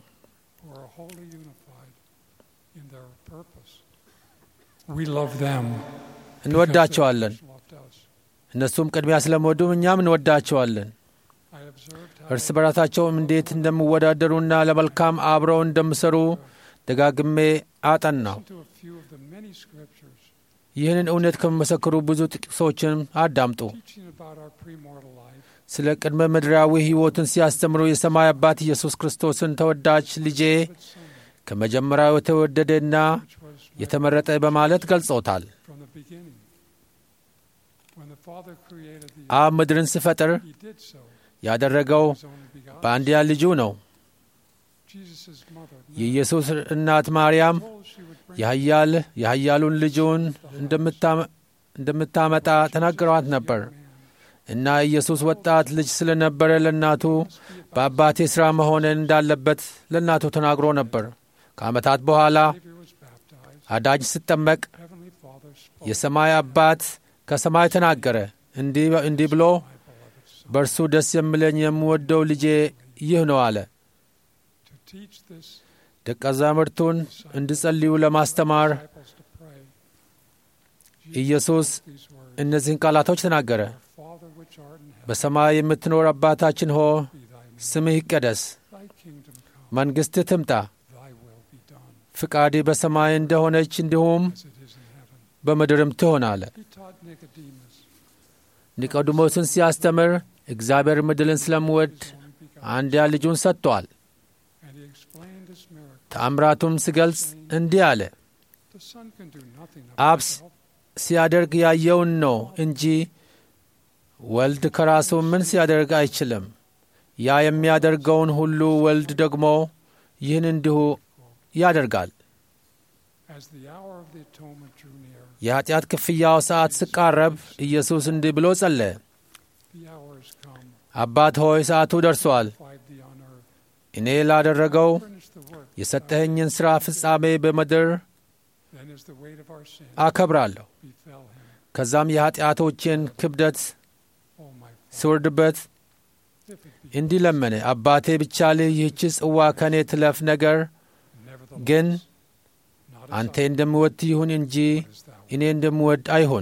Speaker 4: እንወዳቸዋለን። እነሱም ቅድሚያ ስለሚወዱም እኛም እንወዳቸዋለን። እርስ በራሳቸውም እንዴት እንደሚወዳደሩና ለመልካም አብረው እንደሚሰሩ ደጋግሜ አጠናው። ይህንን እውነት ከሚመሰክሩ ብዙ ጥቅሶችን አዳምጡ። ስለ ቅድመ ምድራዊ ሕይወትን ሲያስተምሩ የሰማይ አባት ኢየሱስ ክርስቶስን ተወዳጅ ልጄ ከመጀመሪያው የተወደደና የተመረጠ በማለት ገልጾታል። አብ ምድርን ሲፈጥር ያደረገው በአንድያ ልጁ ነው። የኢየሱስ እናት ማርያም የኃያል የኃያሉን ልጁን እንደምታመጣ ተናግረዋት ነበር እና ኢየሱስ ወጣት ልጅ ስለነበረ ለእናቱ በአባቴ ሥራ መሆንን እንዳለበት ለእናቱ ተናግሮ ነበር። ከዓመታት በኋላ አዳጅ ስጠመቅ የሰማይ አባት ከሰማይ ተናገረ እንዲህ ብሎ በእርሱ ደስ የሚለኝ የምወደው ልጄ ይህ ነው አለ። ደቀ መዛሙርቱን እንዲጸልዩ ለማስተማር ኢየሱስ እነዚህን ቃላቶች ተናገረ። በሰማይ የምትኖር አባታችን ሆ ስምህ ይቀደስ፣ መንግሥትህ ትምጣ፣ ፍቃዴ በሰማይ እንደሆነች እንዲሁም በምድርም ትሆን አለ። ኒቆዲሞስን ሲያስተምር እግዚአብሔር ምድርን ስለምወድ አንድያ ልጁን ሰጥቶአል። ተአምራቱም ሲገልጽ እንዲህ አለ። አብ ሲያደርግ ያየውን ነው እንጂ ወልድ ከራሱ ምን ሲያደርግ አይችልም። ያ የሚያደርገውን ሁሉ ወልድ ደግሞ ይህን እንዲሁ ያደርጋል። የኀጢአት ክፍያው ሰዓት ሲቃረብ ኢየሱስ እንዲህ ብሎ ጸለየ። አባት ሆይ ሰዓቱ ደርሷል። እኔ ላደረገው የሰጠኸኝን ሥራ ፍጻሜ በምድር አከብራለሁ። ከዛም የኀጢአቶቼን ክብደት ሲወርድበት እንዲህ ለመነ። አባቴ ቢቻልህ ይህች ጽዋ ከእኔ ትለፍ፣ ነገር ግን አንተ እንደምወድ ይሁን እንጂ እኔ እንደምወድ አይሁን።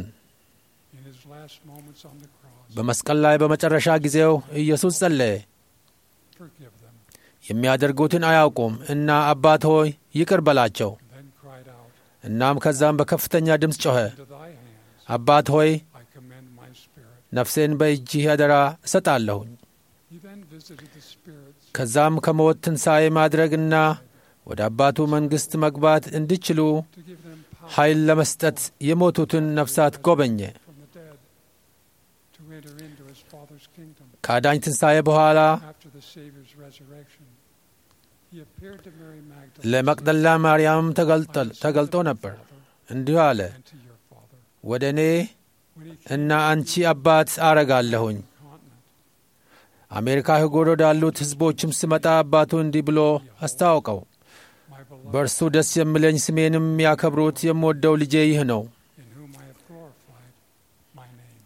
Speaker 4: በመስቀል ላይ በመጨረሻ ጊዜው ኢየሱስ ጸለየ። የሚያደርጉትን አያውቁም እና አባት ሆይ ይቅር በላቸው።
Speaker 9: then cried out,
Speaker 4: እናም ከዛም በከፍተኛ ድምፅ ጮኸ፣
Speaker 9: Into thy hands
Speaker 4: አባት ሆይ
Speaker 9: I commend my spirit.
Speaker 4: ነፍሴን በእጅህ አደራ እሰጣለሁኝ።
Speaker 9: He then visited the spirits
Speaker 4: ከዛም ከሞት ትንሣኤ ማድረግና ወደ አባቱ መንግሥት መግባት እንዲችሉ
Speaker 9: to give them power
Speaker 4: ኃይል ለመስጠት የሞቱትን ነፍሳት ጎበኘ።
Speaker 9: from the dead to enter into his Father's kingdom.
Speaker 4: ከአዳኝ ትንሣኤ በኋላ
Speaker 9: After the Savior's resurrection, he appeared to Mary Magdalene
Speaker 4: ለመቅደላ ማርያም ተገልጠል- ተገልጦ ነበር። እንዲሁ አለ፣
Speaker 9: and to your Father.
Speaker 4: ወደ እኔ
Speaker 9: When he came
Speaker 4: እና አንቺ አባት አረጋለሁኝ።
Speaker 9: to the continent,
Speaker 4: አሜሪካ ህጉር ወዳሉት ሕዝቦችም ስመጣ አባቱ እንዲህ ብሎ አስታወቀው፣
Speaker 9: my beloved,
Speaker 4: በእርሱ ደስ የሚለኝ ስሜንም የሚያከብሩት የምወደው ልጄ ይህ ነው።
Speaker 9: in whom I have glorified my name.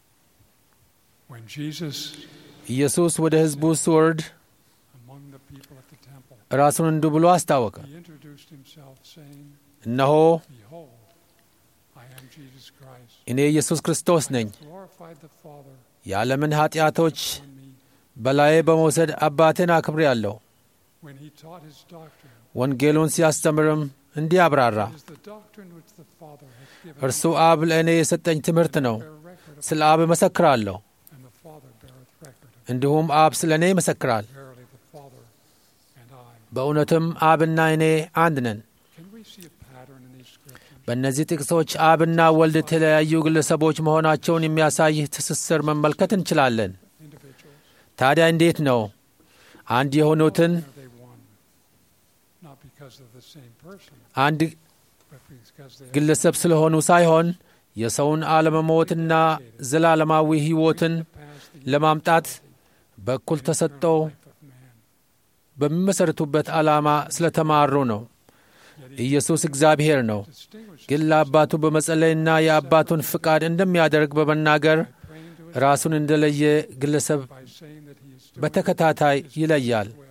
Speaker 9: When Jesus,
Speaker 4: ኢየሱስ ወደ ሕዝቡ ሲወርድ
Speaker 9: among the people at the temple,
Speaker 4: ራሱን እንዲህ ብሎ አስታወቀ፣
Speaker 9: he introduced himself, saying,
Speaker 4: እነሆ
Speaker 9: Behold, I am Jesus Christ.
Speaker 4: እኔ ኢየሱስ ክርስቶስ ነኝ።
Speaker 9: Glorified the Father
Speaker 4: የዓለምን ኀጢአቶች
Speaker 9: on me.
Speaker 4: በላዬ በመውሰድ አባቴን አክብሬአለሁ።
Speaker 9: When he taught his doctrine,
Speaker 4: ወንጌሉን ሲያስተምርም እንዲህ አብራራ፣
Speaker 9: it is the doctrine which the Father has given
Speaker 4: እርሱ አብ ለእኔ የሰጠኝ ትምህርት ነው።
Speaker 9: bear record of,
Speaker 4: ስለ አብ እመሰክራለሁ፣
Speaker 9: and the Father beareth record of.
Speaker 4: እንዲሁም አብ ስለ እኔ ይመሰክራል።
Speaker 9: Verily, the Father and I.
Speaker 4: በእውነትም አብና እኔ አንድ ነን።
Speaker 9: Can we see a pattern in these scriptures?
Speaker 4: በእነዚህ ጥቅሶች አብና ወልድ የተለያዩ ግለሰቦች መሆናቸውን የሚያሳይ ትስስር መመልከት እንችላለን።
Speaker 9: Individuals,
Speaker 4: ታዲያ እንዴት ነው አንድ የሆኑትን
Speaker 9: are they one? Not because of the same person,
Speaker 4: አንድ
Speaker 9: but because they have
Speaker 4: ግለሰብ ስለሆኑ ሳይሆን የሰውን አለመሞትና ዘላለማዊ ሕይወትን
Speaker 9: passed the
Speaker 4: ለማምጣት በኩል ተሰጥተው
Speaker 9: life of man.
Speaker 4: በሚመሠረቱበት ዓላማ ስለተማሩ ነው። ኢየሱስ እግዚአብሔር ነው፣
Speaker 9: Distinguish
Speaker 4: ግን ለአባቱ በመጸለይና የአባቱን ፍቃድ እንደሚያደርግ በመናገር
Speaker 9: praying to his
Speaker 4: ራሱን እንደለየ ግለሰብ
Speaker 9: by saying that he is doing
Speaker 4: በተከታታይ ይለያል።
Speaker 9: his will.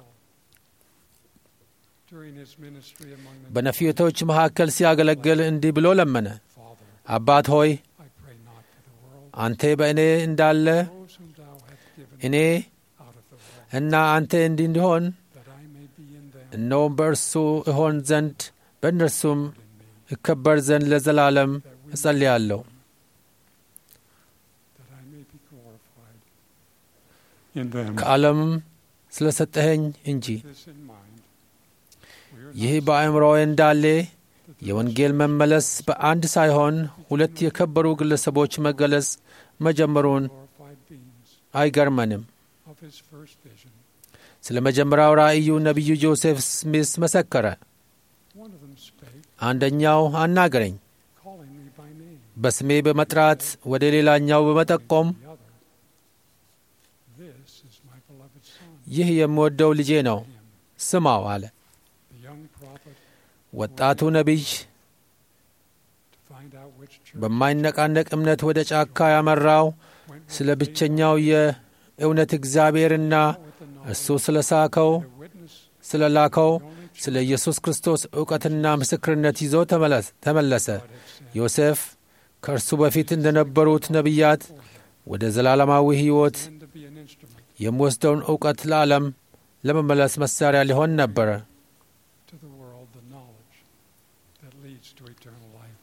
Speaker 9: During his ministry among the
Speaker 4: በነፊቶች መካከል ሲያገለግል እንዲህ ብሎ ለመነ።
Speaker 9: Father,
Speaker 4: አባት ሆይ
Speaker 9: I pray not for the world,
Speaker 4: አንተ በእኔ እንዳለ
Speaker 9: those whom thou hast given
Speaker 4: እኔ
Speaker 9: out of the world,
Speaker 4: እና አንተ እንዲህ እንዲሆን
Speaker 9: that I may be in them
Speaker 4: እነሆም በእርሱ እሆን ዘንድ በእነርሱም
Speaker 9: and in me,
Speaker 4: እከበር ዘንድ ለዘላለም
Speaker 9: that we
Speaker 4: እጸልያለሁ።
Speaker 9: that I may be glorified in them.
Speaker 4: ከዓለምም ስለ ሰጠኸኝ እንጂ
Speaker 9: This in mind, we are
Speaker 4: ይህ
Speaker 9: not
Speaker 4: በአእምሮዬ እንዳለ
Speaker 9: that the
Speaker 4: የወንጌል መመለስ በአንድ ሳይሆን ሁለት የከበሩ ግለሰቦች መገለጽ መጀመሩን
Speaker 9: glorified beings
Speaker 4: አይገርመንም።
Speaker 9: of his first vision.
Speaker 4: ስለ መጀመሪያው ራእዩ ነቢዩ ጆሴፍ ስሚስ መሰከረ።
Speaker 9: One of them spake,
Speaker 4: አንደኛው አናገረኝ፣
Speaker 9: calling me by name.
Speaker 4: በስሜ በመጥራት ወደ ሌላኛው በመጠቆም
Speaker 9: The other, This is my beloved son.
Speaker 4: ይህ የምወደው ልጄ ነው፣
Speaker 9: Him,
Speaker 4: ስማው አለ።
Speaker 9: the young prophet,
Speaker 4: ወጣቱ ነቢይ
Speaker 9: to find out which church
Speaker 4: በማይነቃነቅ እምነት ወደ ጫካ ያመራው
Speaker 9: went
Speaker 4: ስለ
Speaker 9: with faith
Speaker 4: ብቸኛው የእውነት እግዚአብሔርና
Speaker 9: with the knowledge
Speaker 4: እሱ ስለ ሳከው
Speaker 9: to witness
Speaker 4: ስለ ላከው
Speaker 9: the only
Speaker 4: ስለ ኢየሱስ ክርስቶስ እውቀትና ምስክርነት ይዞ ተመለስ- ተመለሰ።
Speaker 9: God had sent.
Speaker 4: ዮሴፍ ከእርሱ በፊት እንደነበሩት ነቢያት ወደ ዘላለማዊ ሕይወት
Speaker 9: Then to be an instrument
Speaker 4: የሚወስደውን እውቀት ለዓለም ለመመለስ መሣሪያ ሊሆን ነበረ።
Speaker 9: to the world the knowledge that leads to eternal life.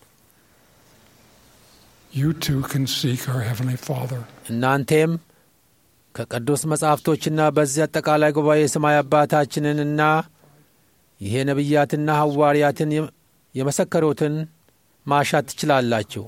Speaker 9: You too can seek our Heavenly Father.
Speaker 4: እናንቴም ከቅዱስ መጻሕፍቶችና በዚህ አጠቃላይ ጉባኤ የሰማይ አባታችንንና ይሄ ነቢያትና ሐዋርያትን የም- የመሰከሩትን ማሻት ትችላላችሁ።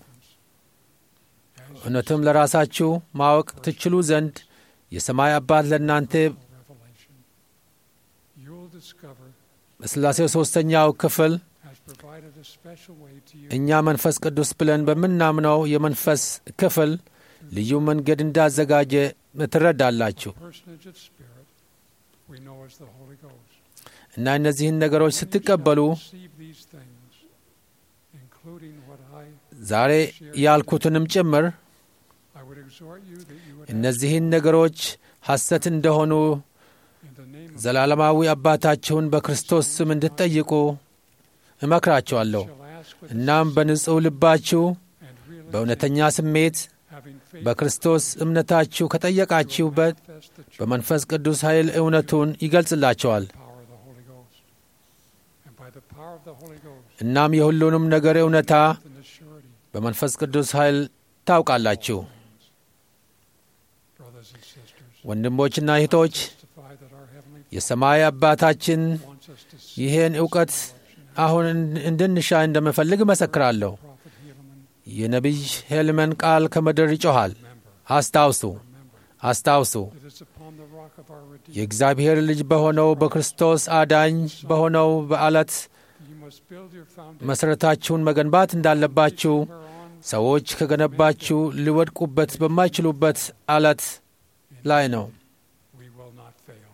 Speaker 4: እውነትም ለራሳችሁ ማወቅ ትችሉ ዘንድ የሰማይ አባት ለእናንተ
Speaker 9: Revelation. You'll discover
Speaker 4: በሥላሴው ሦስተኛው ክፍል
Speaker 9: has provided a special way to you
Speaker 4: እኛ መንፈስ ቅዱስ ብለን በምናምነው የመንፈስ ክፍል ልዩ መንገድ እንዳዘጋጀ ትረዳላችሁ
Speaker 9: personage of spirit we know as the Holy Ghost.
Speaker 4: እና እነዚህን ነገሮች ስትቀበሉ
Speaker 9: Receive these things, including what I,
Speaker 4: ዛሬ ያልኩትንም ጭምር
Speaker 9: I would exhort you that you would ask
Speaker 4: እነዚህን ነገሮች ሐሰት እንደሆኑ
Speaker 9: in the name of
Speaker 4: ዘላለማዊ አባታችሁን በክርስቶስ ስም እንድትጠይቁ እመክራችኋለሁ።
Speaker 9: shall ask with
Speaker 4: እናም በንጹሕ ልባችሁ
Speaker 9: and real
Speaker 4: በእውነተኛ ስሜት
Speaker 9: having faith
Speaker 4: በክርስቶስ እምነታችሁ ከጠየቃችሁበት
Speaker 9: manifest the true
Speaker 4: በመንፈስ ቅዱስ ኃይል እውነቱን ይገልጽላቸዋል።
Speaker 9: power of the Holy Ghost. by the power of the Holy Ghost
Speaker 4: እናም የሁሉንም ነገር እውነታ
Speaker 9: and the surety,
Speaker 4: በመንፈስ ቅዱስ ኃይል ታውቃላችሁ።
Speaker 9: brothers and sisters,
Speaker 4: ወንድሞችና እህቶች
Speaker 9: testify that our Heavenly
Speaker 4: የሰማይ አባታችን
Speaker 9: Father wants us to see
Speaker 4: ይህን እውቀት አሁን እንድ- እንድንሻ እንደምፈልግ እመሰክራለሁ።
Speaker 9: Prophet Helaman.
Speaker 4: የነቢይ ሄልመን ቃል ከምድር ይጮኻል። አስታውሱ አስታውሱ
Speaker 9: It is upon the rock of our Redeemer
Speaker 4: የእግዚአብሔር ልጅ በሆነው በክርስቶስ አዳኝ በሆነው በዓለት
Speaker 9: you must build your foundation
Speaker 4: መሠረታችሁን መገንባት እንዳለባችሁ
Speaker 9: whereon
Speaker 4: ሰዎች ከገነባችሁ ሊወድቁበት በማይችሉበት ዓለት ላይ ነው።
Speaker 9: we will not fail.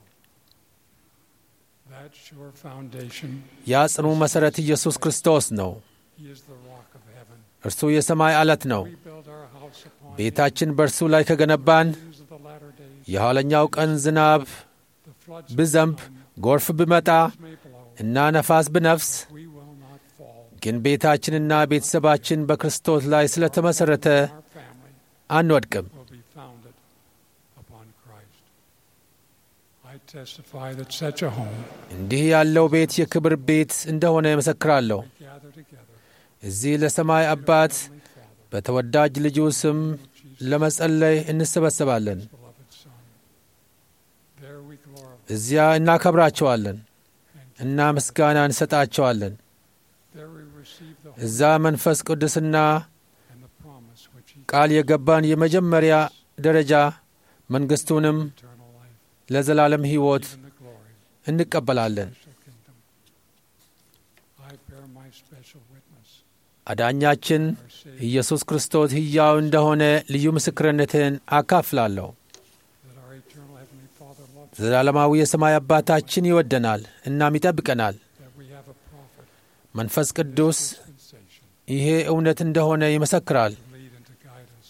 Speaker 9: That sure foundation,
Speaker 4: ያ ጽኑ መሠረት ኢየሱስ ክርስቶስ ነው።
Speaker 9: He is the rock of heaven.
Speaker 4: እርሱ የሰማይ ዓለት ነው።
Speaker 9: We build our house upon
Speaker 4: ቤታችን በእርሱ ላይ ከገነባን
Speaker 9: things of the latter days.
Speaker 4: የኋለኛው ቀን ዝናብ
Speaker 9: The floods
Speaker 4: ብዘንብ፣ ጎርፍ ብመጣ
Speaker 9: may blow.
Speaker 4: እና ነፋስ ብነፍስ
Speaker 9: We will not fall.
Speaker 4: ግን ቤታችንና ቤተሰባችን በክርስቶስ ላይ ስለተመሠረተ
Speaker 9: Our family
Speaker 4: አንወድቅም።
Speaker 9: will be founded upon Christ. I testify that such a home
Speaker 4: እንዲህ ያለው ቤት የክብር ቤት እንደሆነ እመሰክራለሁ።
Speaker 9: gather together.
Speaker 4: እዚህ ለሰማይ አባት
Speaker 9: Heavenly Father,
Speaker 4: በተወዳጅ ልጁ ስም ለመጸለይ እንሰበሰባለን።
Speaker 9: beloved Son. There we glorify.
Speaker 4: እዚያ እናከብራቸዋለን እና ምስጋና እንሰጣቸዋለን።
Speaker 9: There we receive the
Speaker 4: እዛ መንፈስ ቅዱስና
Speaker 9: and the promise which He
Speaker 4: ቃል የገባን የመጀመሪያ ደረጃ መንግሥቱንም
Speaker 9: eternal life,
Speaker 4: ለዘላለም ሕይወት
Speaker 9: even the glory
Speaker 4: እንቀበላለን።
Speaker 9: special kingdom. I bear my special witness.
Speaker 4: አዳኛችን
Speaker 9: Our Savior,
Speaker 4: ኢየሱስ ክርስቶስ ሕያው እንደሆነ ልዩ ምስክርነትን አካፍላለሁ።
Speaker 9: that our eternal Heavenly Father loves us,
Speaker 4: ዘላለማዊ የሰማይ አባታችን ይወደናል እናም ይጠብቀናል።
Speaker 9: that we have a prophet,
Speaker 4: መንፈስ ቅዱስ
Speaker 9: dispensation,
Speaker 4: ይሄ እውነት እንደሆነ ይመሰክራል።
Speaker 9: to lead and to guide us.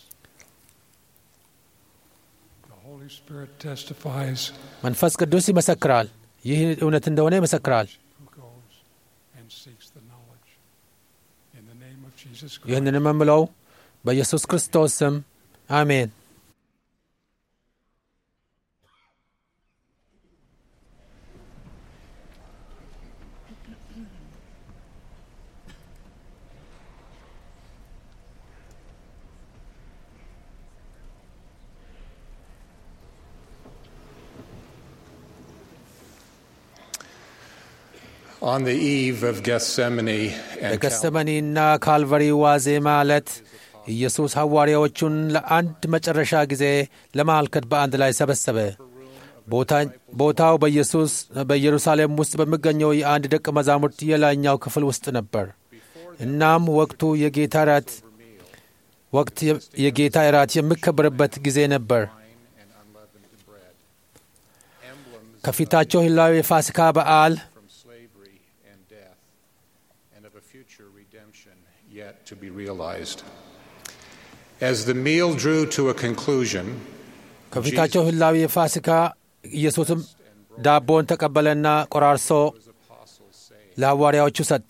Speaker 9: The Holy Spirit testifies
Speaker 4: መንፈስ ቅዱስ ይመሰክራል። ይህ እውነት እንደሆነ ይመሰክራል።
Speaker 9: who goes and seeks the knowledge. In the name of Jesus Christ.
Speaker 4: ይህንንም የምለው በኢየሱስ ክርስቶስ ስም አሜን።
Speaker 5: On the eve of Gethsemane and Calvary,
Speaker 4: በገሰመኒና ካልቫሪ ዋዜማ ዕለት ኢየሱስ ሐዋርያዎቹን ለአንድ መጨረሻ ጊዜ ለማልከት በአንድ ላይ ሰበሰበ። ቦታ- ቦታው በኢየሱስ በኢየሩሳሌም ውስጥ በሚገኘው የአንድ ደቀ መዛሙርት የላይኛው ክፍል ውስጥ ነበር። እናም ወቅቱ የጌታ እራት ወቅት የ- የጌታ እራት የሚከበርበት ጊዜ ነበር። ከፊታቸው ህላዊ የፋሲካ በዓል
Speaker 5: from slavery and death, and of a future redemption yet to be realized. As the meal drew to a conclusion,
Speaker 4: ከፊታቸው ህላዊ የፋሲካ ኢየሱስም ዳቦን ተቀበለና ቆራርሶ ለሐዋርያዎቹ ሰጠ።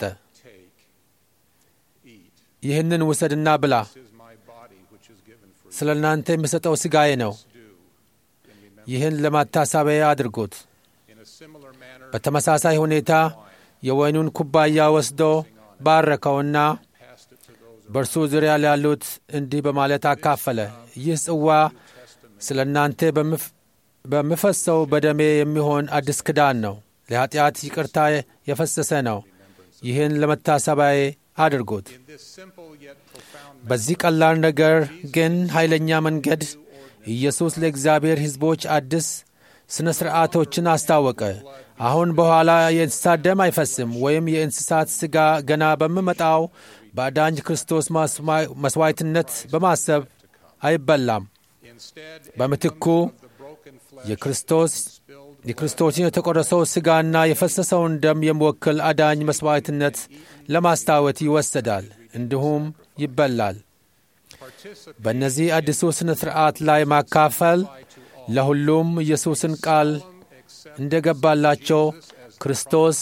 Speaker 4: ይህንን ውሰድና ብላ፣
Speaker 5: this is my body which is given for
Speaker 4: ስለ እናንተ የሚሰጠው ሥጋዬ ነው። ይህን ለማታሰቢያ አድርጉት።
Speaker 5: in a similar manner
Speaker 4: በተመሳሳይ ሁኔታ የወይኑን ኩባያ ወስዶ ባረከውና
Speaker 5: passed it to those
Speaker 4: በእርሱ ዙሪያ ላሉት እንዲህ በማለት አካፈለ። ይህ ጽዋ ስለ እናንተ በምፍ- በምፈሰው በደሜ የሚሆን አዲስ ኪዳን ነው። ለኃጢአት ይቅርታ የፈሰሰ ነው። ይህን ለመታሰቢያዬ አድርጉት።
Speaker 5: in this simple yet profound
Speaker 4: በዚህ ቀላል ነገር ግን ኃይለኛ መንገድ ኢየሱስ ለእግዚአብሔር ሕዝቦች አዲስ ሥነ ሥርዓቶችን አስታወቀ። አሁን በኋላ የእንስሳት ደም አይፈስም ወይም የእንስሳት ሥጋ ገና በሚመጣው በአዳኝ ክርስቶስ ማስማ- መሥዋዕትነት በማሰብ አይበላም።
Speaker 5: instead
Speaker 4: በምትኩ
Speaker 5: the broken flesh
Speaker 4: የክርስቶስ የክርስቶስን የተቆረሰው ሥጋና የፈሰሰውን ደም የሚወክል አዳኝ መሥዋዕትነት ለማስታወት ይወሰዳል፣ እንዲሁም ይበላል። በእነዚህ አዲሱ ሥነ ሥርዓት ላይ ማካፈል ለሁሉም ኢየሱስን ቃል እንደገባላቸው ክርስቶስ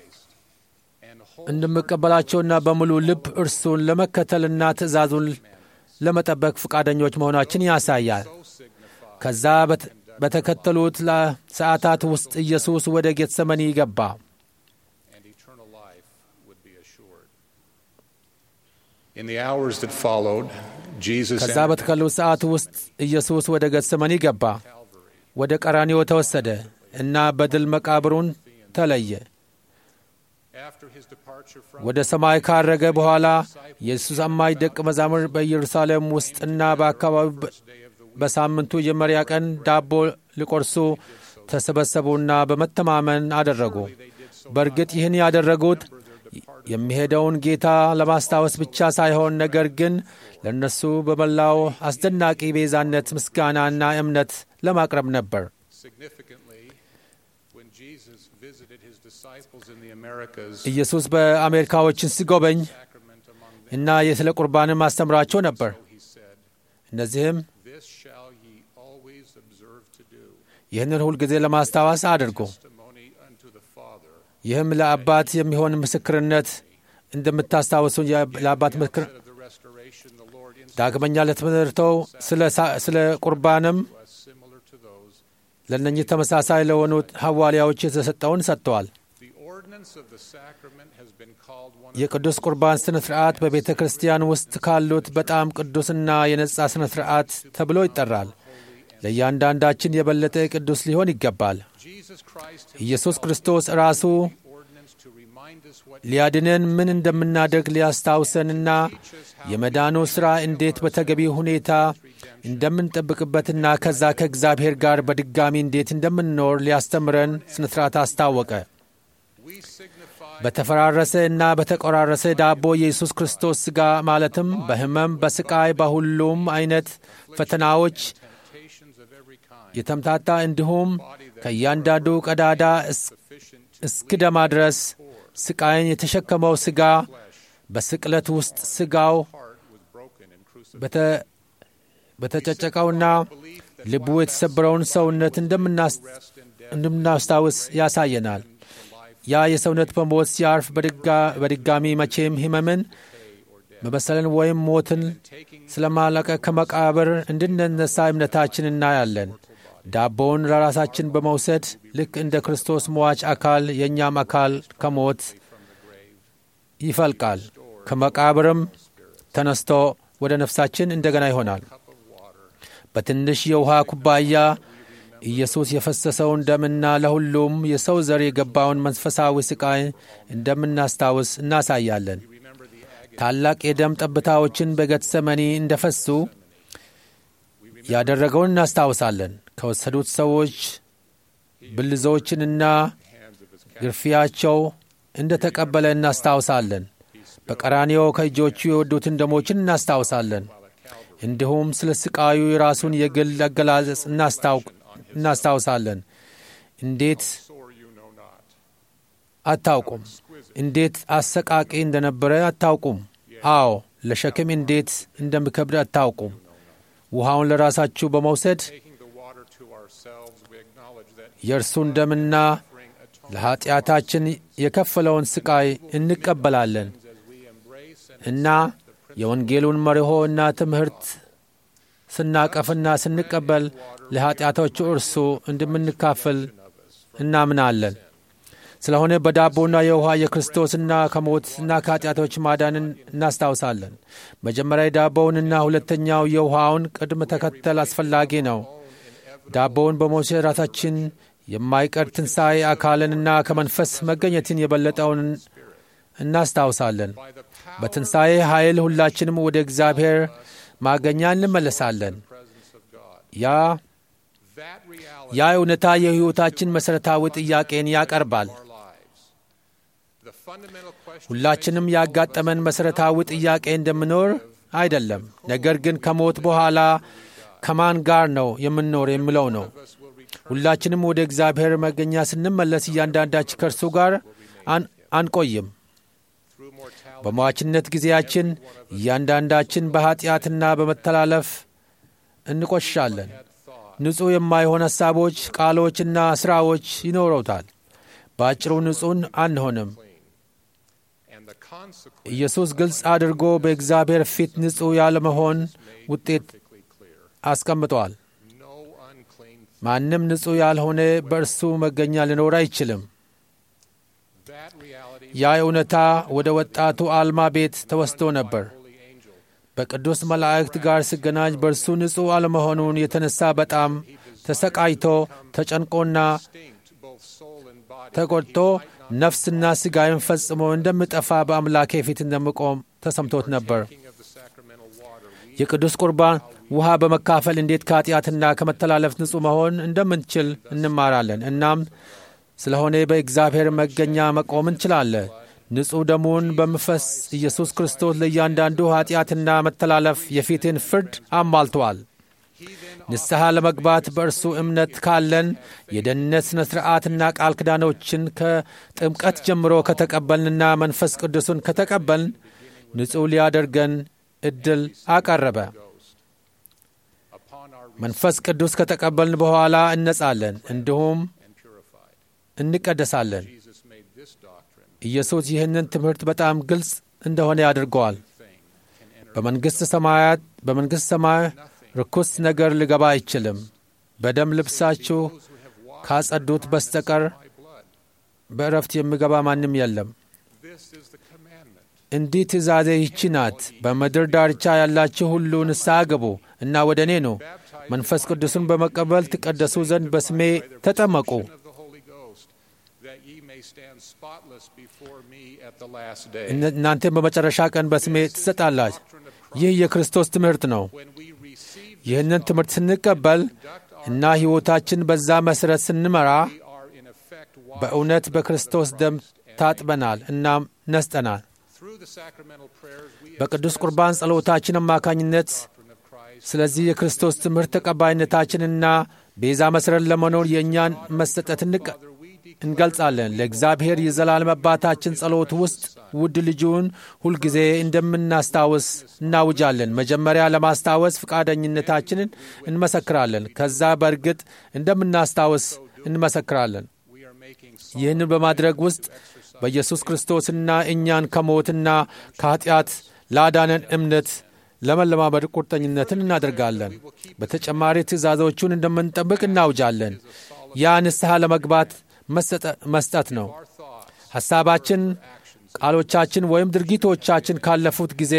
Speaker 4: እንደሚቀበላቸውና በሙሉ ልብ እርሱን ለመከተልና ትእዛዙን ለመጠበቅ ፈቃደኞች መሆናችን ያሳያል። ከዛ በት- በተከተሉት ሰዓታት ውስጥ ኢየሱስ ወደ ጌተሰመኒ ገባ።
Speaker 5: eternal life would be assured. In the hours that followed, Jesus
Speaker 4: ከዛ
Speaker 5: entered
Speaker 4: በተከሉ ሰዓት ውስጥ ኢየሱስ ወደ ገሰመኒ ገባ፣ ወደ ቀራኒዮ ተወሰደ እና በድል መቃብሩን ተለየ።
Speaker 5: after his departure from
Speaker 4: ወደ ሰማይ ካረገ በኋላ የኢየሱስ አማኝ ደቀ መዛሙርት በኢየሩሳሌም ውስጥና በአካባቢው በ- በሳምንቱ የመጀመሪያ ቀን ዳቦ ሊቆርሱ ተሰበሰቡና በመተማመን አደረጉ። በእርግጥ ይህን ያደረጉት የሚሄደውን ጌታ ለማስታወስ ብቻ ሳይሆን ነገር ግን ለእነሱ በመላው አስደናቂ ቤዛነት ምስጋናና እምነት ለማቅረብ ነበር።
Speaker 5: significantly when Jesus visited his disciples in the Americas
Speaker 4: ኢየሱስ በአሜሪካዎችን ሲጎበኝ
Speaker 5: sacrament among them
Speaker 4: እና የስለ ቁርባንም ማስተምራቸው ነበር።
Speaker 5: he said
Speaker 4: እነዚህም
Speaker 5: this shall ye always observe to do
Speaker 4: ይህንን ሁልጊዜ ለማስታወስ አድርጉ።
Speaker 5: testimony unto the Father
Speaker 4: ይህም ለአባት የሚሆን ምስክርነት እንደምታስታውሱ የ- ለአባት ምስክር
Speaker 5: of the restoration the Lord instituted
Speaker 4: ዳግመኛ ለትምህርተው ስለ ሳ- ስለ ቁርባንም
Speaker 5: us similar to those
Speaker 4: ለእነኚህ ተመሳሳይ ለሆኑት ሐዋርያዎች የተሰጠውን ሰጥተዋል።
Speaker 5: the ordinance of the sacrament has been called one of
Speaker 4: የቅዱስ ቁርባን ሥነ ሥርዓት በቤተ ክርስቲያን ውስጥ ካሉት በጣም ቅዱስና የነጻ ሥነ ሥርዓት ተብሎ ይጠራል። ለእያንዳንዳችን የበለጠ ቅዱስ ሊሆን ይገባል።
Speaker 5: Jesus Christ
Speaker 4: ኢየሱስ ክርስቶስ ራሱ
Speaker 5: ordinance to remind us what
Speaker 4: ሊያድነን ምን እንደምናደርግ ሊያስታውሰንና የመዳኑ ሥራ እንዴት በተገቢ ሁኔታ እንደምንጠብቅበትና ከዛ ከእግዚአብሔር ጋር በድጋሚ እንዴት እንደምንኖር ሊያስተምረን ሥነ ሥርዓት አስታወቀ።
Speaker 5: we signify
Speaker 4: በተፈራረሰ እና በተቆራረሰ ዳቦ የኢየሱስ ክርስቶስ ሥጋ ማለትም በሕመም፣ በስቃይ፣ በሁሉም አይነት ፈተናዎች
Speaker 5: temptations of every kind
Speaker 4: የተምታታ እንዲሁም ከእያንዳንዱ ቀዳዳ እስ-
Speaker 5: sufficient
Speaker 4: እስኪደማ ድረስ ስቃይን የተሸከመው ሥጋ በስቅለት ውስጥ ሥጋው
Speaker 5: heart was broken and crucified
Speaker 4: በተ- በተጨጨቀውና ልቡ የተሰበረውን ሰውነት እንደምናስ- እንደምናስታውስ ያሳየናል። ያ የሰውነት በሞት ሲያርፍ በድጋ- በድጋሚ መቼም ሕመምን መበሰልን ወይም ሞትን ስለማለቀ ከመቃብር እንድንነሳ እምነታችን እናያለን። ዳቦውን ለራሳችን በመውሰድ ልክ እንደ ክርስቶስ ሟች አካል የእኛም አካል ከሞት ይፈልቃል፣ ከመቃብርም ተነስቶ ወደ ነፍሳችን እንደገና ይሆናል። በትንሽ የውሃ ኩባያ ኢየሱስ የፈሰሰውን ደምና ለሁሉም የሰው ዘር የገባውን መንፈሳዊ ስቃይ እንደምናስታውስ እናሳያለን። ታላቅ የደም ጠብታዎችን በጌቴሴማኒ እንደፈሱ ያደረገውን እናስታውሳለን። ከወሰዱት ሰዎች ብልዞችንና ግርፊያቸው እንደ ተቀበለ እናስታውሳለን። በቀራንዮ ከእጆቹ የወዱትን ደሞችን እናስታውሳለን። እንዲሁም ስለ ስቃዩ የራሱን የግል አገላለጽ እናስታው- እናስታውሳለን። እንዴት
Speaker 5: sore you know not
Speaker 4: አታውቁም? እንዴት አሰቃቂ እንደነበረ አታውቁም? አዎ ለሸክም እንዴት እንደሚከብድ አታውቁም? ውሃውን ለራሳችሁ በመውሰድ
Speaker 5: taking the water to ourselves we acknowledge that
Speaker 4: የእርሱን ደምና ለኀጢአታችን የከፈለውን ስቃይ እንቀበላለን እና የወንጌሉን መርሆ እና ትምህርት ስናቀፍና ስንቀበል ለኀጢአቶቹ እርሱ እንደምንካፈል እናምናለን። ስለሆነ በዳቦና የውሃ የክርስቶስና ከሞትና ከኀጢአቶች ማዳንን እናስታውሳለን። መጀመሪያ የዳቦውንና ሁለተኛው የውሃውን ቅድመ ተከተል አስፈላጊ ነው። ዳቦውን በመውሰድ ራሳችን የማይቀር ትንሣኤ አካልንና ከመንፈስ መገኘትን የበለጠውን እናስታውሳለን። በትንሣኤ ኃይል ሁላችንም ወደ እግዚአብሔር ማገኛ እንመለሳለን። ያ
Speaker 5: that reality
Speaker 4: ያ እውነታ የሕይወታችን መሠረታዊ ጥያቄን ያቀርባል።
Speaker 5: of our lives the fundamental question
Speaker 4: ሁላችንም ያጋጠመን መሠረታዊ ጥያቄ እንደምኖር አይደለም፣ ነገር ግን ከሞት በኋላ ከማን ጋር ነው የምንኖር የሚለው ነው። ሁላችንም ወደ እግዚአብሔር መገኛ ስንመለስ እያንዳንዳችን ከእርሱ ጋር አን- አንቆይም።
Speaker 5: through mortality
Speaker 4: በሟችነት ጊዜያችን እያንዳንዳችን በኀጢአትና በመተላለፍ እንቆሽሻለን። ንጹሕ የማይሆን ሐሳቦች፣ ቃሎችና ሥራዎች ይኖረውታል። በአጭሩ ንጹሕን አንሆንም።
Speaker 5: and the consequence
Speaker 4: ኢየሱስ ግልጽ አድርጎ በእግዚአብሔር ፊት ንጹሕ ያለመሆን ውጤት
Speaker 5: clear
Speaker 4: አስቀምጧል።
Speaker 5: no unclean
Speaker 4: ማንም ንጹሕ ያልሆነ በእርሱ መገኛ ሊኖር አይችልም።
Speaker 5: that reality
Speaker 4: ያ እውነታ ወደ ወጣቱ አልማ ቤት ተወስዶ ነበር። በቅዱስ መላእክት ጋር ሲገናኝ በእርሱ ንጹሕ አለመሆኑን የተነሳ በጣም ተሰቃይቶ ተጨንቆና ተቆጥቶ ነፍስና ሥጋዬን ፈጽሞ እንደምጠፋ በአምላኬ ፊት እንደምቆም ተሰምቶት ነበር። የቅዱስ ቁርባን ውሃ በመካፈል እንዴት ከኃጢአትና ከመተላለፍ ንጹሕ መሆን እንደምንችል እንማራለን። እናም ስለሆነ በእግዚአብሔር መገኛ መቆም እንችላለን። ንጹሕ ደሙን በመፍሰስ ኢየሱስ ክርስቶስ ለእያንዳንዱ ኃጢአትና መተላለፍ የፊትን ፍርድ አሟልተዋል። ንስሐ ለመግባት በእርሱ እምነት ካለን የደህንነት ሥነ ሥርዓትና ቃል ኪዳኖችን ከጥምቀት ጀምሮ ከተቀበልንና መንፈስ ቅዱስን ከተቀበልን ንጹሕ ሊያደርገን ዕድል አቀረበ። መንፈስ ቅዱስ ከተቀበልን በኋላ እነጻለን፣ እንዲሁም እንቀደሳለን። ኢየሱስ ይህንን ትምህርት በጣም ግልጽ እንደሆነ ያድርገዋል። በመንግሥት ሰማያት በመንግሥት ሰማይ ርኩስ ነገር ሊገባ አይችልም። በደም ልብሳችሁ ካጸዱት በስተቀር በእረፍት የሚገባ ማንም የለም። እንዲህ ትእዛዜ ይቺ ናት፣ በምድር ዳርቻ ያላችሁ ሁሉ ንስሐ ግቡ እና ወደ እኔ ኑ፣ መንፈስ ቅዱስን በመቀበል ትቀደሱ ዘንድ በስሜ ተጠመቁ። እናንተም በመጨረሻ ቀን በስሜ ትሰጣላችሁ። ይህ የክርስቶስ ትምህርት ነው። ይህንን ትምህርት ስንቀበል እና ሕይወታችን በዛ መሠረት ስንመራ በእውነት በክርስቶስ ደም ታጥበናል እናም ነስጠናል። በቅዱስ ቁርባን ጸሎታችን አማካኝነት ስለዚህ የክርስቶስ ትምህርት ተቀባይነታችንና ቤዛ መሠረት ለመኖር የእኛን መሰጠት እንገልጻለን። ለእግዚአብሔር የዘላለም አባታችን ጸሎት ውስጥ ውድ ልጁን ሁልጊዜ እንደምናስታውስ እናውጃለን። መጀመሪያ ለማስታወስ ፈቃደኝነታችንን እንመሰክራለን። ከዛ በእርግጥ እንደምናስታውስ እንመሰክራለን። ይህንን በማድረግ ውስጥ በኢየሱስ ክርስቶስና እኛን ከሞትና ከኀጢአት ላዳነን እምነት ለመለማመድ ቁርጠኝነትን እናደርጋለን። በተጨማሪ ትእዛዞቹን እንደምንጠብቅ እናውጃለን። ያ ንስሐ ለመግባት መስጠት ነው። ሐሳባችን፣ ቃሎቻችን ወይም ድርጊቶቻችን ካለፉት ጊዜ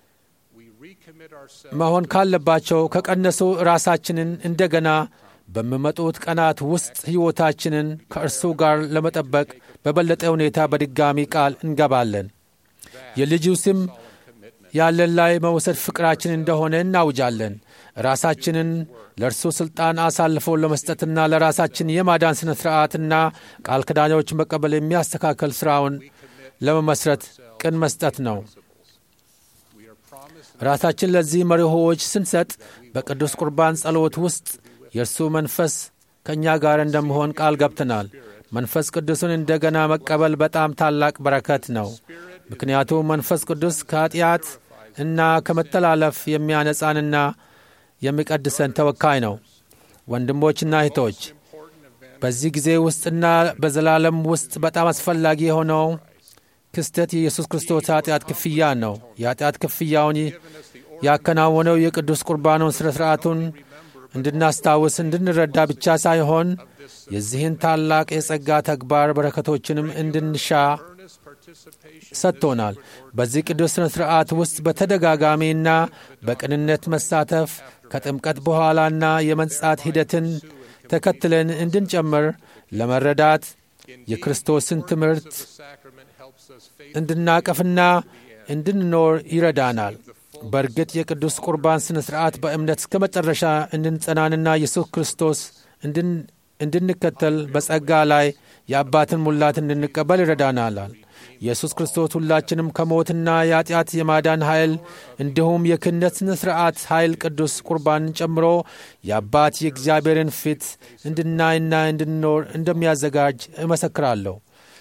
Speaker 4: መሆን ካለባቸው ከቀነሱ ራሳችንን እንደገና በሚመጡት ቀናት ውስጥ ሕይወታችንን ከእርሱ ጋር ለመጠበቅ በበለጠ ሁኔታ በድጋሚ ቃል እንገባለን። የልጁ ስም ያለን ላይ መውሰድ ፍቅራችን እንደሆነ እናውጃለን። ራሳችንን ለእርሱ ሥልጣን አሳልፎ ለመስጠትና ለራሳችን የማዳን ሥነ ሥርዓትና ቃል ኪዳኖች መቀበል የሚያስተካከል ሥራውን ለመመስረት ቅን መስጠት ነው። ራሳችን ለዚህ መርሆዎች ስንሰጥ በቅዱስ ቁርባን ጸሎት ውስጥ የእርሱ መንፈስ ከእኛ ጋር እንደመሆን ቃል ገብተናል። መንፈስ ቅዱስን እንደገና መቀበል በጣም ታላቅ በረከት ነው። ምክንያቱም መንፈስ ቅዱስ ከኃጢአት እና ከመተላለፍ የሚያነጻንና የሚቀድሰን ተወካይ ነው። ወንድሞችና እህቶች በዚህ ጊዜ ውስጥና በዘላለም ውስጥ በጣም አስፈላጊ የሆነው ክስተት የኢየሱስ ክርስቶስ ኃጢአት ክፍያ ነው። የኃጢአት ክፍያውን ያከናወነው የቅዱስ ቁርባኑን ሥነ ሥርዓቱን እንድናስታውስ እንድንረዳ ብቻ ሳይሆን የዚህን ታላቅ የጸጋ ተግባር በረከቶችንም እንድንሻ ሰጥቶናል። በዚህ ቅዱስ ሥነ ሥርዓት ውስጥ በተደጋጋሚና በቅንነት መሳተፍ ከጥምቀት በኋላና የመንጻት ሂደትን ተከትለን እንድንጨምር ለመረዳት የክርስቶስን ትምህርት እንድናቀፍና እንድንኖር ይረዳናል። በእርግጥ የቅዱስ ቁርባን ሥነ ሥርዓት በእምነት እስከ መጨረሻ እንድንጸናንና ኢየሱስ ክርስቶስ እንድንከተል በጸጋ ላይ የአባትን ሙላት እንድንቀበል ይረዳናል። ኢየሱስ ክርስቶስ ሁላችንም ከሞትና የኃጢአት የማዳን ኃይል እንዲሁም የክህነት ሥነ ሥርዓት ኃይል ቅዱስ ቁርባንን ጨምሮ የአባት የእግዚአብሔርን ፊት እንድናይና እንድንኖር እንደሚያዘጋጅ እመሰክራለሁ።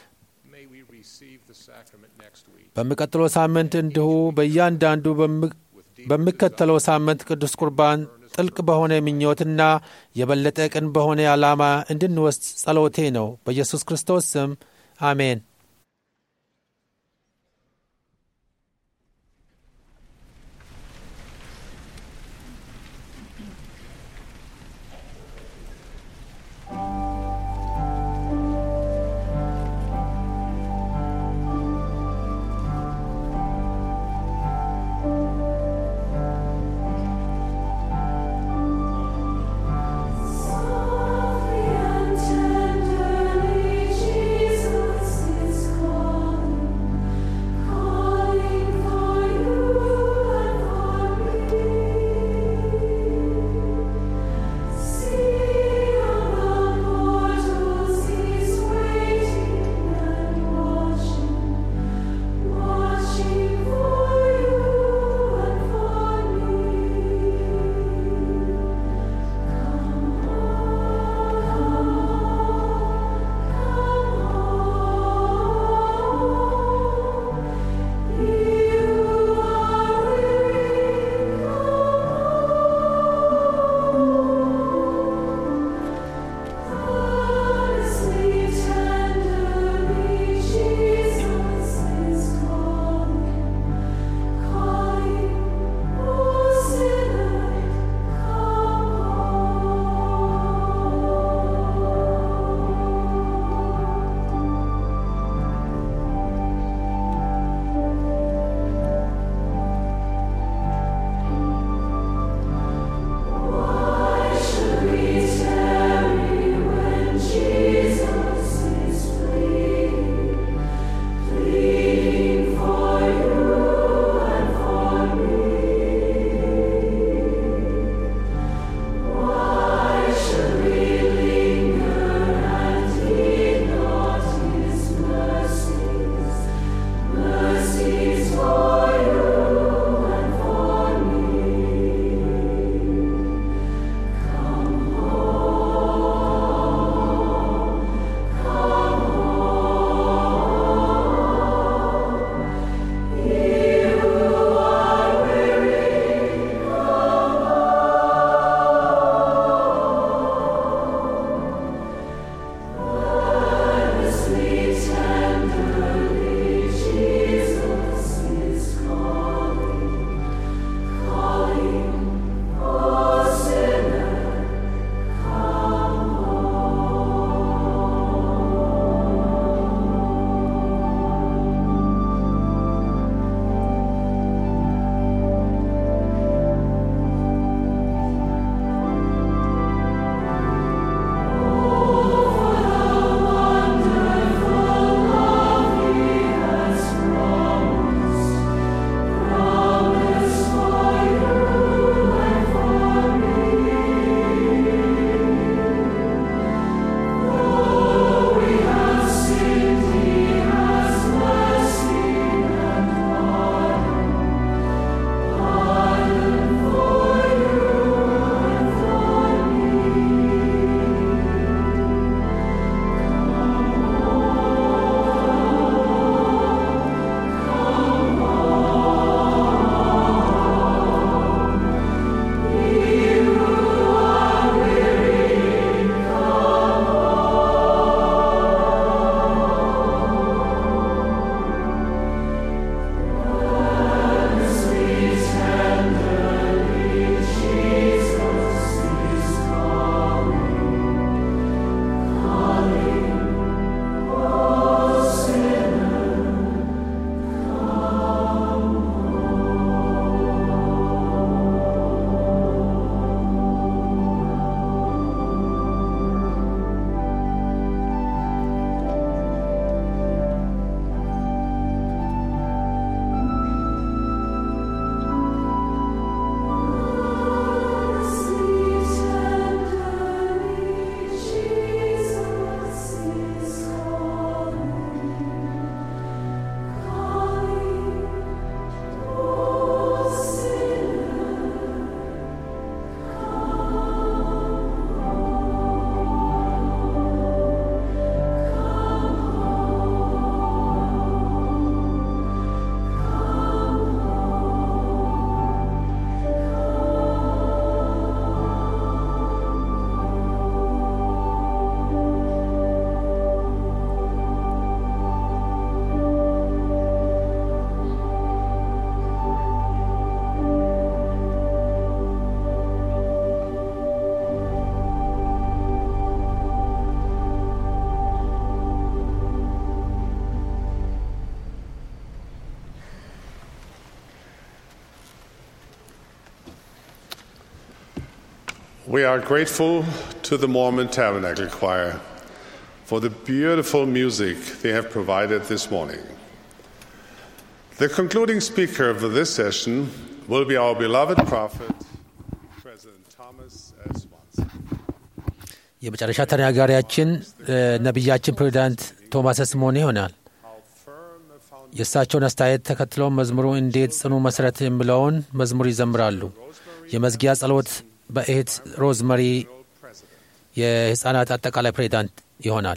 Speaker 4: በሚቀጥለው ሳምንት እንዲሁ በእያንዳንዱ በሚከተለው ሳምንት ቅዱስ ቁርባን ጥልቅ በሆነ ምኞትና የበለጠ ቅን በሆነ ዓላማ እንድንወስድ ጸሎቴ ነው። በኢየሱስ ክርስቶስ ስም አሜን።
Speaker 3: We are grateful to the Mormon Tabernacle Choir for the beautiful music they have provided this morning. The concluding speaker of this session will be our beloved prophet, President Thomas S. Monson.
Speaker 4: የመጨረሻ ተናጋሪያችን እ፣ ነቢያችን ፕሬዚዳንት ቶማስ ስሞን ይሆናል። የእሳቸውን አስተያየት ተከትለው መዝሙሩ እንዴት ጽኑ መሠረት የሚለውን መዝሙር ይዘምራሉ። የመዝጊያ ጸሎት በእህት ሮዝመሪ የሕፃናት አጠቃላይ ፕሬዚዳንት ይሆናል።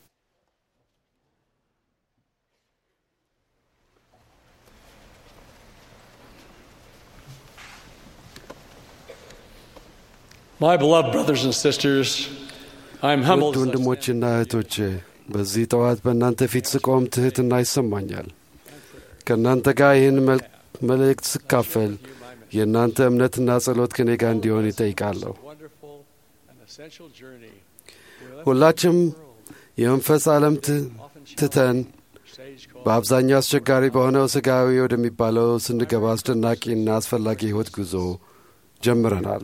Speaker 10: My beloved brothers and sisters, I'm humbled.
Speaker 2: ውድ ወንድሞችና እህቶቼ በዚህ ጠዋት በእናንተ ፊት ስቆም ትሕትና ይሰማኛል። ከእናንተ ጋር ይህን መል- መልእክት ስካፈል የእናንተ እምነትና ጸሎት ከኔ ጋር እንዲሆን ይጠይቃለሁ።
Speaker 10: wonderful and essential journey.
Speaker 2: ሁላችም የመንፈስ ዓለም ት- ትተን በአብዛኛው አስቸጋሪ በሆነው ሥጋዊ ወደሚባለው ስንገባ አስደናቂና አስፈላጊ ሕይወት ጉዞ ጀምረናል።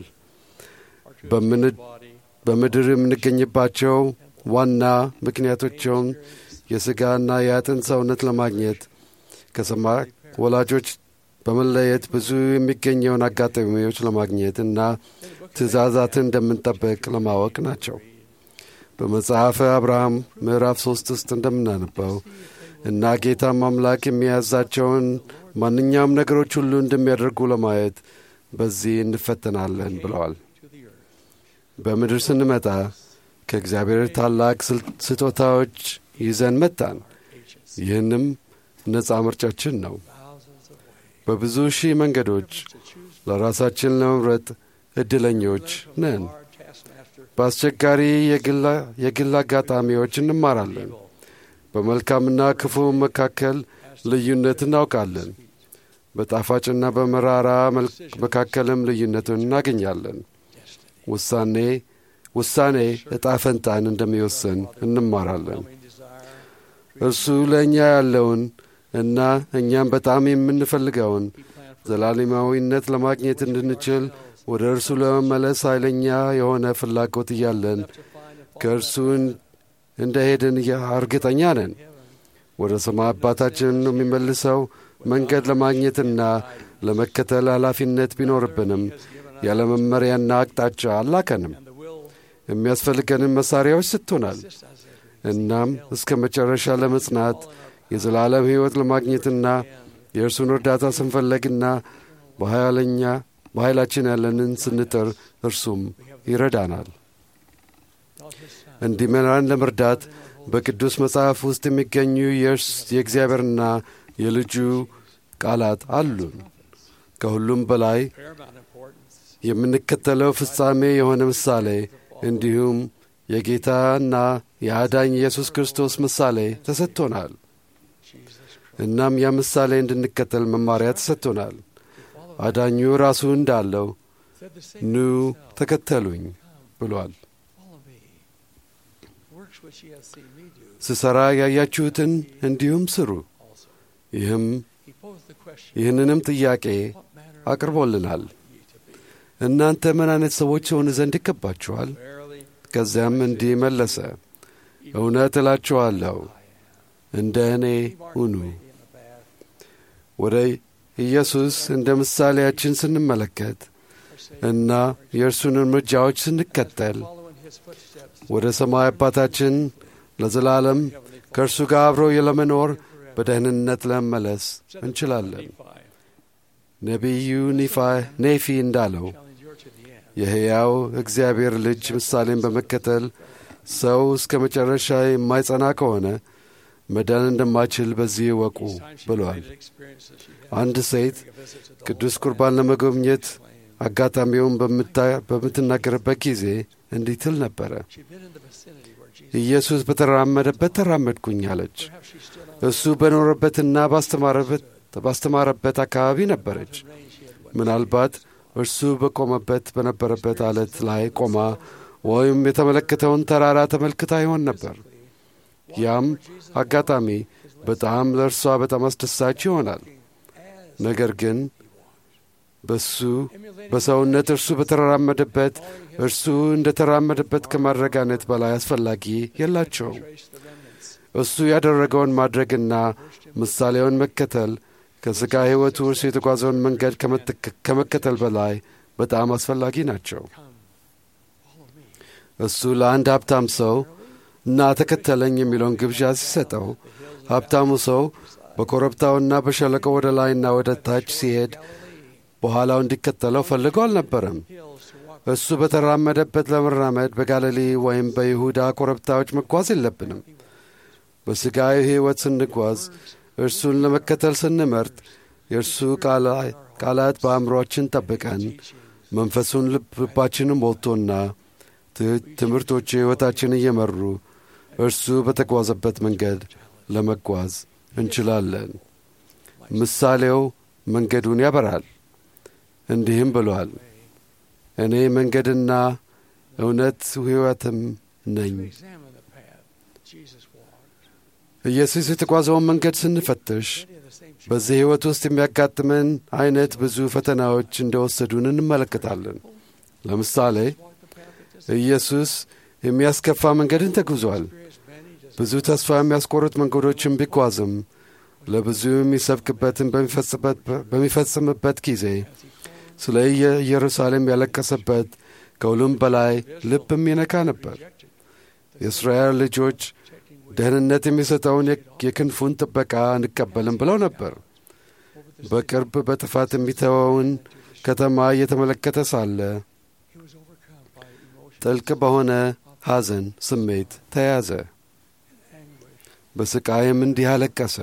Speaker 2: በምን- በምድር የምንገኝባቸው ዋና ምክንያቶቸውም የሥጋና የአጥንት ሰውነት ለማግኘት ከሰማይ ወላጆች በመለየት ብዙ የሚገኘውን አጋጣሚዎች ለማግኘት እና ትእዛዛትን እንደምንጠበቅ ለማወቅ ናቸው። በመጽሐፈ አብርሃም ምዕራፍ ሦስት ውስጥ እንደምናነበው እና ጌታም አምላክ የሚያዛቸውን ማንኛውም ነገሮች ሁሉ እንደሚያደርጉ ለማየት በዚህ እንፈተናለን ብለዋል። በምድር ስንመጣ ከእግዚአብሔር ታላቅ ስል- ስጦታዎች ይዘን መጣን። ይህንም ነፃ ምርጫችን ነው። በብዙ ሺህ መንገዶች ለራሳችን ለመምረጥ ዕድለኞች ነን። በአስቸጋሪ የግላ- የግል አጋጣሚዎች እንማራለን። በመልካምና ክፉ መካከል ልዩነት እናውቃለን። በጣፋጭና በመራራ መልክ መካከልም ልዩነቱን እናገኛለን። ውሳኔ ውሳኔ ዕጣ ፈንታን እንደሚወስን እንማራለን። እርሱ ለእኛ ያለውን እና እኛም በጣም የምንፈልገውን ዘላለማዊነት ለማግኘት እንድንችል ወደ እርሱ ለመመለስ ኃይለኛ የሆነ ፍላጎት እያለን ከእርሱ እንደ ሄድን እርግጠኛ ነን። ወደ ሰማይ አባታችን የሚመልሰው መንገድ ለማግኘትና ለመከተል ኃላፊነት ቢኖርብንም ያለ መመሪያና አቅጣጫ አላከንም። የሚያስፈልገንን መሣሪያዎች ሰጥቶናል። እናም እስከ መጨረሻ ለመጽናት የዘላለም ሕይወት ለማግኘትና የእርሱን እርዳታ ስንፈለግና በኃይለኛ በኃይላችን ያለንን ስንጥር እርሱም ይረዳናል። እንዲመራን ለመርዳት በቅዱስ መጽሐፍ ውስጥ የሚገኙ የእርስ- የእግዚአብሔርና የልጁ ቃላት አሉን። ከሁሉም በላይ የምንከተለው ፍጻሜ የሆነ ምሳሌ እንዲሁም የጌታና የአዳኝ ኢየሱስ ክርስቶስ ምሳሌ ተሰጥቶናል። እናም ያ ምሳሌ እንድንከተል መማሪያ ተሰጥቶናል። አዳኙ ራሱ እንዳለው ኑ ተከተሉኝ ብሏል።
Speaker 10: Works which ye have seen me do.
Speaker 2: ስሠራ ያያችሁትን እንዲሁም ስሩ። ይህም
Speaker 10: He posed the question,
Speaker 2: ይህንንም ጥያቄ አቅርቦልናል። እናንተ ምን አይነት ሰዎች ሆኑ ዘንድ ይገባችኋል? ከዚያም እንዲህ መለሰ፣ እውነት እላችኋለሁ እንደ እኔ ሁኑ። ወደ ኢየሱስ እንደ ምሳሌያችን ስንመለከት እና የእርሱን እርምጃዎች ስንከተል ወደ ሰማይ አባታችን ለዘላለም ከእርሱ ጋር አብረው ለመኖር በደህንነት ለመመለስ እንችላለን። ነቢዩ ኒፋ- ኔፊ እንዳለው የሕያው እግዚአብሔር ልጅ ምሳሌን በመከተል ሰው እስከ መጨረሻ የማይጸና ከሆነ መዳን እንደማይችል በዚህ እወቁ ብሏል። አንድ ሴት ቅዱስ ቁርባን ለመጎብኘት አጋጣሚውን በምታ- በምትናገርበት ጊዜ እንዲህ ትል ነበረ። ኢየሱስ በተራመደበት ተራመድኩኝ አለች። እሱ በኖረበትና ባስተማረበት ባስተማረበት አካባቢ ነበረች። ምናልባት እርሱ በቆመበት በነበረበት አለት ላይ ቆማ ወይም የተመለከተውን ተራራ ተመልክታ ይሆን ነበር። ያም አጋጣሚ በጣም ለእርሷ በጣም አስደሳች ይሆናል። ነገር ግን በሱ በሰውነት እርሱ በተራመደበት እርሱ እንደ ተራመደበት ከማድረጋነት በላይ አስፈላጊ የላቸውም። እሱ ያደረገውን ማድረግና ምሳሌውን መከተል ከሥጋ ሕይወቱ እርሱ የተጓዘውን መንገድ ከመከተል በላይ በጣም አስፈላጊ ናቸው። እሱ ለአንድ ሀብታም ሰው እና ተከተለኝ የሚለውን ግብዣ ሲሰጠው ሀብታሙ ሰው በኮረብታውና በሸለቆው ወደ ላይና ወደ ታች ሲሄድ በኋላው እንዲከተለው ፈልጎ አልነበረም። እሱ በተራመደበት ለመራመድ በጋሊሌ ወይም በይሁዳ ኮረብታዎች መጓዝ የለብንም። በሥጋዊ ሕይወት ስንጓዝ እርሱን ለመከተል ስንመርጥ የእርሱ ቃላት በአእምሮአችን ጠብቀን መንፈሱን ልባችንን ሞልቶና ትምህርቶች ሕይወታችን እየመሩ እርሱ በተጓዘበት መንገድ ለመጓዝ እንችላለን። ምሳሌው መንገዱን ያበራል። እንዲህም ብሏል፣ እኔ መንገድና እውነት ሕይወትም ነኝ። ኢየሱስ የተጓዘውን መንገድ ስንፈትሽ በዚህ ሕይወት ውስጥ የሚያጋጥመን አይነት ብዙ ፈተናዎች እንደወሰዱን እንመለከታለን። ለምሳሌ ኢየሱስ የሚያስከፋ መንገድን ተጉዟል። ብዙ ተስፋ የሚያስቆርጥ መንገዶችን ቢጓዝም ለብዙ የሚሰብክበትን በሚፈጽምበት ጊዜ ስለ ኢየሩሳሌም ያለቀሰበት ከሁሉም በላይ ልብ የሚነካ ነበር። የእስራኤል ልጆች ደህንነት የሚሰጠውን የክንፉን ጥበቃ አንቀበልም ብለው ነበር። በቅርብ በጥፋት የሚተወውን ከተማ እየተመለከተ ሳለ ጥልቅ በሆነ ሐዘን ስሜት ተያዘ። በስቃይም እንዲህ አለቀሰ።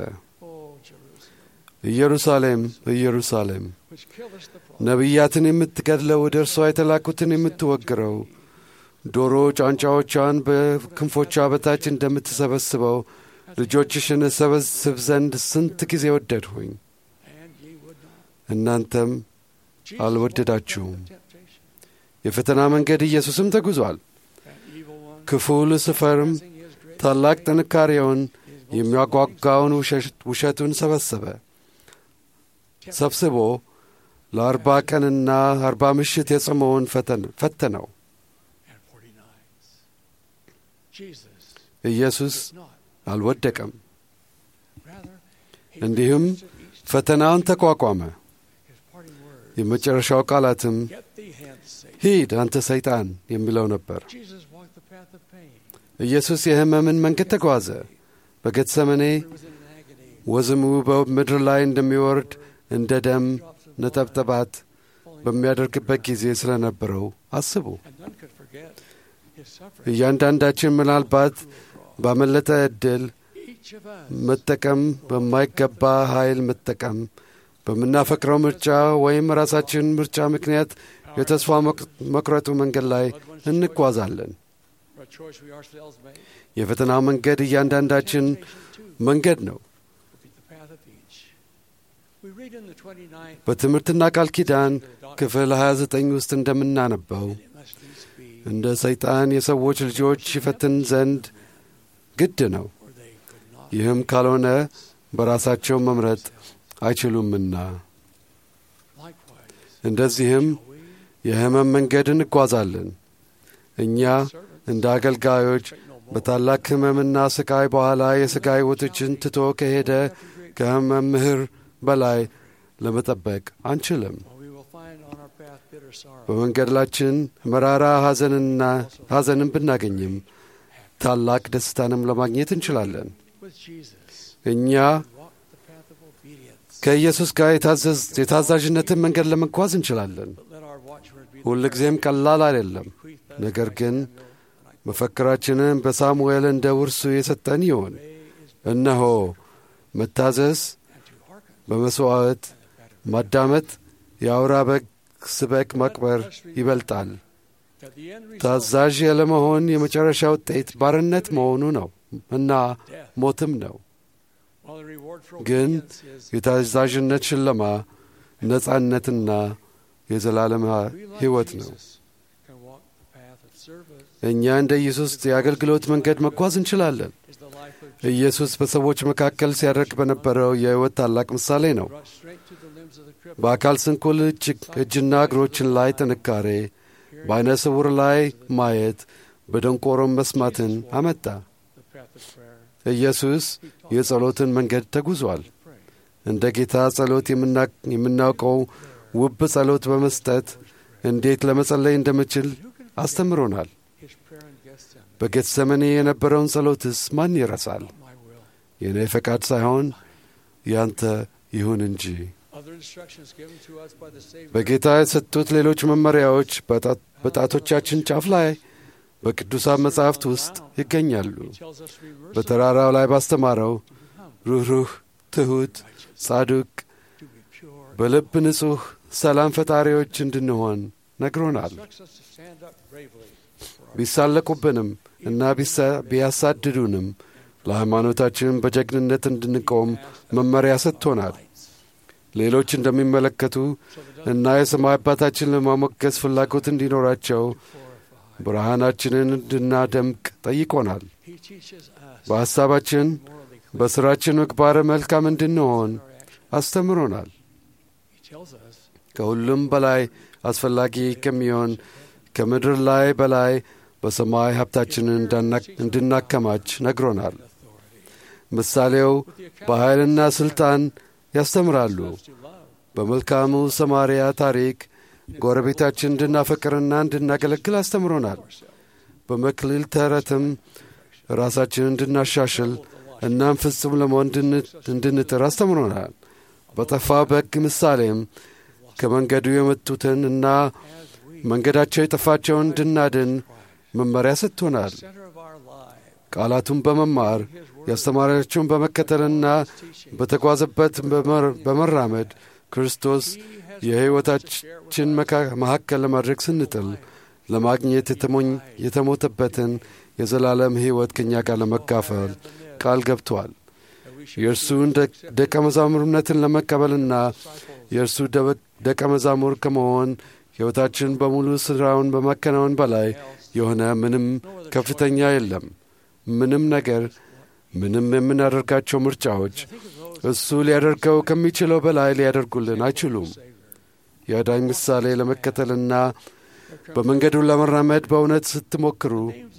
Speaker 2: ኢየሩሳሌም ኢየሩሳሌም ነቢያትን የምትገድለው ወደ እርሷ የተላኩትን የምትወግረው ዶሮ ጫንጫዎቿን በክንፎቿ በታች እንደምትሰበስበው ልጆችሽን እሰበስብ ዘንድ ስንት ጊዜ ወደድሁኝ፣ እናንተም አልወደዳችሁም። የፈተና መንገድ ኢየሱስም ተጉዟል። ክፉ ሉስፈርም ታላቅ ጥንካሬውን የሚያጓጓውን ውሸቱን ሰበሰበ ሰብስቦ ለአርባ ቀንና አርባ ምሽት የጾመውን ፈተነው። ኢየሱስ አልወደቀም። እንዲሁም ፈተናውን ተቋቋመ። የመጨረሻው ቃላትም ሂድ አንተ ሰይጣን የሚለው ነበር። ኢየሱስ የሕመምን መንገድ ተጓዘ። በጌተሰመኔ ወዝሙ በምድር ላይ እንደሚወርድ እንደ ደም ነጠብጠባት በሚያደርግበት ጊዜ ስለነበረው አስቡ። እያንዳንዳችን ምናልባት ባመለጠ ዕድል መጠቀም በማይገባ ኃይል መጠቀም በምናፈቅረው ምርጫ ወይም ራሳችን ምርጫ ምክንያት የተስፋ መቁረጡ መንገድ ላይ እንጓዛለን። የፈተናው መንገድ እያንዳንዳችን መንገድ ነው። በትምህርትና ቃል ኪዳን ክፍል 29 ውስጥ እንደምናነበው እንደ ሰይጣን የሰዎች ልጆች ይፈትን ዘንድ ግድ ነው። ይህም ካልሆነ በራሳቸው መምረጥ አይችሉምና። እንደዚህም የሕመም መንገድ እንጓዛለን። እኛ እንደ አገልጋዮች በታላቅ ሕመምና ስቃይ በኋላ የሥጋ ሕይወቶችን ትቶ ከሄደ ከመምህር በላይ ለመጠበቅ አንችልም። በመንገድላችን መራራ ሐዘንና ሐዘንን ብናገኝም ታላቅ ደስታንም ለማግኘት እንችላለን። እኛ ከኢየሱስ ጋር የታዛዥነትን መንገድ ለመጓዝ እንችላለን። ሁልጊዜም ቀላል አይደለም። ነገር ግን መፈክራችንን በሳሙኤል እንደ ውርሱ የሰጠን ይሆን። እነሆ መታዘዝ በመሥዋዕት ማዳመጥ የአውራ በግ ስበክ ማክበር ይበልጣል። ታዛዥ ያለመሆን የመጨረሻ ውጤት ባርነት መሆኑ ነው እና ሞትም ነው። ግን የታዛዥነት ሽለማ ነጻነትና የዘላለም ሕይወት ነው። እኛ እንደ ኢየሱስ የአገልግሎት መንገድ መጓዝ እንችላለን። ኢየሱስ በሰዎች መካከል ሲያደርግ በነበረው የሕይወት ታላቅ ምሳሌ ነው። በአካል ስንኩል እጅና እግሮችን ላይ ጥንካሬ፣ በዐይነ ስውር ላይ ማየት፣ በደንቆሮም መስማትን አመጣ። ኢየሱስ የጸሎትን መንገድ ተጉዟል። እንደ ጌታ ጸሎት የምናውቀው ውብ ጸሎት በመስጠት እንዴት ለመጸለይ እንደምችል አስተምሮናል። በጌተሰመኔ የነበረውን ጸሎትስ ማን ይረሳል? የእኔ ፈቃድ ሳይሆን ያንተ ይሁን እንጂ። በጌታ የተሰጡት ሌሎች መመሪያዎች በጣቶቻችን ጫፍ ላይ በቅዱሳን መጻሕፍት ውስጥ ይገኛሉ። በተራራው ላይ ባስተማረው ሩኅሩህ፣ ትሑት፣ ጻዱቅ፣ በልብ ንጹሕ፣ ሰላም ፈጣሪዎች እንድንሆን ነግሮናል። ቢሳለቁብንም እና ቢያሳድዱንም ለሃይማኖታችን በጀግንነት እንድንቆም መመሪያ ሰጥቶናል። ሌሎች እንደሚመለከቱ እና የሰማይ አባታችን ለማሞገስ ፍላጎት እንዲኖራቸው ብርሃናችንን እንድናደምቅ ጠይቆናል። በሐሳባችን በሥራችን ምግባረ መልካም እንድንሆን አስተምሮናል። ከሁሉም በላይ አስፈላጊ ከሚሆን ከምድር ላይ በላይ በሰማይ ሀብታችንን እንድናከማች ነግሮናል። ምሳሌው በኃይልና ሥልጣን ያስተምራሉ። በመልካሙ ሰማርያ ታሪክ ጎረቤታችን እንድናፈቅርና እንድናገለግል አስተምሮናል። በመክሊል ተረትም ራሳችንን እንድናሻሽል እናም ፍጹም ለመሆን እንድንጥር አስተምሮናል። በጠፋው በግ ምሳሌም ከመንገዱ የመጡትን እና መንገዳቸው የጠፋቸውን እንድናድን መመሪያ ሰጥቶናል። ቃላቱን በመማር ያስተማሪያቸውን በመከተልና በተጓዘበት በመራመድ ክርስቶስ የሕይወታችን መካከል ለማድረግ ስንጥል ለማግኘት የተሞተበትን የዘላለም ሕይወት ከእኛ ጋር ለመካፈል ቃል ገብቷል። የእርሱን ደቀ መዛሙርነትን ለመቀበልና የእርሱ ደቀ መዛሙር ከመሆን ሕይወታችን በሙሉ ሥራውን በማከናወን በላይ የሆነ ምንም ከፍተኛ የለም። ምንም ነገር፣ ምንም የምናደርጋቸው ምርጫዎች እሱ ሊያደርገው ከሚችለው በላይ ሊያደርጉልን አይችሉም። የአዳኝ ምሳሌ ለመከተልና በመንገዱን ለመራመድ በእውነት ስትሞክሩ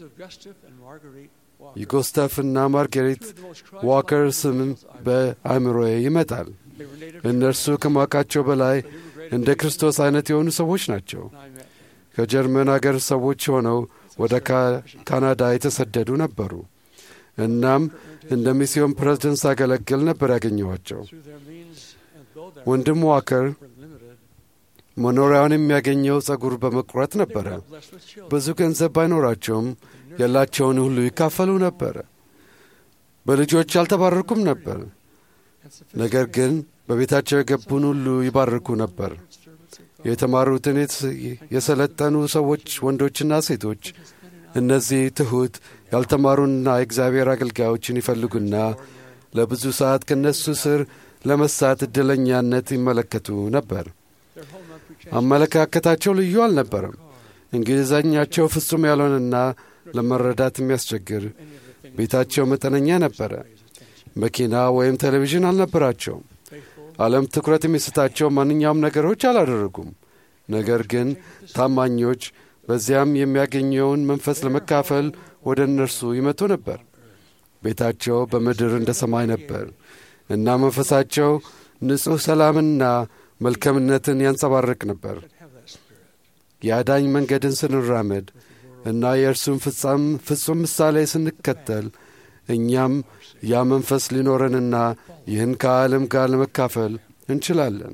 Speaker 2: የጎስተፍና ማርጌሪት ዋከር ስም በአእምሮዬ ይመጣል። እነርሱ ከማውቃቸው በላይ እንደ ክርስቶስ አይነት የሆኑ ሰዎች ናቸው። ከጀርመን አገር ሰዎች ሆነው ወደ ካናዳ የተሰደዱ ነበሩ። እናም እንደ ሚስዮን ፕሬዝደንት ሳገለግል ነበር ያገኘኋቸው። ወንድም ዋከር መኖሪያውን የሚያገኘው ጸጉር በመቁረጥ ነበረ። ብዙ ገንዘብ ባይኖራቸውም ያላቸውን ሁሉ ይካፈሉ ነበረ። በልጆች አልተባረኩም ነበር፣ ነገር ግን በቤታቸው የገቡን ሁሉ ይባርኩ ነበር። የተማሩትን የሰለጠኑ ሰዎች ወንዶችና ሴቶች እነዚህ ትሑት ያልተማሩና የእግዚአብሔር አገልጋዮችን ይፈልጉና ለብዙ ሰዓት ከእነሱ ስር ለመሳት ዕድለኛነት ይመለከቱ ነበር። አመለካከታቸው ልዩ አልነበረም። እንግሊዘኛቸው ፍጹም ያልሆነና ለመረዳት የሚያስቸግር፣ ቤታቸው መጠነኛ ነበረ። መኪና ወይም ቴሌቪዥን አልነበራቸውም። ዓለም ትኩረት የሚሰጣቸው ማንኛውም ነገሮች አላደረጉም። ነገር ግን ታማኞች፣ በዚያም የሚያገኘውን መንፈስ ለመካፈል ወደ እነርሱ ይመጡ ነበር። ቤታቸው በምድር እንደ ሰማይ ነበር እና መንፈሳቸው ንጹሕ ሰላምና መልካምነትን ያንጸባርቅ ነበር። የአዳኝ መንገድን ስንራመድ እና የእርሱን ፍጹም ምሳሌ ስንከተል እኛም ያ መንፈስ ሊኖረንና ይህን ከዓለም ጋር ለመካፈል እንችላለን።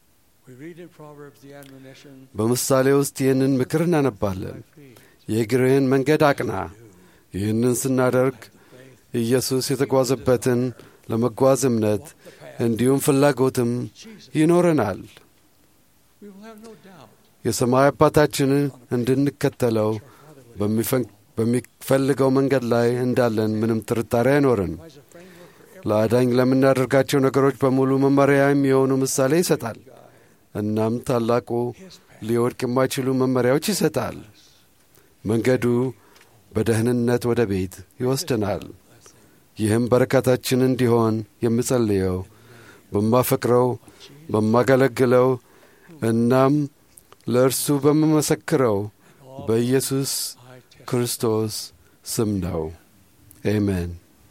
Speaker 2: በምሳሌ ውስጥ ይህንን ምክር እናነባለን። የእግርህን መንገድ አቅና። ይህንን ስናደርግ ኢየሱስ የተጓዘበትን ለመጓዝ እምነት እንዲሁም ፍላጎትም ይኖረናል። የሰማይ አባታችንን እንድንከተለው በሚፈልገው መንገድ ላይ እንዳለን ምንም ጥርጣሬ አይኖርን። ለአዳኝ ለምናደርጋቸው ነገሮች በሙሉ መመሪያ የሚሆኑ ምሳሌ ይሰጣል። እናም ታላቁ ሊወድቅ የማይችሉ መመሪያዎች ይሰጣል። መንገዱ በደህንነት ወደ ቤት ይወስደናል። ይህም በረከታችን እንዲሆን የምጸልየው በማፈቅረው በማገለግለው እናም ለእርሱ በምመሰክረው በኢየሱስ ክርስቶስ ስም ነው። ኤሜን።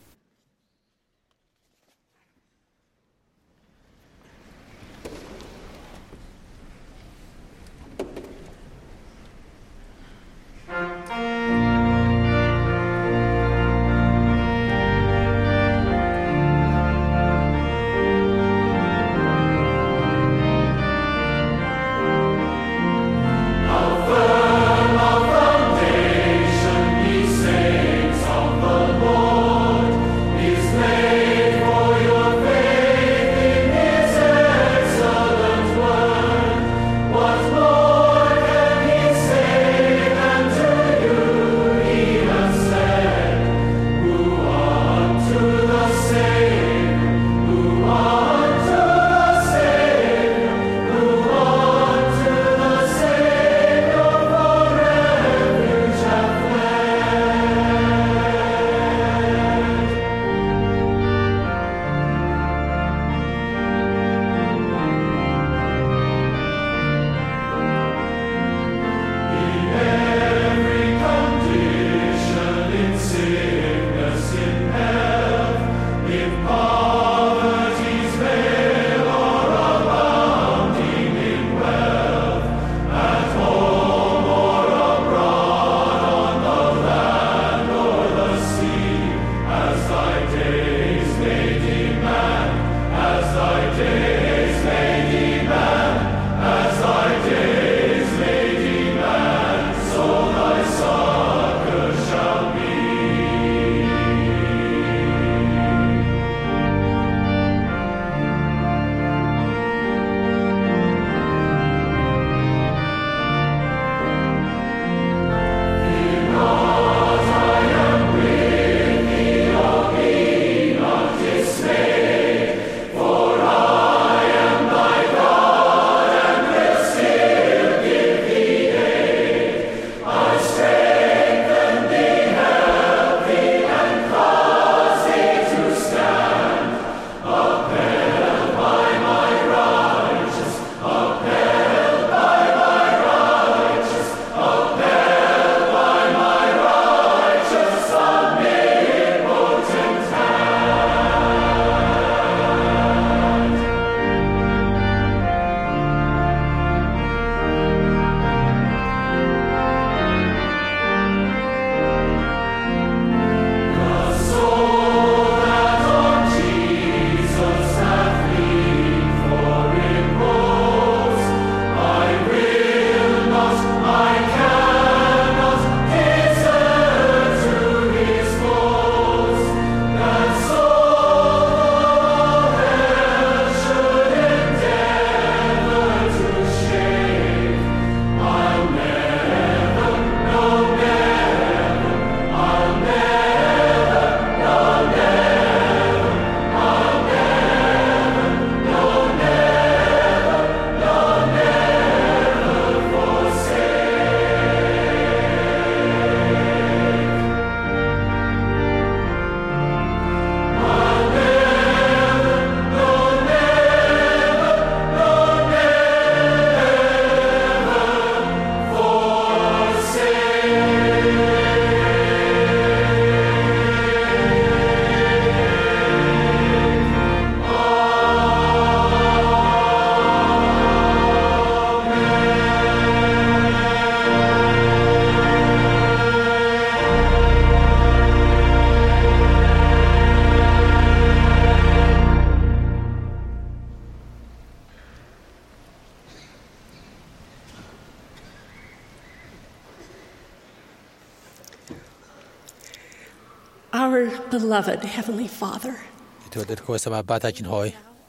Speaker 11: Our beloved Heavenly Father,
Speaker 4: የተወደድከው የሰማይ አባታችን ሆይ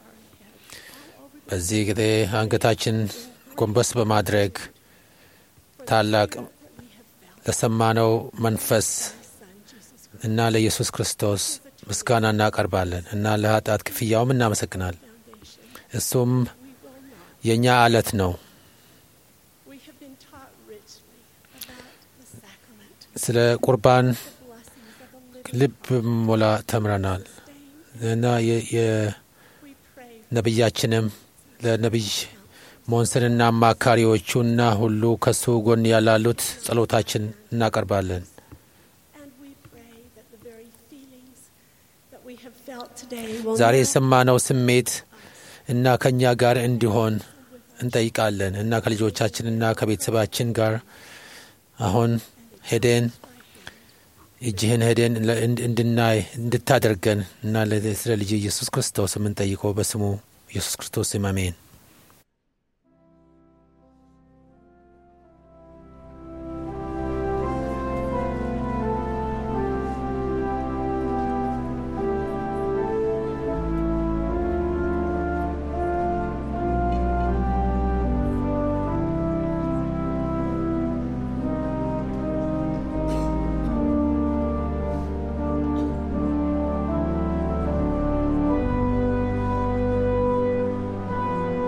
Speaker 4: በዚህ ጊዜ አንገታችን ጎንበስ በማድረግ ታላቅ ለሰማነው መንፈስ እና ለኢየሱስ ክርስቶስ ምስጋና እናቀርባለን እና ለኃጢአት ክፍያውም እናመሰግናል። እሱም የእኛ አለት ነው። ስለ ቁርባን ልብ ሞላ ተምረናል እና የነቢያችንም ለነቢይ ሞንሰንና አማካሪዎቹና ሁሉ ከሱ ጎን ያላሉት ጸሎታችን እናቀርባለን። ዛሬ የሰማነው ስሜት እና ከእኛ ጋር እንዲሆን እንጠይቃለን እና ከልጆቻችንና ከቤተሰባችን ጋር አሁን ሄደን እጅህን ሄደን እንድናይ እንድታደርገን እና ስለ ልጅ ኢየሱስ ክርስቶስ የምንጠይቀው በስሙ ኢየሱስ ክርስቶስ ስም አሜን።
Speaker 12: Thank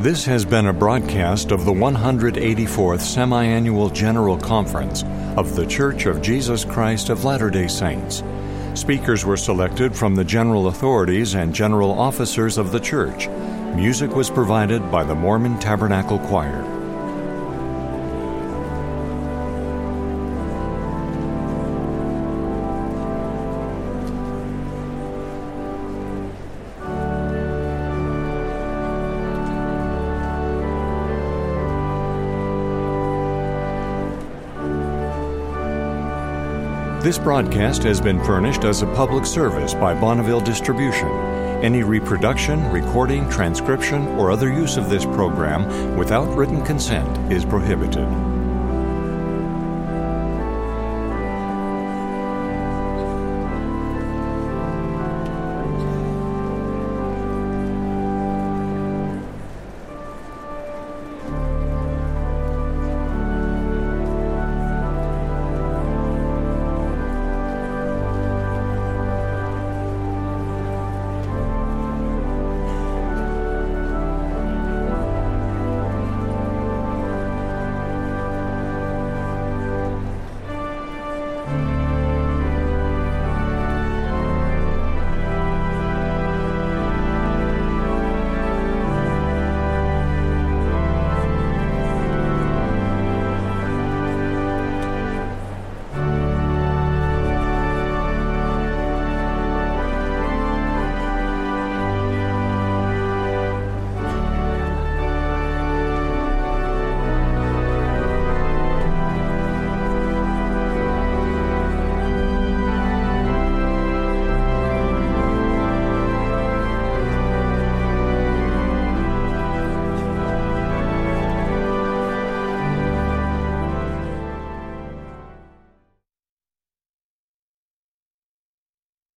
Speaker 1: This has been a broadcast of the 184th Semi-Annual General Conference of The Church of Jesus Christ of Latter-day Saints. Speakers were selected from the general authorities and general officers of the church. Music was provided by the Mormon Tabernacle Choir. This broadcast has been furnished as a public service by Bonneville Distribution. Any reproduction, recording, transcription, or other use of this program without written consent is prohibited.